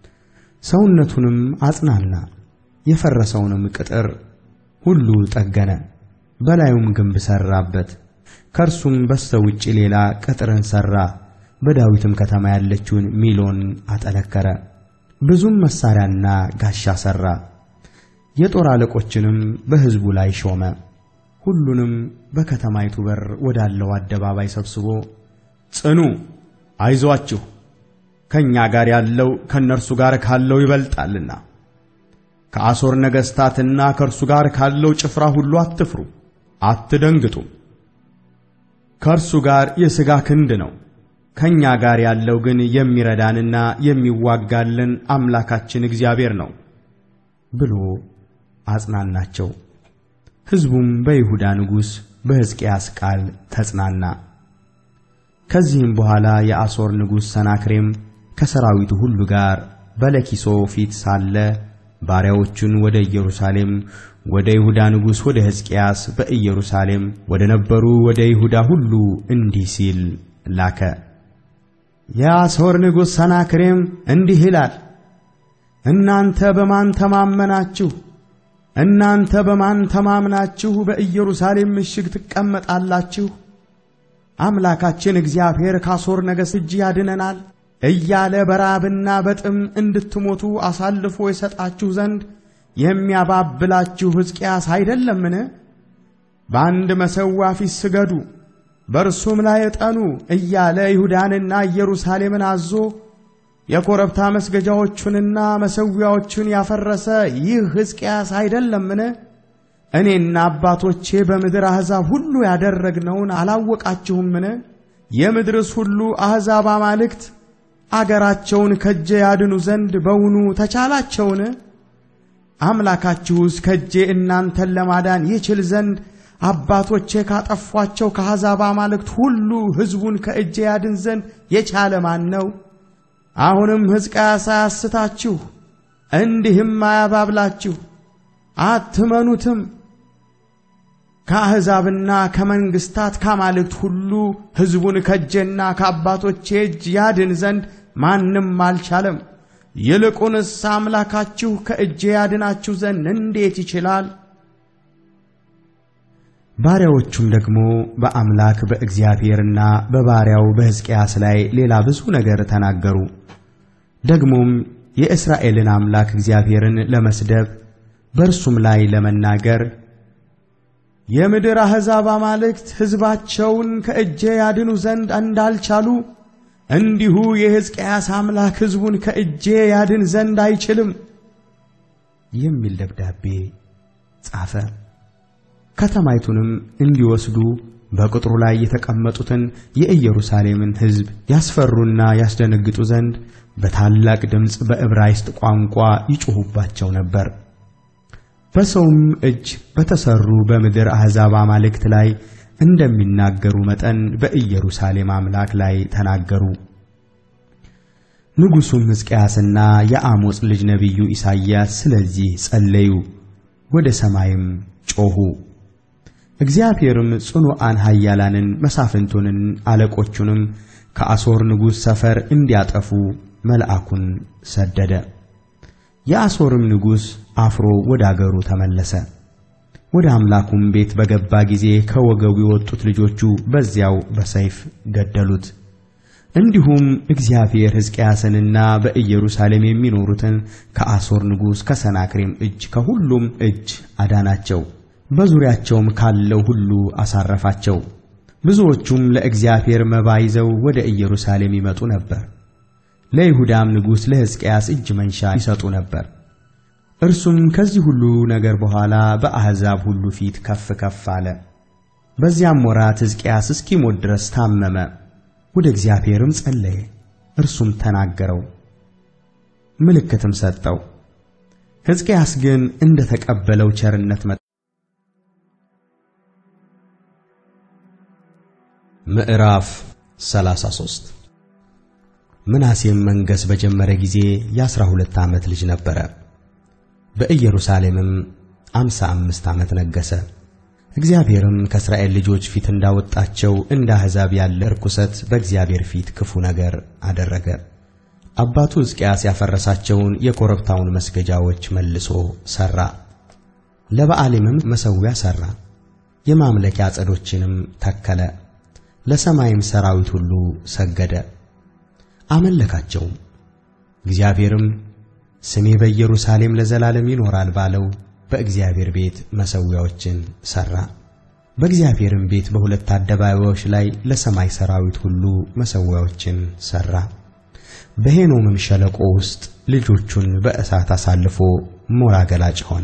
ሰውነቱንም አጽናና፣ የፈረሰውንም ቅጥር ሁሉ ጠገነ፣ በላዩም ግንብ ሠራበት። ከእርሱም በስተ ውጭ ሌላ ቅጥርን ሠራ፣ በዳዊትም ከተማ ያለችውን ሚሎን አጠነከረ። ብዙም መሣሪያና ጋሻ ሠራ። የጦር አለቆችንም በሕዝቡ ላይ ሾመ። ሁሉንም በከተማይቱ በር ወዳለው አደባባይ ሰብስቦ ጽኑ፣ አይዞአችሁ፣ ከእኛ ጋር ያለው ከእነርሱ ጋር ካለው ይበልጣልና፣ ከአሦር ነገሥታትና ከእርሱ ጋር ካለው ጭፍራ ሁሉ አትፍሩ፣ አትደንግጡም። ከእርሱ ጋር የሥጋ ክንድ ነው፣ ከእኛ ጋር ያለው ግን የሚረዳንና የሚዋጋልን አምላካችን እግዚአብሔር ነው ብሎ አጽናናቸው። ሕዝቡም በይሁዳ ንጉሥ በሕዝቅያስ ቃል ተጽናና። ከዚህም በኋላ የአሦር ንጉሥ ሰናክሬም ከሰራዊቱ ሁሉ ጋር በለኪሶ ፊት ሳለ ባሪያዎቹን ወደ ኢየሩሳሌም ወደ ይሁዳ ንጉሥ ወደ ሕዝቅያስ በኢየሩሳሌም ወደ ነበሩ ወደ ይሁዳ ሁሉ እንዲህ ሲል ላከ። የአሦር ንጉሥ ሰናክሬም እንዲህ ይላል፣ እናንተ በማን ተማመናችሁ? እናንተ በማን ተማምናችሁ በኢየሩሳሌም ምሽግ ትቀመጣላችሁ? አምላካችን እግዚአብሔር ከአሦር ነገሥት እጅ ያድነናል እያለ በራብና በጥም እንድትሞቱ አሳልፎ የሰጣችሁ ዘንድ የሚያባብላችሁ ሕዝቅያስ አይደለምን? በአንድ መሠዊያ ፊት ስገዱ፣ በእርሱም ላይ ዕጠኑ እያለ ይሁዳንና ኢየሩሳሌምን አዞ የኮረብታ መስገጃዎቹንና መሠዊያዎቹን ያፈረሰ ይህ ሕዝቅያስ አይደለምን? እኔና አባቶቼ በምድር አሕዛብ ሁሉ ያደረግነውን አላወቃችሁምን? የምድርስ ሁሉ አሕዛብ አማልክት አገራቸውን ከእጄ ያድኑ ዘንድ በውኑ ተቻላቸውን? አምላካችሁስ ከእጄ እናንተን ለማዳን ይችል ዘንድ አባቶቼ ካጠፏቸው ከአሕዛብ አማልክት ሁሉ ሕዝቡን ከእጄ ያድን ዘንድ የቻለ ማን ነው? አሁንም ሕዝቅያስ አያስታችሁ፣ እንዲህም አያባብላችሁ፣ አትመኑትም። ከአሕዛብና ከመንግሥታት ከአማልክት ሁሉ ሕዝቡን ከእጄና ከአባቶቼ እጅ ያድን ዘንድ ማንም አልቻለም። ይልቁንስ አምላካችሁ ከእጄ ያድናችሁ ዘንድ እንዴት ይችላል? ባሪያዎቹም ደግሞ በአምላክ በእግዚአብሔርና በባሪያው በሕዝቅያስ ላይ ሌላ ብዙ ነገር ተናገሩ። ደግሞም የእስራኤልን አምላክ እግዚአብሔርን ለመስደብ በእርሱም ላይ ለመናገር የምድር አሕዛብ አማልክት ሕዝባቸውን ከእጄ ያድኑ ዘንድ እንዳልቻሉ እንዲሁ የሕዝቅያስ አምላክ ሕዝቡን ከእጄ ያድን ዘንድ አይችልም የሚል ደብዳቤ ጻፈ። ከተማይቱንም እንዲወስዱ በቅጥሩ ላይ የተቀመጡትን የኢየሩሳሌምን ሕዝብ ያስፈሩና ያስደነግጡ ዘንድ በታላቅ ድምፅ በዕብራይስጥ ቋንቋ ይጮኹባቸው ነበር። በሰውም እጅ በተሰሩ በምድር አሕዛብ አማልክት ላይ እንደሚናገሩ መጠን በኢየሩሳሌም አምላክ ላይ ተናገሩ። ንጉሡም ሕዝቅያስና የአሞጽ ልጅ ነቢዩ ኢሳይያስ ስለዚህ ጸለዩ፣ ወደ ሰማይም ጮኹ። እግዚአብሔርም ጽኑዓን ኃያላንን መሳፍንቱንን አለቆቹንም ከአሦር ንጉሥ ሰፈር እንዲያጠፉ መልአኩን ሰደደ። የአሦርም ንጉሥ አፍሮ ወደ አገሩ ተመለሰ። ወደ አምላኩም ቤት በገባ ጊዜ ከወገቡ የወጡት ልጆቹ በዚያው በሰይፍ ገደሉት። እንዲሁም እግዚአብሔር ሕዝቅያስንና በኢየሩሳሌም የሚኖሩትን ከአሦር ንጉሥ ከሰናክሬም እጅ ከሁሉም እጅ አዳናቸው። በዙሪያቸውም ካለው ሁሉ አሳረፋቸው። ብዙዎቹም ለእግዚአብሔር መባ ይዘው ወደ ኢየሩሳሌም ይመጡ ነበር። ለይሁዳም ንጉሥ ለሕዝቅያስ እጅ መንሻ ይሰጡ ነበር። እርሱም ከዚህ ሁሉ ነገር በኋላ በአሕዛብ ሁሉ ፊት ከፍ ከፍ አለ። በዚያም ወራት ሕዝቅያስ እስኪሞት ድረስ ታመመ። ወደ እግዚአብሔርም ጸለየ፣ እርሱም ተናገረው፣ ምልክትም ሰጠው። ሕዝቅያስ ግን እንደ ተቀበለው ቸርነት መ ምዕራፍ 33 ምናሴም መንገሥ በጀመረ ጊዜ የአሥራ ሁለት ዓመት ልጅ ነበረ። በኢየሩሳሌምም አምሳ አምስት ዓመት ነገሠ። እግዚአብሔርም ከእስራኤል ልጆች ፊት እንዳወጣቸው እንደ አሕዛብ ያለ ርኩሰት በእግዚአብሔር ፊት ክፉ ነገር አደረገ። አባቱ ሕዝቅያስ ያፈረሳቸውን የኮረብታውን መስገጃዎች መልሶ ሠራ። ለበዓሊምም መሠዊያ ሠራ። የማምለኪያ ዐፀዶችንም ተከለ። ለሰማይም ሠራዊት ሁሉ ሰገደ፣ አመለካቸውም። እግዚአብሔርም ስሜ በኢየሩሳሌም ለዘላለም ይኖራል ባለው በእግዚአብሔር ቤት መሠዊያዎችን ሠራ። በእግዚአብሔርም ቤት በሁለት አደባባዮች ላይ ለሰማይ ሠራዊት ሁሉ መሠዊያዎችን ሠራ። በሄኖምም ሸለቆ ውስጥ ልጆቹን በእሳት አሳልፎ ሞራ ገላጭ ሆነ።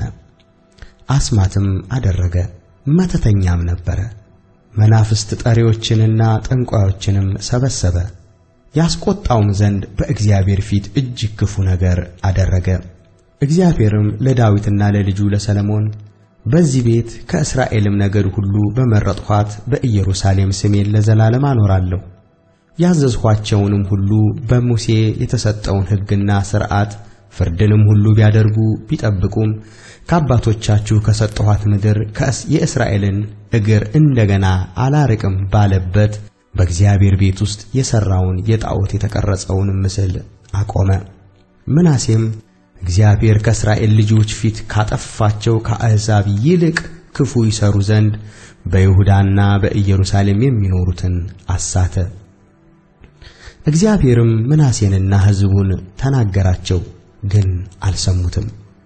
አስማትም አደረገ፣ መተተኛም ነበረ። መናፍስት ጠሪዎችንና ጠንቋዮችንም ሰበሰበ። ያስቆጣውም ዘንድ በእግዚአብሔር ፊት እጅግ ክፉ ነገር አደረገ። እግዚአብሔርም ለዳዊትና ለልጁ ለሰለሞን በዚህ ቤት ከእስራኤልም ነገድ ሁሉ በመረጥኋት በኢየሩሳሌም ስሜን ለዘላለም አኖራለሁ፣ ያዘዝኋቸውንም ሁሉ በሙሴ የተሰጠውን ሕግና ሥርዓት ፍርድንም ሁሉ ቢያደርጉ ቢጠብቁም ከአባቶቻችሁ ከሰጠኋት ምድር የእስራኤልን እግር እንደገና አላርቅም ባለበት በእግዚአብሔር ቤት ውስጥ የሠራውን የጣዖት የተቀረጸውን ምስል አቆመ። ምናሴም እግዚአብሔር ከእስራኤል ልጆች ፊት ካጠፋቸው ከአሕዛብ ይልቅ ክፉ ይሠሩ ዘንድ በይሁዳና በኢየሩሳሌም የሚኖሩትን አሳተ። እግዚአብሔርም ምናሴንና ሕዝቡን ተናገራቸው፣ ግን አልሰሙትም።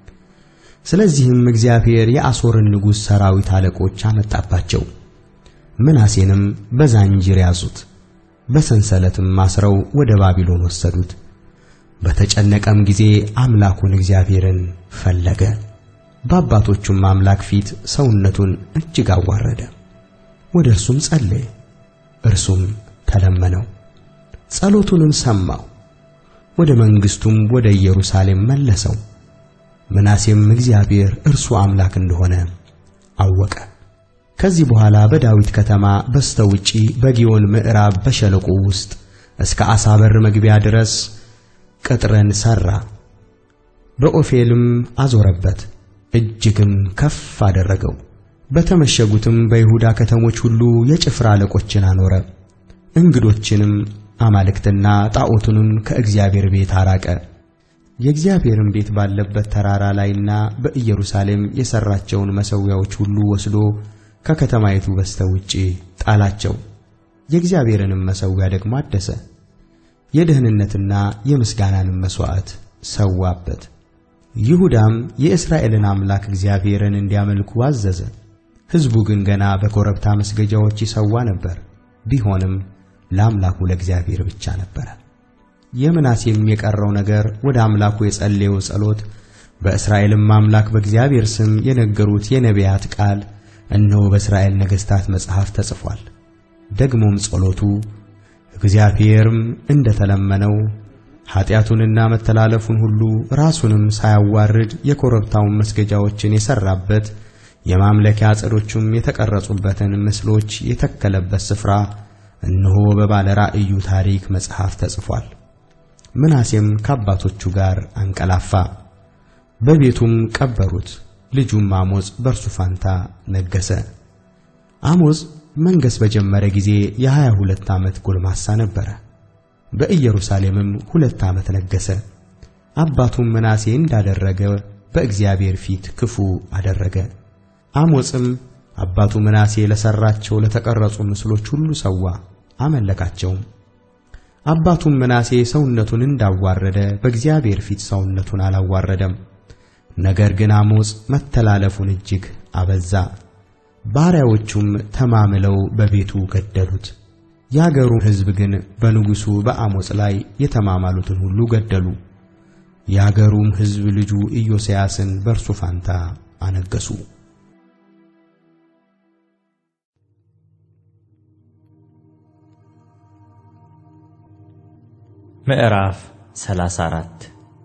ስለዚህም እግዚአብሔር የአሦርን ንጉሥ ሠራዊት አለቆች አመጣባቸው። ምናሴንም በዛንጅር ያዙት፣ በሰንሰለትም አስረው ወደ ባቢሎን ወሰዱት። በተጨነቀም ጊዜ አምላኩን እግዚአብሔርን ፈለገ። በአባቶቹም አምላክ ፊት ሰውነቱን እጅግ አዋረደ። ወደ እርሱም ጸለየ፣ እርሱም ተለመነው፣ ጸሎቱንም ሰማው። ወደ መንግሥቱም ወደ ኢየሩሳሌም መለሰው። ምናሴም እግዚአብሔር እርሱ አምላክ እንደሆነ አወቀ። ከዚህ በኋላ በዳዊት ከተማ በስተ ውጪ በጊዮን ምዕራብ በሸለቆ ውስጥ እስከ ዓሣ በር መግቢያ ድረስ ቅጥርን ሠራ። በኦፌልም አዞረበት፣ እጅግም ከፍ አደረገው። በተመሸጉትም በይሁዳ ከተሞች ሁሉ የጭፍራ አለቆችን አኖረ። እንግዶችንም አማልክትና ጣዖቱንም ከእግዚአብሔር ቤት አራቀ። የእግዚአብሔርን ቤት ባለበት ተራራ ላይና በኢየሩሳሌም የሠራቸውን መሠዊያዎች ሁሉ ወስዶ ከከተማይቱ በስተ ውጪ ጣላቸው። የእግዚአብሔርንም መሠዊያ ደግሞ አደሰ። የደህንነትና የምስጋናንም መሥዋዕት ሰዋበት። ይሁዳም የእስራኤልን አምላክ እግዚአብሔርን እንዲያመልኩ አዘዘ። ሕዝቡ ግን ገና በኮረብታ መስገጃዎች ይሰዋ ነበር፣ ቢሆንም ለአምላኩ ለእግዚአብሔር ብቻ ነበረ። የምናሴም የቀረው ነገር ወደ አምላኩ የጸለየው ጸሎት በእስራኤልም አምላክ በእግዚአብሔር ስም የነገሩት የነቢያት ቃል እነሆ በእስራኤል ነገሥታት መጽሐፍ ተጽፏል። ደግሞም ጸሎቱ እግዚአብሔርም እንደ ተለመነው ኀጢአቱንና መተላለፉን ሁሉ ራሱንም ሳያዋርድ የኮረብታውን መስገጃዎችን የሠራበት የማምለኪያ ዐፀዶቹም የተቀረጹበትን ምስሎች የተከለበት ስፍራ እነሆ በባለ ራእዩ ታሪክ መጽሐፍ ተጽፏል። ምናሴም ከአባቶቹ ጋር አንቀላፋ፣ በቤቱም ቀበሩት። ልጁም አሞጽ በእርሱ ፋንታ ነገሠ። አሞጽ መንገሥ በጀመረ ጊዜ የሀያ ሁለት ዓመት ጎልማሳ ነበረ። በኢየሩሳሌምም ሁለት ዓመት ነገሠ። አባቱም ምናሴ እንዳደረገ በእግዚአብሔር ፊት ክፉ አደረገ። አሞጽም አባቱ ምናሴ ለሠራቸው ለተቀረጹ ምስሎች ሁሉ ሰዋ፣ አመለካቸውም። አባቱም ምናሴ ሰውነቱን እንዳዋረደ በእግዚአብሔር ፊት ሰውነቱን አላዋረደም። ነገር ግን አሞጽ መተላለፉን እጅግ አበዛ። ባሪያዎቹም ተማምለው በቤቱ ገደሉት። የአገሩ ሕዝብ ግን በንጉሡ በአሞጽ ላይ የተማማሉትን ሁሉ ገደሉ። የአገሩም ሕዝብ ልጁ ኢዮስያስን በእርሱ ፋንታ አነገሡ። ምዕራፍ 34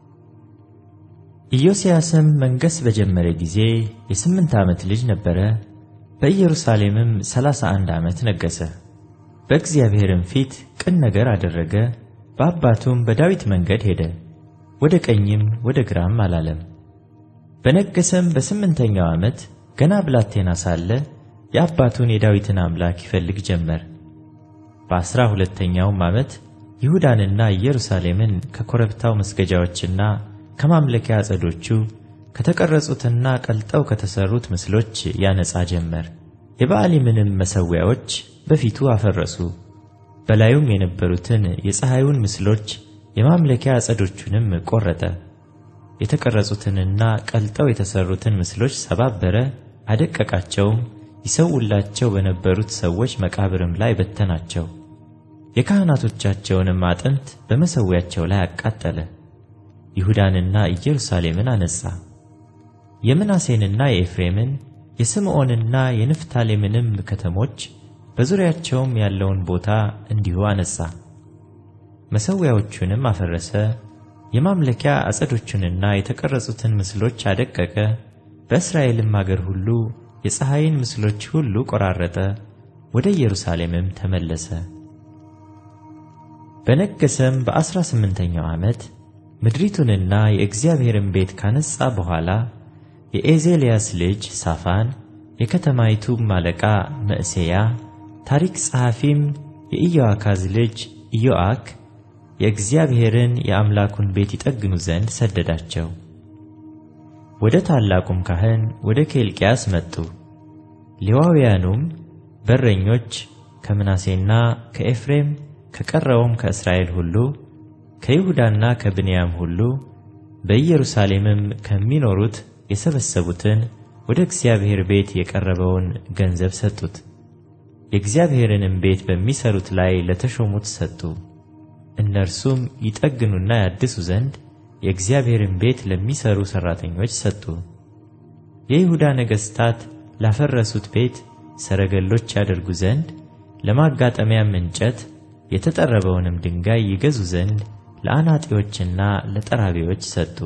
ኢዮስያስም መንገሥ በጀመረ ጊዜ የስምንት ዓመት ልጅ ነበረ። በኢየሩሳሌምም ሠላሳ አንድ ዓመት ነገሠ። በእግዚአብሔርም ፊት ቅን ነገር አደረገ። በአባቱም በዳዊት መንገድ ሄደ፣ ወደ ቀኝም ወደ ግራም አላለም። በነገሠም በስምንተኛው ዓመት ገና ብላቴና ሳለ የአባቱን የዳዊትን አምላክ ይፈልግ ጀመር። በዐሥራ ሁለተኛውም ዓመት ይሁዳንና ኢየሩሳሌምን ከኮረብታው መስገጃዎችና ከማምለኪያ ዐፀዶቹ ከተቀረጹትና ቀልጠው ከተሠሩት ምስሎች ያነጻ ጀመር። የበዓሊምንም መሠዊያዎች በፊቱ አፈረሱ። በላዩም የነበሩትን የፀሐዩን ምስሎች የማምለኪያ ዐፀዶቹንም ቈረጠ። የተቀረጹትንና ቀልጠው የተሠሩትን ምስሎች ሰባበረ፣ አደቀቃቸውም። ይሰውላቸው በነበሩት ሰዎች መቃብርም ላይ በተናቸው። የካህናቶቻቸውንም አጥንት በመሠዊያቸው ላይ አቃጠለ። ይሁዳንና ኢየሩሳሌምን አነጻ። የምናሴንና የኤፍሬምን የስምዖንና የንፍታሌምንም ከተሞች በዙሪያቸውም ያለውን ቦታ እንዲሁ አነጻ። መሠዊያዎቹንም አፈረሰ። የማምለኪያ ዐፀዶቹንና የተቀረጹትን ምስሎች አደቀቀ። በእስራኤልም አገር ሁሉ የፀሐይን ምስሎች ሁሉ ቈራረጠ። ወደ ኢየሩሳሌምም ተመለሰ። በነገሠም በዐሥራ ስምንተኛው ዓመት ምድሪቱንና የእግዚአብሔርን ቤት ካነጻ በኋላ የኤዜልያስ ልጅ ሳፋን፣ የከተማይቱም አለቃ መዕሤያ፣ ታሪክ ጸሐፊም የኢዮአካዝ ልጅ ኢዮአክ የእግዚአብሔርን የአምላኩን ቤት ይጠግኑ ዘንድ ሰደዳቸው። ወደ ታላቁም ካህን ወደ ኬልቅያስ መጡ። ሌዋውያኑም በረኞች ከምናሴና ከኤፍሬም ከቀረውም ከእስራኤል ሁሉ ከይሁዳና ከብንያም ሁሉ በኢየሩሳሌምም ከሚኖሩት የሰበሰቡትን ወደ እግዚአብሔር ቤት የቀረበውን ገንዘብ ሰጡት። የእግዚአብሔርንም ቤት በሚሠሩት ላይ ለተሾሙት ሰጡ። እነርሱም ይጠግኑና ያድሱ ዘንድ የእግዚአብሔርን ቤት ለሚሠሩ ሠራተኞች ሰጡ። የይሁዳ ነገሥታት ላፈረሱት ቤት ሰረገሎች ያደርጉ ዘንድ ለማጋጠሚያም እንጨት የተጠረበውንም ድንጋይ ይገዙ ዘንድ ለአናጢዎችና ለጠራቢዎች ሰጡ።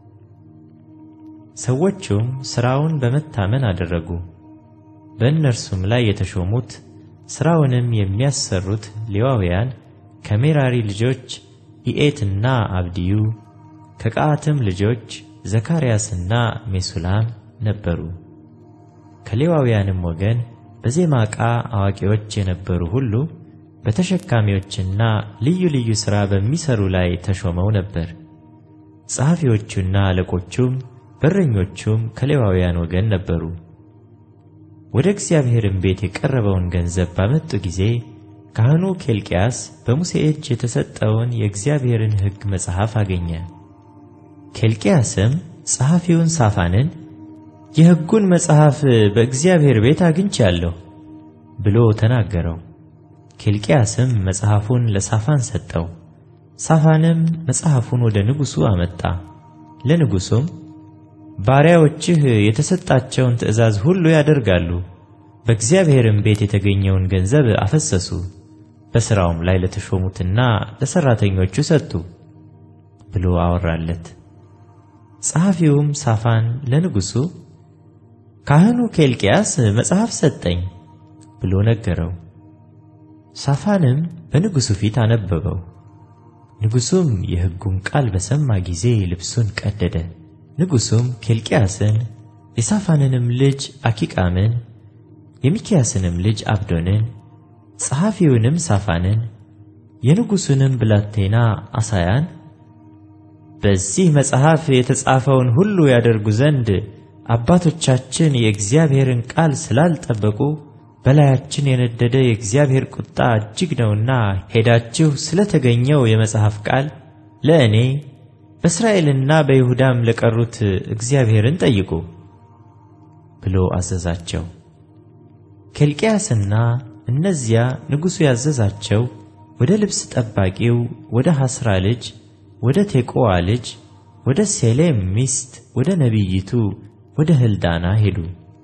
ሰዎቹም ሥራውን በመታመን አደረጉ። በእነርሱም ላይ የተሾሙት ሥራውንም የሚያሰሩት ሌዋውያን ከሜራሪ ልጆች ኢኤትና አብድዩ ከቀዓትም ልጆች ዘካርያስና ሜሱላም ነበሩ። ከሌዋውያንም ወገን በዜማ ዕቃ አዋቂዎች የነበሩ ሁሉ በተሸካሚዎችና ልዩ ልዩ ሥራ በሚሠሩ ላይ ተሾመው ነበር። ጸሐፊዎቹና አለቆቹም በረኞቹም ከሌዋውያን ወገን ነበሩ። ወደ እግዚአብሔርም ቤት የቀረበውን ገንዘብ ባመጡ ጊዜ ካህኑ ኬልቅያስ በሙሴ እጅ የተሰጠውን የእግዚአብሔርን ሕግ መጽሐፍ አገኘ። ኬልቅያስም ጸሐፊውን ሳፋንን የሕጉን መጽሐፍ በእግዚአብሔር ቤት አግኝቻለሁ ብሎ ተናገረው። ኬልቅያስም መጽሐፉን ለሳፋን ሰጠው። ሳፋንም መጽሐፉን ወደ ንጉሡ አመጣ። ለንጉሡም ባሪያዎችህ የተሰጣቸውን ትእዛዝ ሁሉ ያደርጋሉ፣ በእግዚአብሔርም ቤት የተገኘውን ገንዘብ አፈሰሱ፣ በሥራውም ላይ ለተሾሙትና ለሠራተኞቹ ሰጡ። ብሎ አወራለት። ጸሐፊውም ሳፋን ለንጉሡ ካህኑ ኬልቅያስ መጽሐፍ ሰጠኝ ብሎ ነገረው። ሳፋንም በንጉሡ ፊት አነበበው። ንጉሡም የሕጉን ቃል በሰማ ጊዜ ልብሱን ቀደደ። ንጉሡም ኬልቅያስን የሳፋንንም ልጅ አኪቃምን የሚክያስንም ልጅ አብዶንን ጸሐፊውንም ሳፋንን የንጉሡንም ብላቴና አሳያን በዚህ መጽሐፍ የተጻፈውን ሁሉ ያደርጉ ዘንድ አባቶቻችን የእግዚአብሔርን ቃል ስላልጠበቁ በላያችን የነደደ የእግዚአብሔር ቁጣ እጅግ ነውና ሄዳችሁ ስለተገኘው የመጽሐፍ ቃል ለእኔ በእስራኤልና በይሁዳም ለቀሩት እግዚአብሔርን ጠይቁ ብሎ አዘዛቸው። ኬልቅያስና እነዚያ ንጉሡ ያዘዛቸው ወደ ልብስ ጠባቂው ወደ ሐስራ ልጅ ወደ ቴቆዋ ልጅ ወደ ሴሌም ሚስት ወደ ነቢይቱ ወደ ሕልዳና ሄዱ።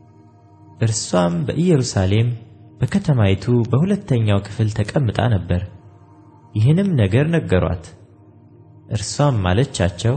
እርሷም በኢየሩሳሌም በከተማይቱ በሁለተኛው ክፍል ተቀምጣ ነበር። ይህንም ነገር ነገሯት። እርሷም አለቻቸው፣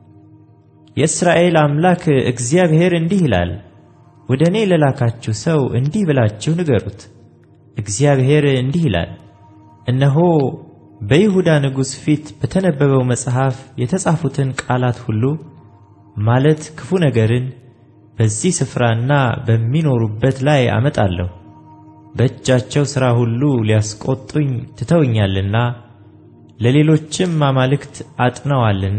የእስራኤል አምላክ እግዚአብሔር እንዲህ ይላል፣ ወደ እኔ ለላካችሁ ሰው እንዲህ ብላችሁ ንገሩት፣ እግዚአብሔር እንዲህ ይላል፣ እነሆ በይሁዳ ንጉሥ ፊት በተነበበው መጽሐፍ የተጻፉትን ቃላት ሁሉ ማለት ክፉ ነገርን በዚህ ስፍራና በሚኖሩበት ላይ አመጣለሁ። በእጃቸው ሥራ ሁሉ ሊያስቆጡኝ ትተውኛልና ለሌሎችም አማልክት አጥነዋልና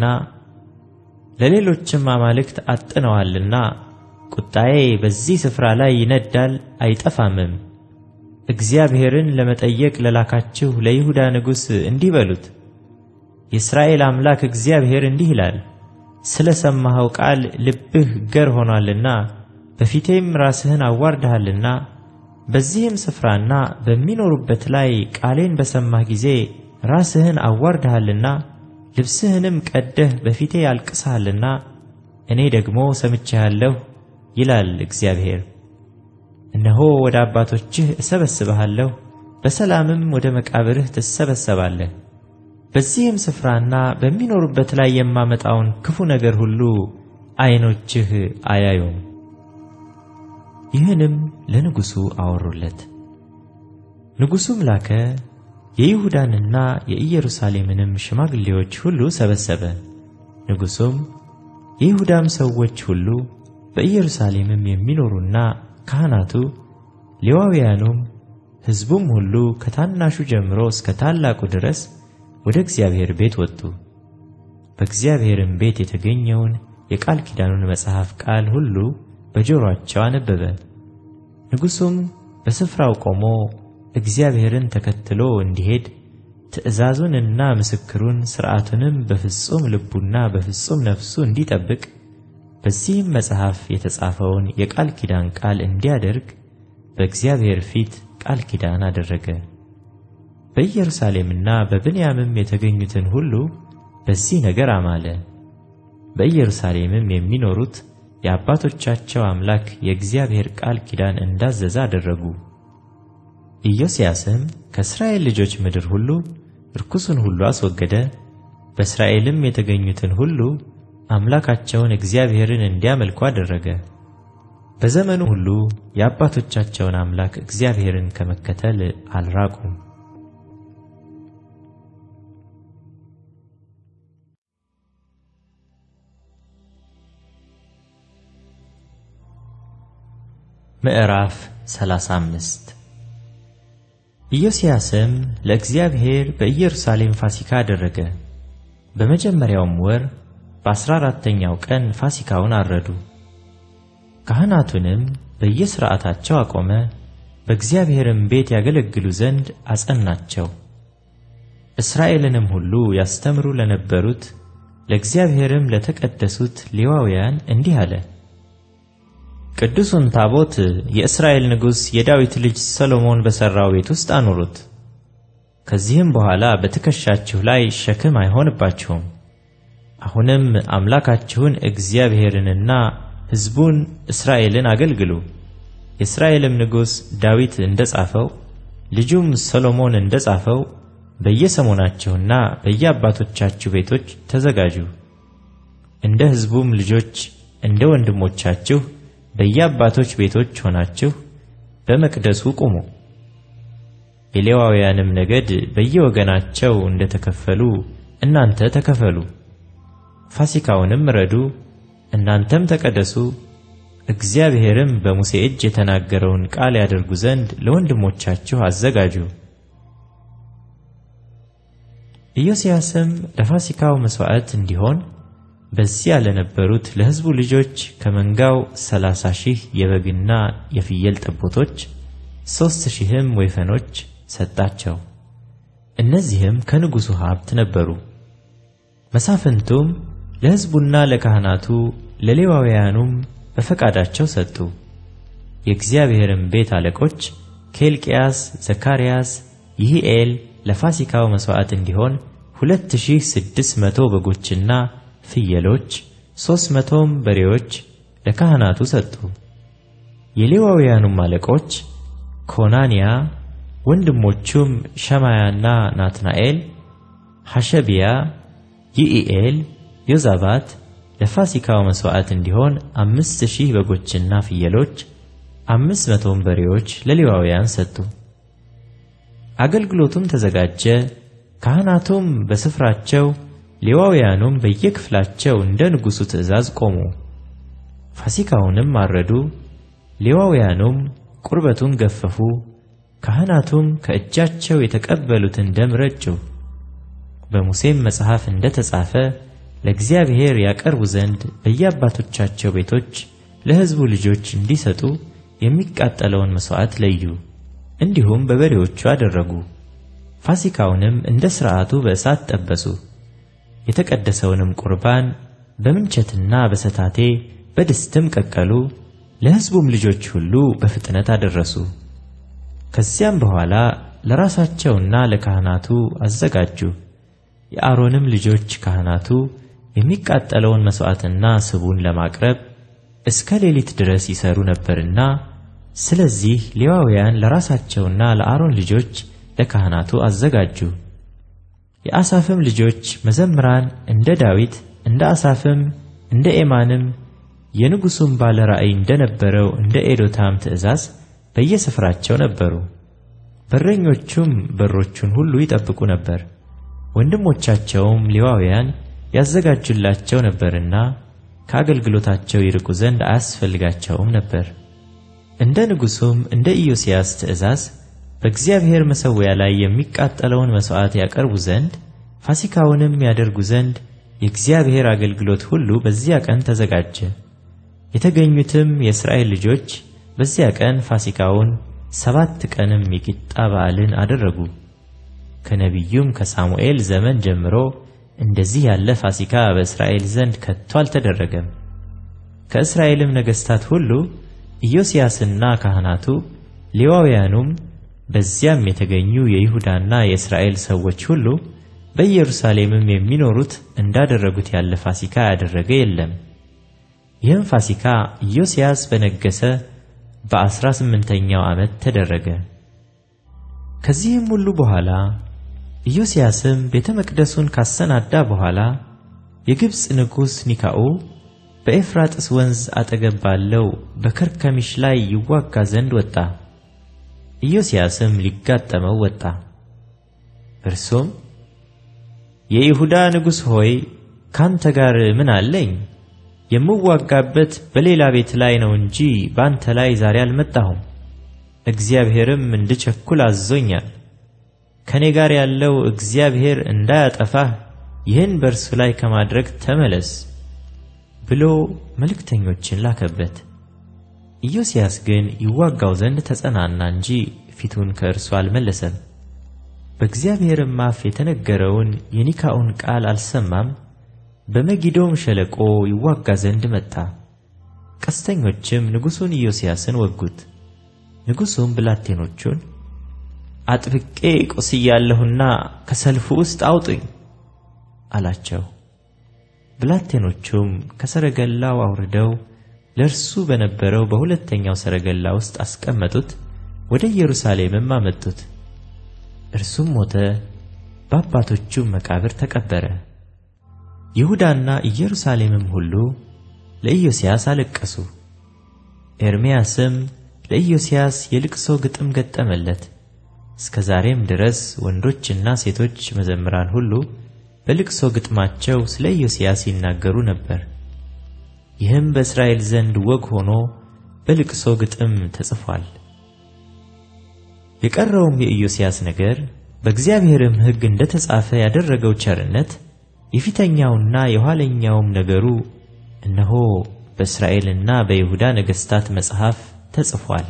ለሌሎችም አማልክት አጥነዋልና ቁጣዬ በዚህ ስፍራ ላይ ይነዳል አይጠፋምም። እግዚአብሔርን ለመጠየቅ ለላካችሁ ለይሁዳ ንጉሥ እንዲህ በሉት፣ የእስራኤል አምላክ እግዚአብሔር እንዲህ ይላል ስለ ሰማኸው ቃል ልብህ ገር ሆኗልና በፊቴም ራስህን አዋርደሃልና በዚህም ስፍራና በሚኖሩበት ላይ ቃሌን በሰማህ ጊዜ ራስህን አዋርደሃልና ልብስህንም ቀደህ በፊቴ አልቅሰሃልና እኔ ደግሞ ሰምቼሃለሁ ይላል እግዚአብሔር። እነሆ ወደ አባቶችህ እሰበስብሃለሁ፣ በሰላምም ወደ መቃብርህ ትሰበሰባለህ። በዚህም ስፍራና በሚኖሩበት ላይ የማመጣውን ክፉ ነገር ሁሉ ዓይኖችህ አያዩም። ይህንም ለንጉሡ አወሩለት። ንጉሡም ላከ፣ የይሁዳንና የኢየሩሳሌምንም ሽማግሌዎች ሁሉ ሰበሰበ። ንጉሡም የይሁዳም ሰዎች ሁሉ በኢየሩሳሌምም የሚኖሩና ካህናቱ፣ ሌዋውያኑም፣ ሕዝቡም ሁሉ ከታናሹ ጀምሮ እስከ ታላቁ ድረስ ወደ እግዚአብሔር ቤት ወጡ። በእግዚአብሔርም ቤት የተገኘውን የቃል ኪዳኑን መጽሐፍ ቃል ሁሉ በጆሮአቸው አነበበ። ንጉሡም በስፍራው ቆሞ እግዚአብሔርን ተከትሎ እንዲሄድ ትእዛዙንና ምስክሩን ሥርዓቱንም በፍጹም ልቡና በፍጹም ነፍሱ እንዲጠብቅ በዚህም መጽሐፍ የተጻፈውን የቃል ኪዳን ቃል እንዲያደርግ በእግዚአብሔር ፊት ቃል ኪዳን አደረገ። በኢየሩሳሌምና በብንያምም የተገኙትን ሁሉ በዚህ ነገር አማለ። በኢየሩሳሌምም የሚኖሩት የአባቶቻቸው አምላክ የእግዚአብሔር ቃል ኪዳን እንዳዘዘ አደረጉ። ኢዮስያስም ከእስራኤል ልጆች ምድር ሁሉ ርኩሱን ሁሉ አስወገደ። በእስራኤልም የተገኙትን ሁሉ አምላካቸውን እግዚአብሔርን እንዲያመልኩ አደረገ። በዘመኑ ሁሉ የአባቶቻቸውን አምላክ እግዚአብሔርን ከመከተል አልራቁም። ምዕራፍ 35 ኢዮስያስም ለእግዚአብሔር በኢየሩሳሌም ፋሲካ አደረገ። በመጀመሪያውም ወር በአሥራ አራተኛው ቀን ፋሲካውን አረዱ። ካህናቱንም በየሥርዓታቸው አቆመ፣ በእግዚአብሔርም ቤት ያገለግሉ ዘንድ አጸናቸው። እስራኤልንም ሁሉ ያስተምሩ ለነበሩት ለእግዚአብሔርም ለተቀደሱት ሌዋውያን እንዲህ አለ። ቅዱሱን ታቦት የእስራኤል ንጉሥ የዳዊት ልጅ ሰሎሞን በሠራው ቤት ውስጥ አኑሩት። ከዚህም በኋላ በትከሻችሁ ላይ ሸክም አይሆንባችሁም። አሁንም አምላካችሁን እግዚአብሔርንና ሕዝቡን እስራኤልን አገልግሉ። የእስራኤልም ንጉሥ ዳዊት እንደ ጻፈው ልጁም ሰሎሞን እንደ ጻፈው በየሰሞናችሁና በየአባቶቻችሁ ቤቶች ተዘጋጁ። እንደ ሕዝቡም ልጆች እንደ ወንድሞቻችሁ በየአባቶች ቤቶች ሆናችሁ በመቅደሱ ቁሙ። የሌዋውያንም ነገድ በየወገናቸው እንደተከፈሉ እናንተ ተከፈሉ። ፋሲካውንም ረዱ፣ እናንተም ተቀደሱ። እግዚአብሔርም በሙሴ እጅ የተናገረውን ቃል ያደርጉ ዘንድ ለወንድሞቻችሁ አዘጋጁ። ኢዮስያስም ለፋሲካው መሥዋዕት እንዲሆን በዚያ ለነበሩት ለሕዝቡ ልጆች ከመንጋው ሰላሳ ሺህ የበግና የፍየል ጠቦቶች ሦስት ሺህም ወይፈኖች ሰጣቸው። እነዚህም ከንጉሡ ሀብት ነበሩ። መሳፍንቱም ለሕዝቡና ለካህናቱ ለሌዋውያኑም በፈቃዳቸው ሰጡ። የእግዚአብሔርም ቤት አለቆች ኬልቅያስ፣ ዘካርያስ፣ ይህኤል ለፋሲካው መሥዋዕት እንዲሆን ሁለት ሺህ ስድስት መቶ በጎችና ፍየሎች ሦስት መቶም በሬዎች ለካህናቱ ሰጡ። የሌዋውያኑም አለቆች ኮናንያ፣ ወንድሞቹም ሸማያና ናትናኤል፣ ሐሸቢያ፣ ይኢኤል፣ ዮዛባት ለፋሲካው መሥዋዕት እንዲሆን አምስት ሺህ በጎችና ፍየሎች አምስት መቶም በሬዎች ለሌዋውያን ሰጡ። አገልግሎቱም ተዘጋጀ። ካህናቱም በስፍራቸው ሌዋውያኑም በየክፍላቸው እንደ ንጉሡ ትእዛዝ ቆሙ። ፋሲካውንም አረዱ። ሌዋውያኑም ቁርበቱን ገፈፉ። ካህናቱም ከእጃቸው የተቀበሉትን ደም ረጩ። በሙሴም መጽሐፍ እንደ ተጻፈ ለእግዚአብሔር ያቀርቡ ዘንድ በየአባቶቻቸው ቤቶች ለሕዝቡ ልጆች እንዲሰጡ የሚቃጠለውን መሥዋዕት ለዩ። እንዲሁም በበሬዎቹ አደረጉ። ፋሲካውንም እንደ ሥርዓቱ በእሳት ጠበሱ። የተቀደሰውንም ቁርባን በምንቸትና በሰታቴ በድስትም ቀቀሉ። ለሕዝቡም ልጆች ሁሉ በፍጥነት አደረሱ። ከዚያም በኋላ ለራሳቸውና ለካህናቱ አዘጋጁ። የአሮንም ልጆች ካህናቱ የሚቃጠለውን መሥዋዕትና ስቡን ለማቅረብ እስከ ሌሊት ድረስ ይሰሩ ነበርና፣ ስለዚህ ሌዋውያን ለራሳቸውና ለአሮን ልጆች ለካህናቱ አዘጋጁ። የአሳፍም ልጆች መዘምራን እንደ ዳዊት እንደ አሳፍም እንደ ኤማንም የንጉሡም ባለ ራእይ እንደነበረው እንደ ኤዶታም ትእዛዝ በየስፍራቸው ነበሩ። በረኞቹም በሮቹን ሁሉ ይጠብቁ ነበር። ወንድሞቻቸውም ሌዋውያን ያዘጋጁላቸው ነበርና ከአገልግሎታቸው ይርቁ ዘንድ አያስፈልጋቸውም ነበር። እንደ ንጉሡም እንደ ኢዮስያስ ትእዛዝ በእግዚአብሔር መሠዊያ ላይ የሚቃጠለውን መሥዋዕት ያቀርቡ ዘንድ ፋሲካውንም ያደርጉ ዘንድ የእግዚአብሔር አገልግሎት ሁሉ በዚያ ቀን ተዘጋጀ። የተገኙትም የእስራኤል ልጆች በዚያ ቀን ፋሲካውን ሰባት ቀንም የቂጣ በዓልን አደረጉ። ከነቢዩም ከሳሙኤል ዘመን ጀምሮ እንደዚህ ያለ ፋሲካ በእስራኤል ዘንድ ከቶ አልተደረገም። ከእስራኤልም ነገሥታት ሁሉ ኢዮስያስና ካህናቱ ሌዋውያኑም በዚያም የተገኙ የይሁዳና የእስራኤል ሰዎች ሁሉ በኢየሩሳሌምም የሚኖሩት እንዳደረጉት ያለ ፋሲካ ያደረገ የለም። ይህም ፋሲካ ኢዮስያስ በነገሠ በአሥራ ስምንተኛው ዓመት ተደረገ። ከዚህም ሁሉ በኋላ ኢዮስያስም ቤተ መቅደሱን ካሰናዳ በኋላ የግብፅ ንጉሥ ኒካዑ በኤፍራጥስ ወንዝ አጠገብ ባለው በከርከሚሽ ላይ ይዋጋ ዘንድ ወጣ። ኢዮስያስም ሊጋጠመው ወጣ። እርሱም የይሁዳ ንጉሥ ሆይ ካንተ ጋር ምን አለኝ? የምዋጋበት በሌላ ቤት ላይ ነው እንጂ ባንተ ላይ ዛሬ አልመጣሁም። እግዚአብሔርም እንድቸኩል አዞኛል። ከኔ ጋር ያለው እግዚአብሔር እንዳያጠፋህ ይህን በእርሱ ላይ ከማድረግ ተመለስ ብሎ መልእክተኞችን ላከበት። ኢዮስያስ ግን ይዋጋው ዘንድ ተጸናና እንጂ ፊቱን ከእርሱ አልመለሰም። በእግዚአብሔርም አፍ የተነገረውን የኒካዑን ቃል አልሰማም። በመጊዶም ሸለቆ ይዋጋ ዘንድ መጣ። ቀስተኞችም ንጉሡን ኢዮስያስን ወጉት። ንጉሡም ብላቴኖቹን አጥብቄ ቆስያለሁና ከሰልፉ ውስጥ አውጡኝ አላቸው። ብላቴኖቹም ከሰረገላው አውርደው ለእርሱ በነበረው በሁለተኛው ሰረገላ ውስጥ አስቀመጡት፣ ወደ ኢየሩሳሌምም አመጡት። እርሱም ሞተ፣ በአባቶቹም መቃብር ተቀበረ። ይሁዳና ኢየሩሳሌምም ሁሉ ለኢዮስያስ አለቀሱ። ኤርምያስም ለኢዮስያስ የልቅሶ ግጥም ገጠመለት። እስከ ዛሬም ድረስ ወንዶችና ሴቶች መዘምራን ሁሉ በልቅሶ ግጥማቸው ስለ ኢዮስያስ ይናገሩ ነበር። ይህም በእስራኤል ዘንድ ወግ ሆኖ በልቅሶ ግጥም ተጽፏል። የቀረውም የኢዮስያስ ነገር በእግዚአብሔርም ሕግ እንደ ተጻፈ ያደረገው ቸርነት የፊተኛውና የኋለኛውም ነገሩ እነሆ በእስራኤልና በይሁዳ ነገሥታት መጽሐፍ ተጽፏል።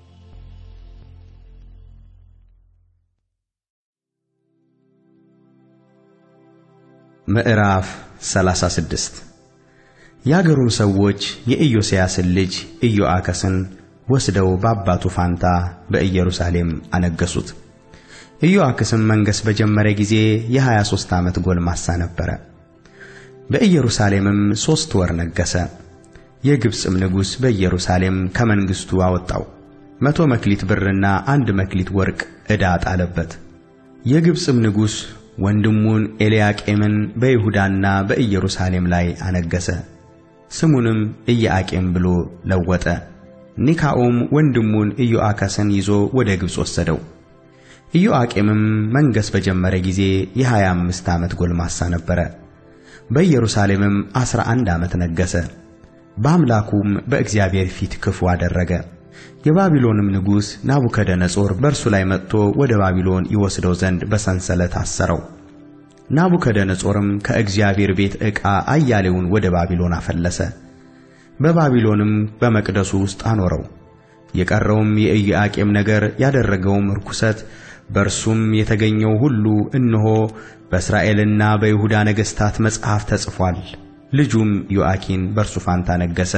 ምዕራፍ 36 የአገሩም ሰዎች የኢዮስያስን ልጅ ኢዮአከስን ወስደው በአባቱ ፋንታ በኢየሩሳሌም አነገሱት። ኢዮአክስም መንገሥ በጀመረ ጊዜ የ23 ዓመት ጎልማሳ ነበረ። በኢየሩሳሌምም ሦስት ወር ነገሠ። የግብፅም ንጉሥ በኢየሩሳሌም ከመንግሥቱ አወጣው። መቶ መክሊት ብርና አንድ መክሊት ወርቅ ዕዳ ጣለበት። የግብፅም ንጉሥ ወንድሙን ኤልያቄምን በይሁዳና በኢየሩሳሌም ላይ አነገሠ። ስሙንም ኢያቄም ብሎ ለወጠ። ኒካዑም ወንድሙን ኢዮአከስን ይዞ ወደ ግብፅ ወሰደው። ኢዮአቄምም መንገሥ በጀመረ ጊዜ የሀያ አምስት ዓመት ጎልማሳ ነበረ። በኢየሩሳሌምም ዐሥራ አንድ ዓመት ነገሠ። በአምላኩም በእግዚአብሔር ፊት ክፉ አደረገ። የባቢሎንም ንጉሥ ናቡከደነጾር በእርሱ ላይ መጥቶ ወደ ባቢሎን ይወስደው ዘንድ በሰንሰለት አሰረው። ናቡከደነጾርም ከእግዚአብሔር ቤት ዕቃ አያሌውን ወደ ባቢሎን አፈለሰ። በባቢሎንም በመቅደሱ ውስጥ አኖረው። የቀረውም የኢዮአቄም ነገር ያደረገውም ርኩሰት በእርሱም የተገኘው ሁሉ እነሆ በእስራኤልና በይሁዳ ነገሥታት መጽሐፍ ተጽፏል። ልጁም ዮአኪን በእርሱ ፋንታ ነገሠ።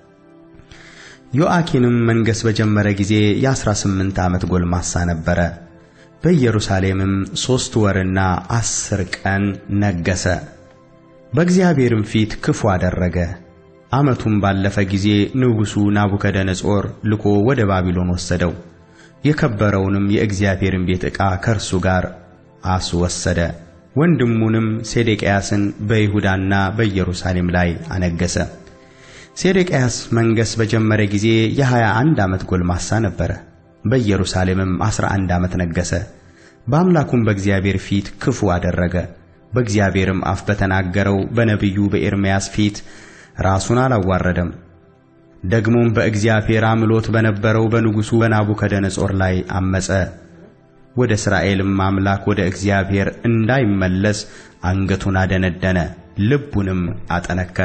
ዮአኪንም መንገሥ በጀመረ ጊዜ የአሥራ ስምንት ዓመት ጎልማሳ ነበረ። በኢየሩሳሌምም ሦስት ወርና ዐሥር ቀን ነገሠ። በእግዚአብሔርም ፊት ክፉ አደረገ። ዓመቱም ባለፈ ጊዜ ንጉሡ ናቡከደነጾር ልኮ ወደ ባቢሎን ወሰደው። የከበረውንም የእግዚአብሔርን ቤት ዕቃ ከእርሱ ጋር አስወሰደ። ወንድሙንም ሴዴቅያስን በይሁዳና በኢየሩሳሌም ላይ አነገሠ። ሴዴቅያስ መንገሥ በጀመረ ጊዜ የሀያ አንድ ዓመት ጎልማሳ ነበረ። በኢየሩሳሌምም ዐሥራ አንድ ዓመት ነገሠ። በአምላኩም በእግዚአብሔር ፊት ክፉ አደረገ። በእግዚአብሔርም አፍ በተናገረው በነቢዩ በኤርምያስ ፊት ራሱን አላዋረደም። ደግሞም በእግዚአብሔር አምሎት በነበረው በንጉሡ በናቡከደነጾር ላይ አመፀ። ወደ እስራኤልም አምላክ ወደ እግዚአብሔር እንዳይመለስ አንገቱን አደነደነ፣ ልቡንም አጠነከረ።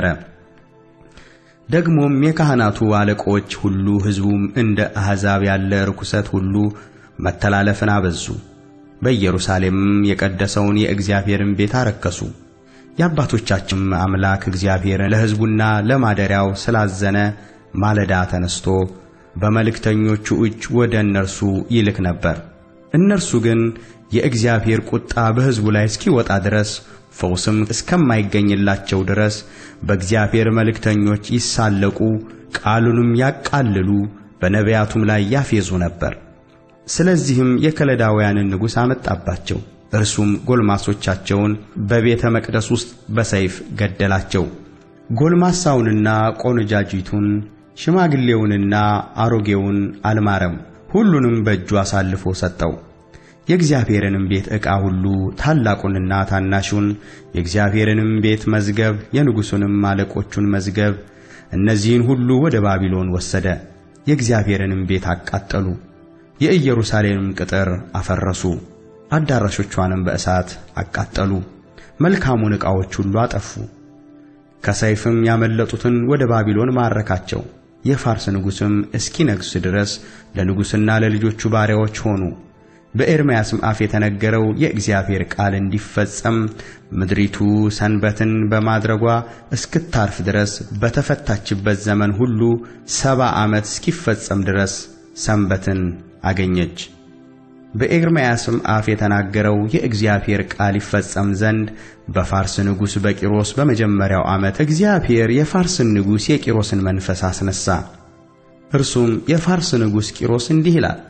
ደግሞም የካህናቱ አለቆች ሁሉ ሕዝቡም እንደ አሕዛብ ያለ ርኩሰት ሁሉ መተላለፍን አበዙ። በኢየሩሳሌምም የቀደሰውን የእግዚአብሔርን ቤት አረከሱ። የአባቶቻችንም አምላክ እግዚአብሔር ለሕዝቡና ለማደሪያው ስላዘነ ማለዳ ተነስቶ በመልእክተኞቹ እጅ ወደ እነርሱ ይልክ ነበር። እነርሱ ግን የእግዚአብሔር ቁጣ በሕዝቡ ላይ እስኪወጣ ድረስ ፈውስም እስከማይገኝላቸው ድረስ በእግዚአብሔር መልእክተኞች ይሳለቁ፣ ቃሉንም ያቃልሉ፣ በነቢያቱም ላይ ያፌዙ ነበር። ስለዚህም የከለዳውያንን ንጉሥ አመጣባቸው። እርሱም ጎልማሶቻቸውን በቤተ መቅደስ ውስጥ በሰይፍ ገደላቸው። ጎልማሳውንና ቆነጃጂቱን ሽማግሌውንና አሮጌውን አልማረም፣ ሁሉንም በእጁ አሳልፎ ሰጠው። የእግዚአብሔርንም ቤት ዕቃ ሁሉ ታላቁንና ታናሹን፣ የእግዚአብሔርንም ቤት መዝገብ፣ የንጉሡንም አለቆቹን መዝገብ፣ እነዚህን ሁሉ ወደ ባቢሎን ወሰደ። የእግዚአብሔርንም ቤት አቃጠሉ፣ የኢየሩሳሌምም ቅጥር አፈረሱ፣ አዳራሾቿንም በእሳት አቃጠሉ፣ መልካሙን ዕቃዎች ሁሉ አጠፉ። ከሰይፍም ያመለጡትን ወደ ባቢሎን ማረካቸው። የፋርስ ንጉሥም እስኪነግሥ ድረስ ለንጉሥና ለልጆቹ ባሪያዎች ሆኑ። በኤርምያስም አፍ የተነገረው የእግዚአብሔር ቃል እንዲፈጸም ምድሪቱ ሰንበትን በማድረጓ እስክታርፍ ድረስ በተፈታችበት ዘመን ሁሉ ሰባ ዓመት እስኪፈጸም ድረስ ሰንበትን አገኘች። በኤርምያስም አፍ የተናገረው የእግዚአብሔር ቃል ይፈጸም ዘንድ በፋርስ ንጉሥ በቂሮስ በመጀመሪያው ዓመት እግዚአብሔር የፋርስን ንጉሥ የቂሮስን መንፈስ አስነሣ። እርሱም የፋርስ ንጉሥ ቂሮስ እንዲህ ይላል፣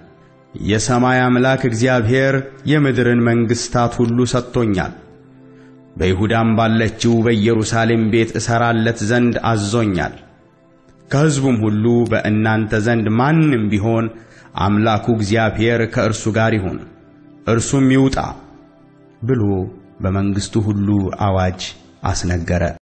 የሰማይ አምላክ እግዚአብሔር የምድርን መንግሥታት ሁሉ ሰጥቶኛል። በይሁዳም ባለችው በኢየሩሳሌም ቤት እሠራለት ዘንድ አዞኛል። ከሕዝቡም ሁሉ በእናንተ ዘንድ ማንም ቢሆን አምላኩ እግዚአብሔር ከእርሱ ጋር ይሁን፣ እርሱም ይውጣ ብሎ በመንግሥቱ ሁሉ አዋጅ አስነገረ።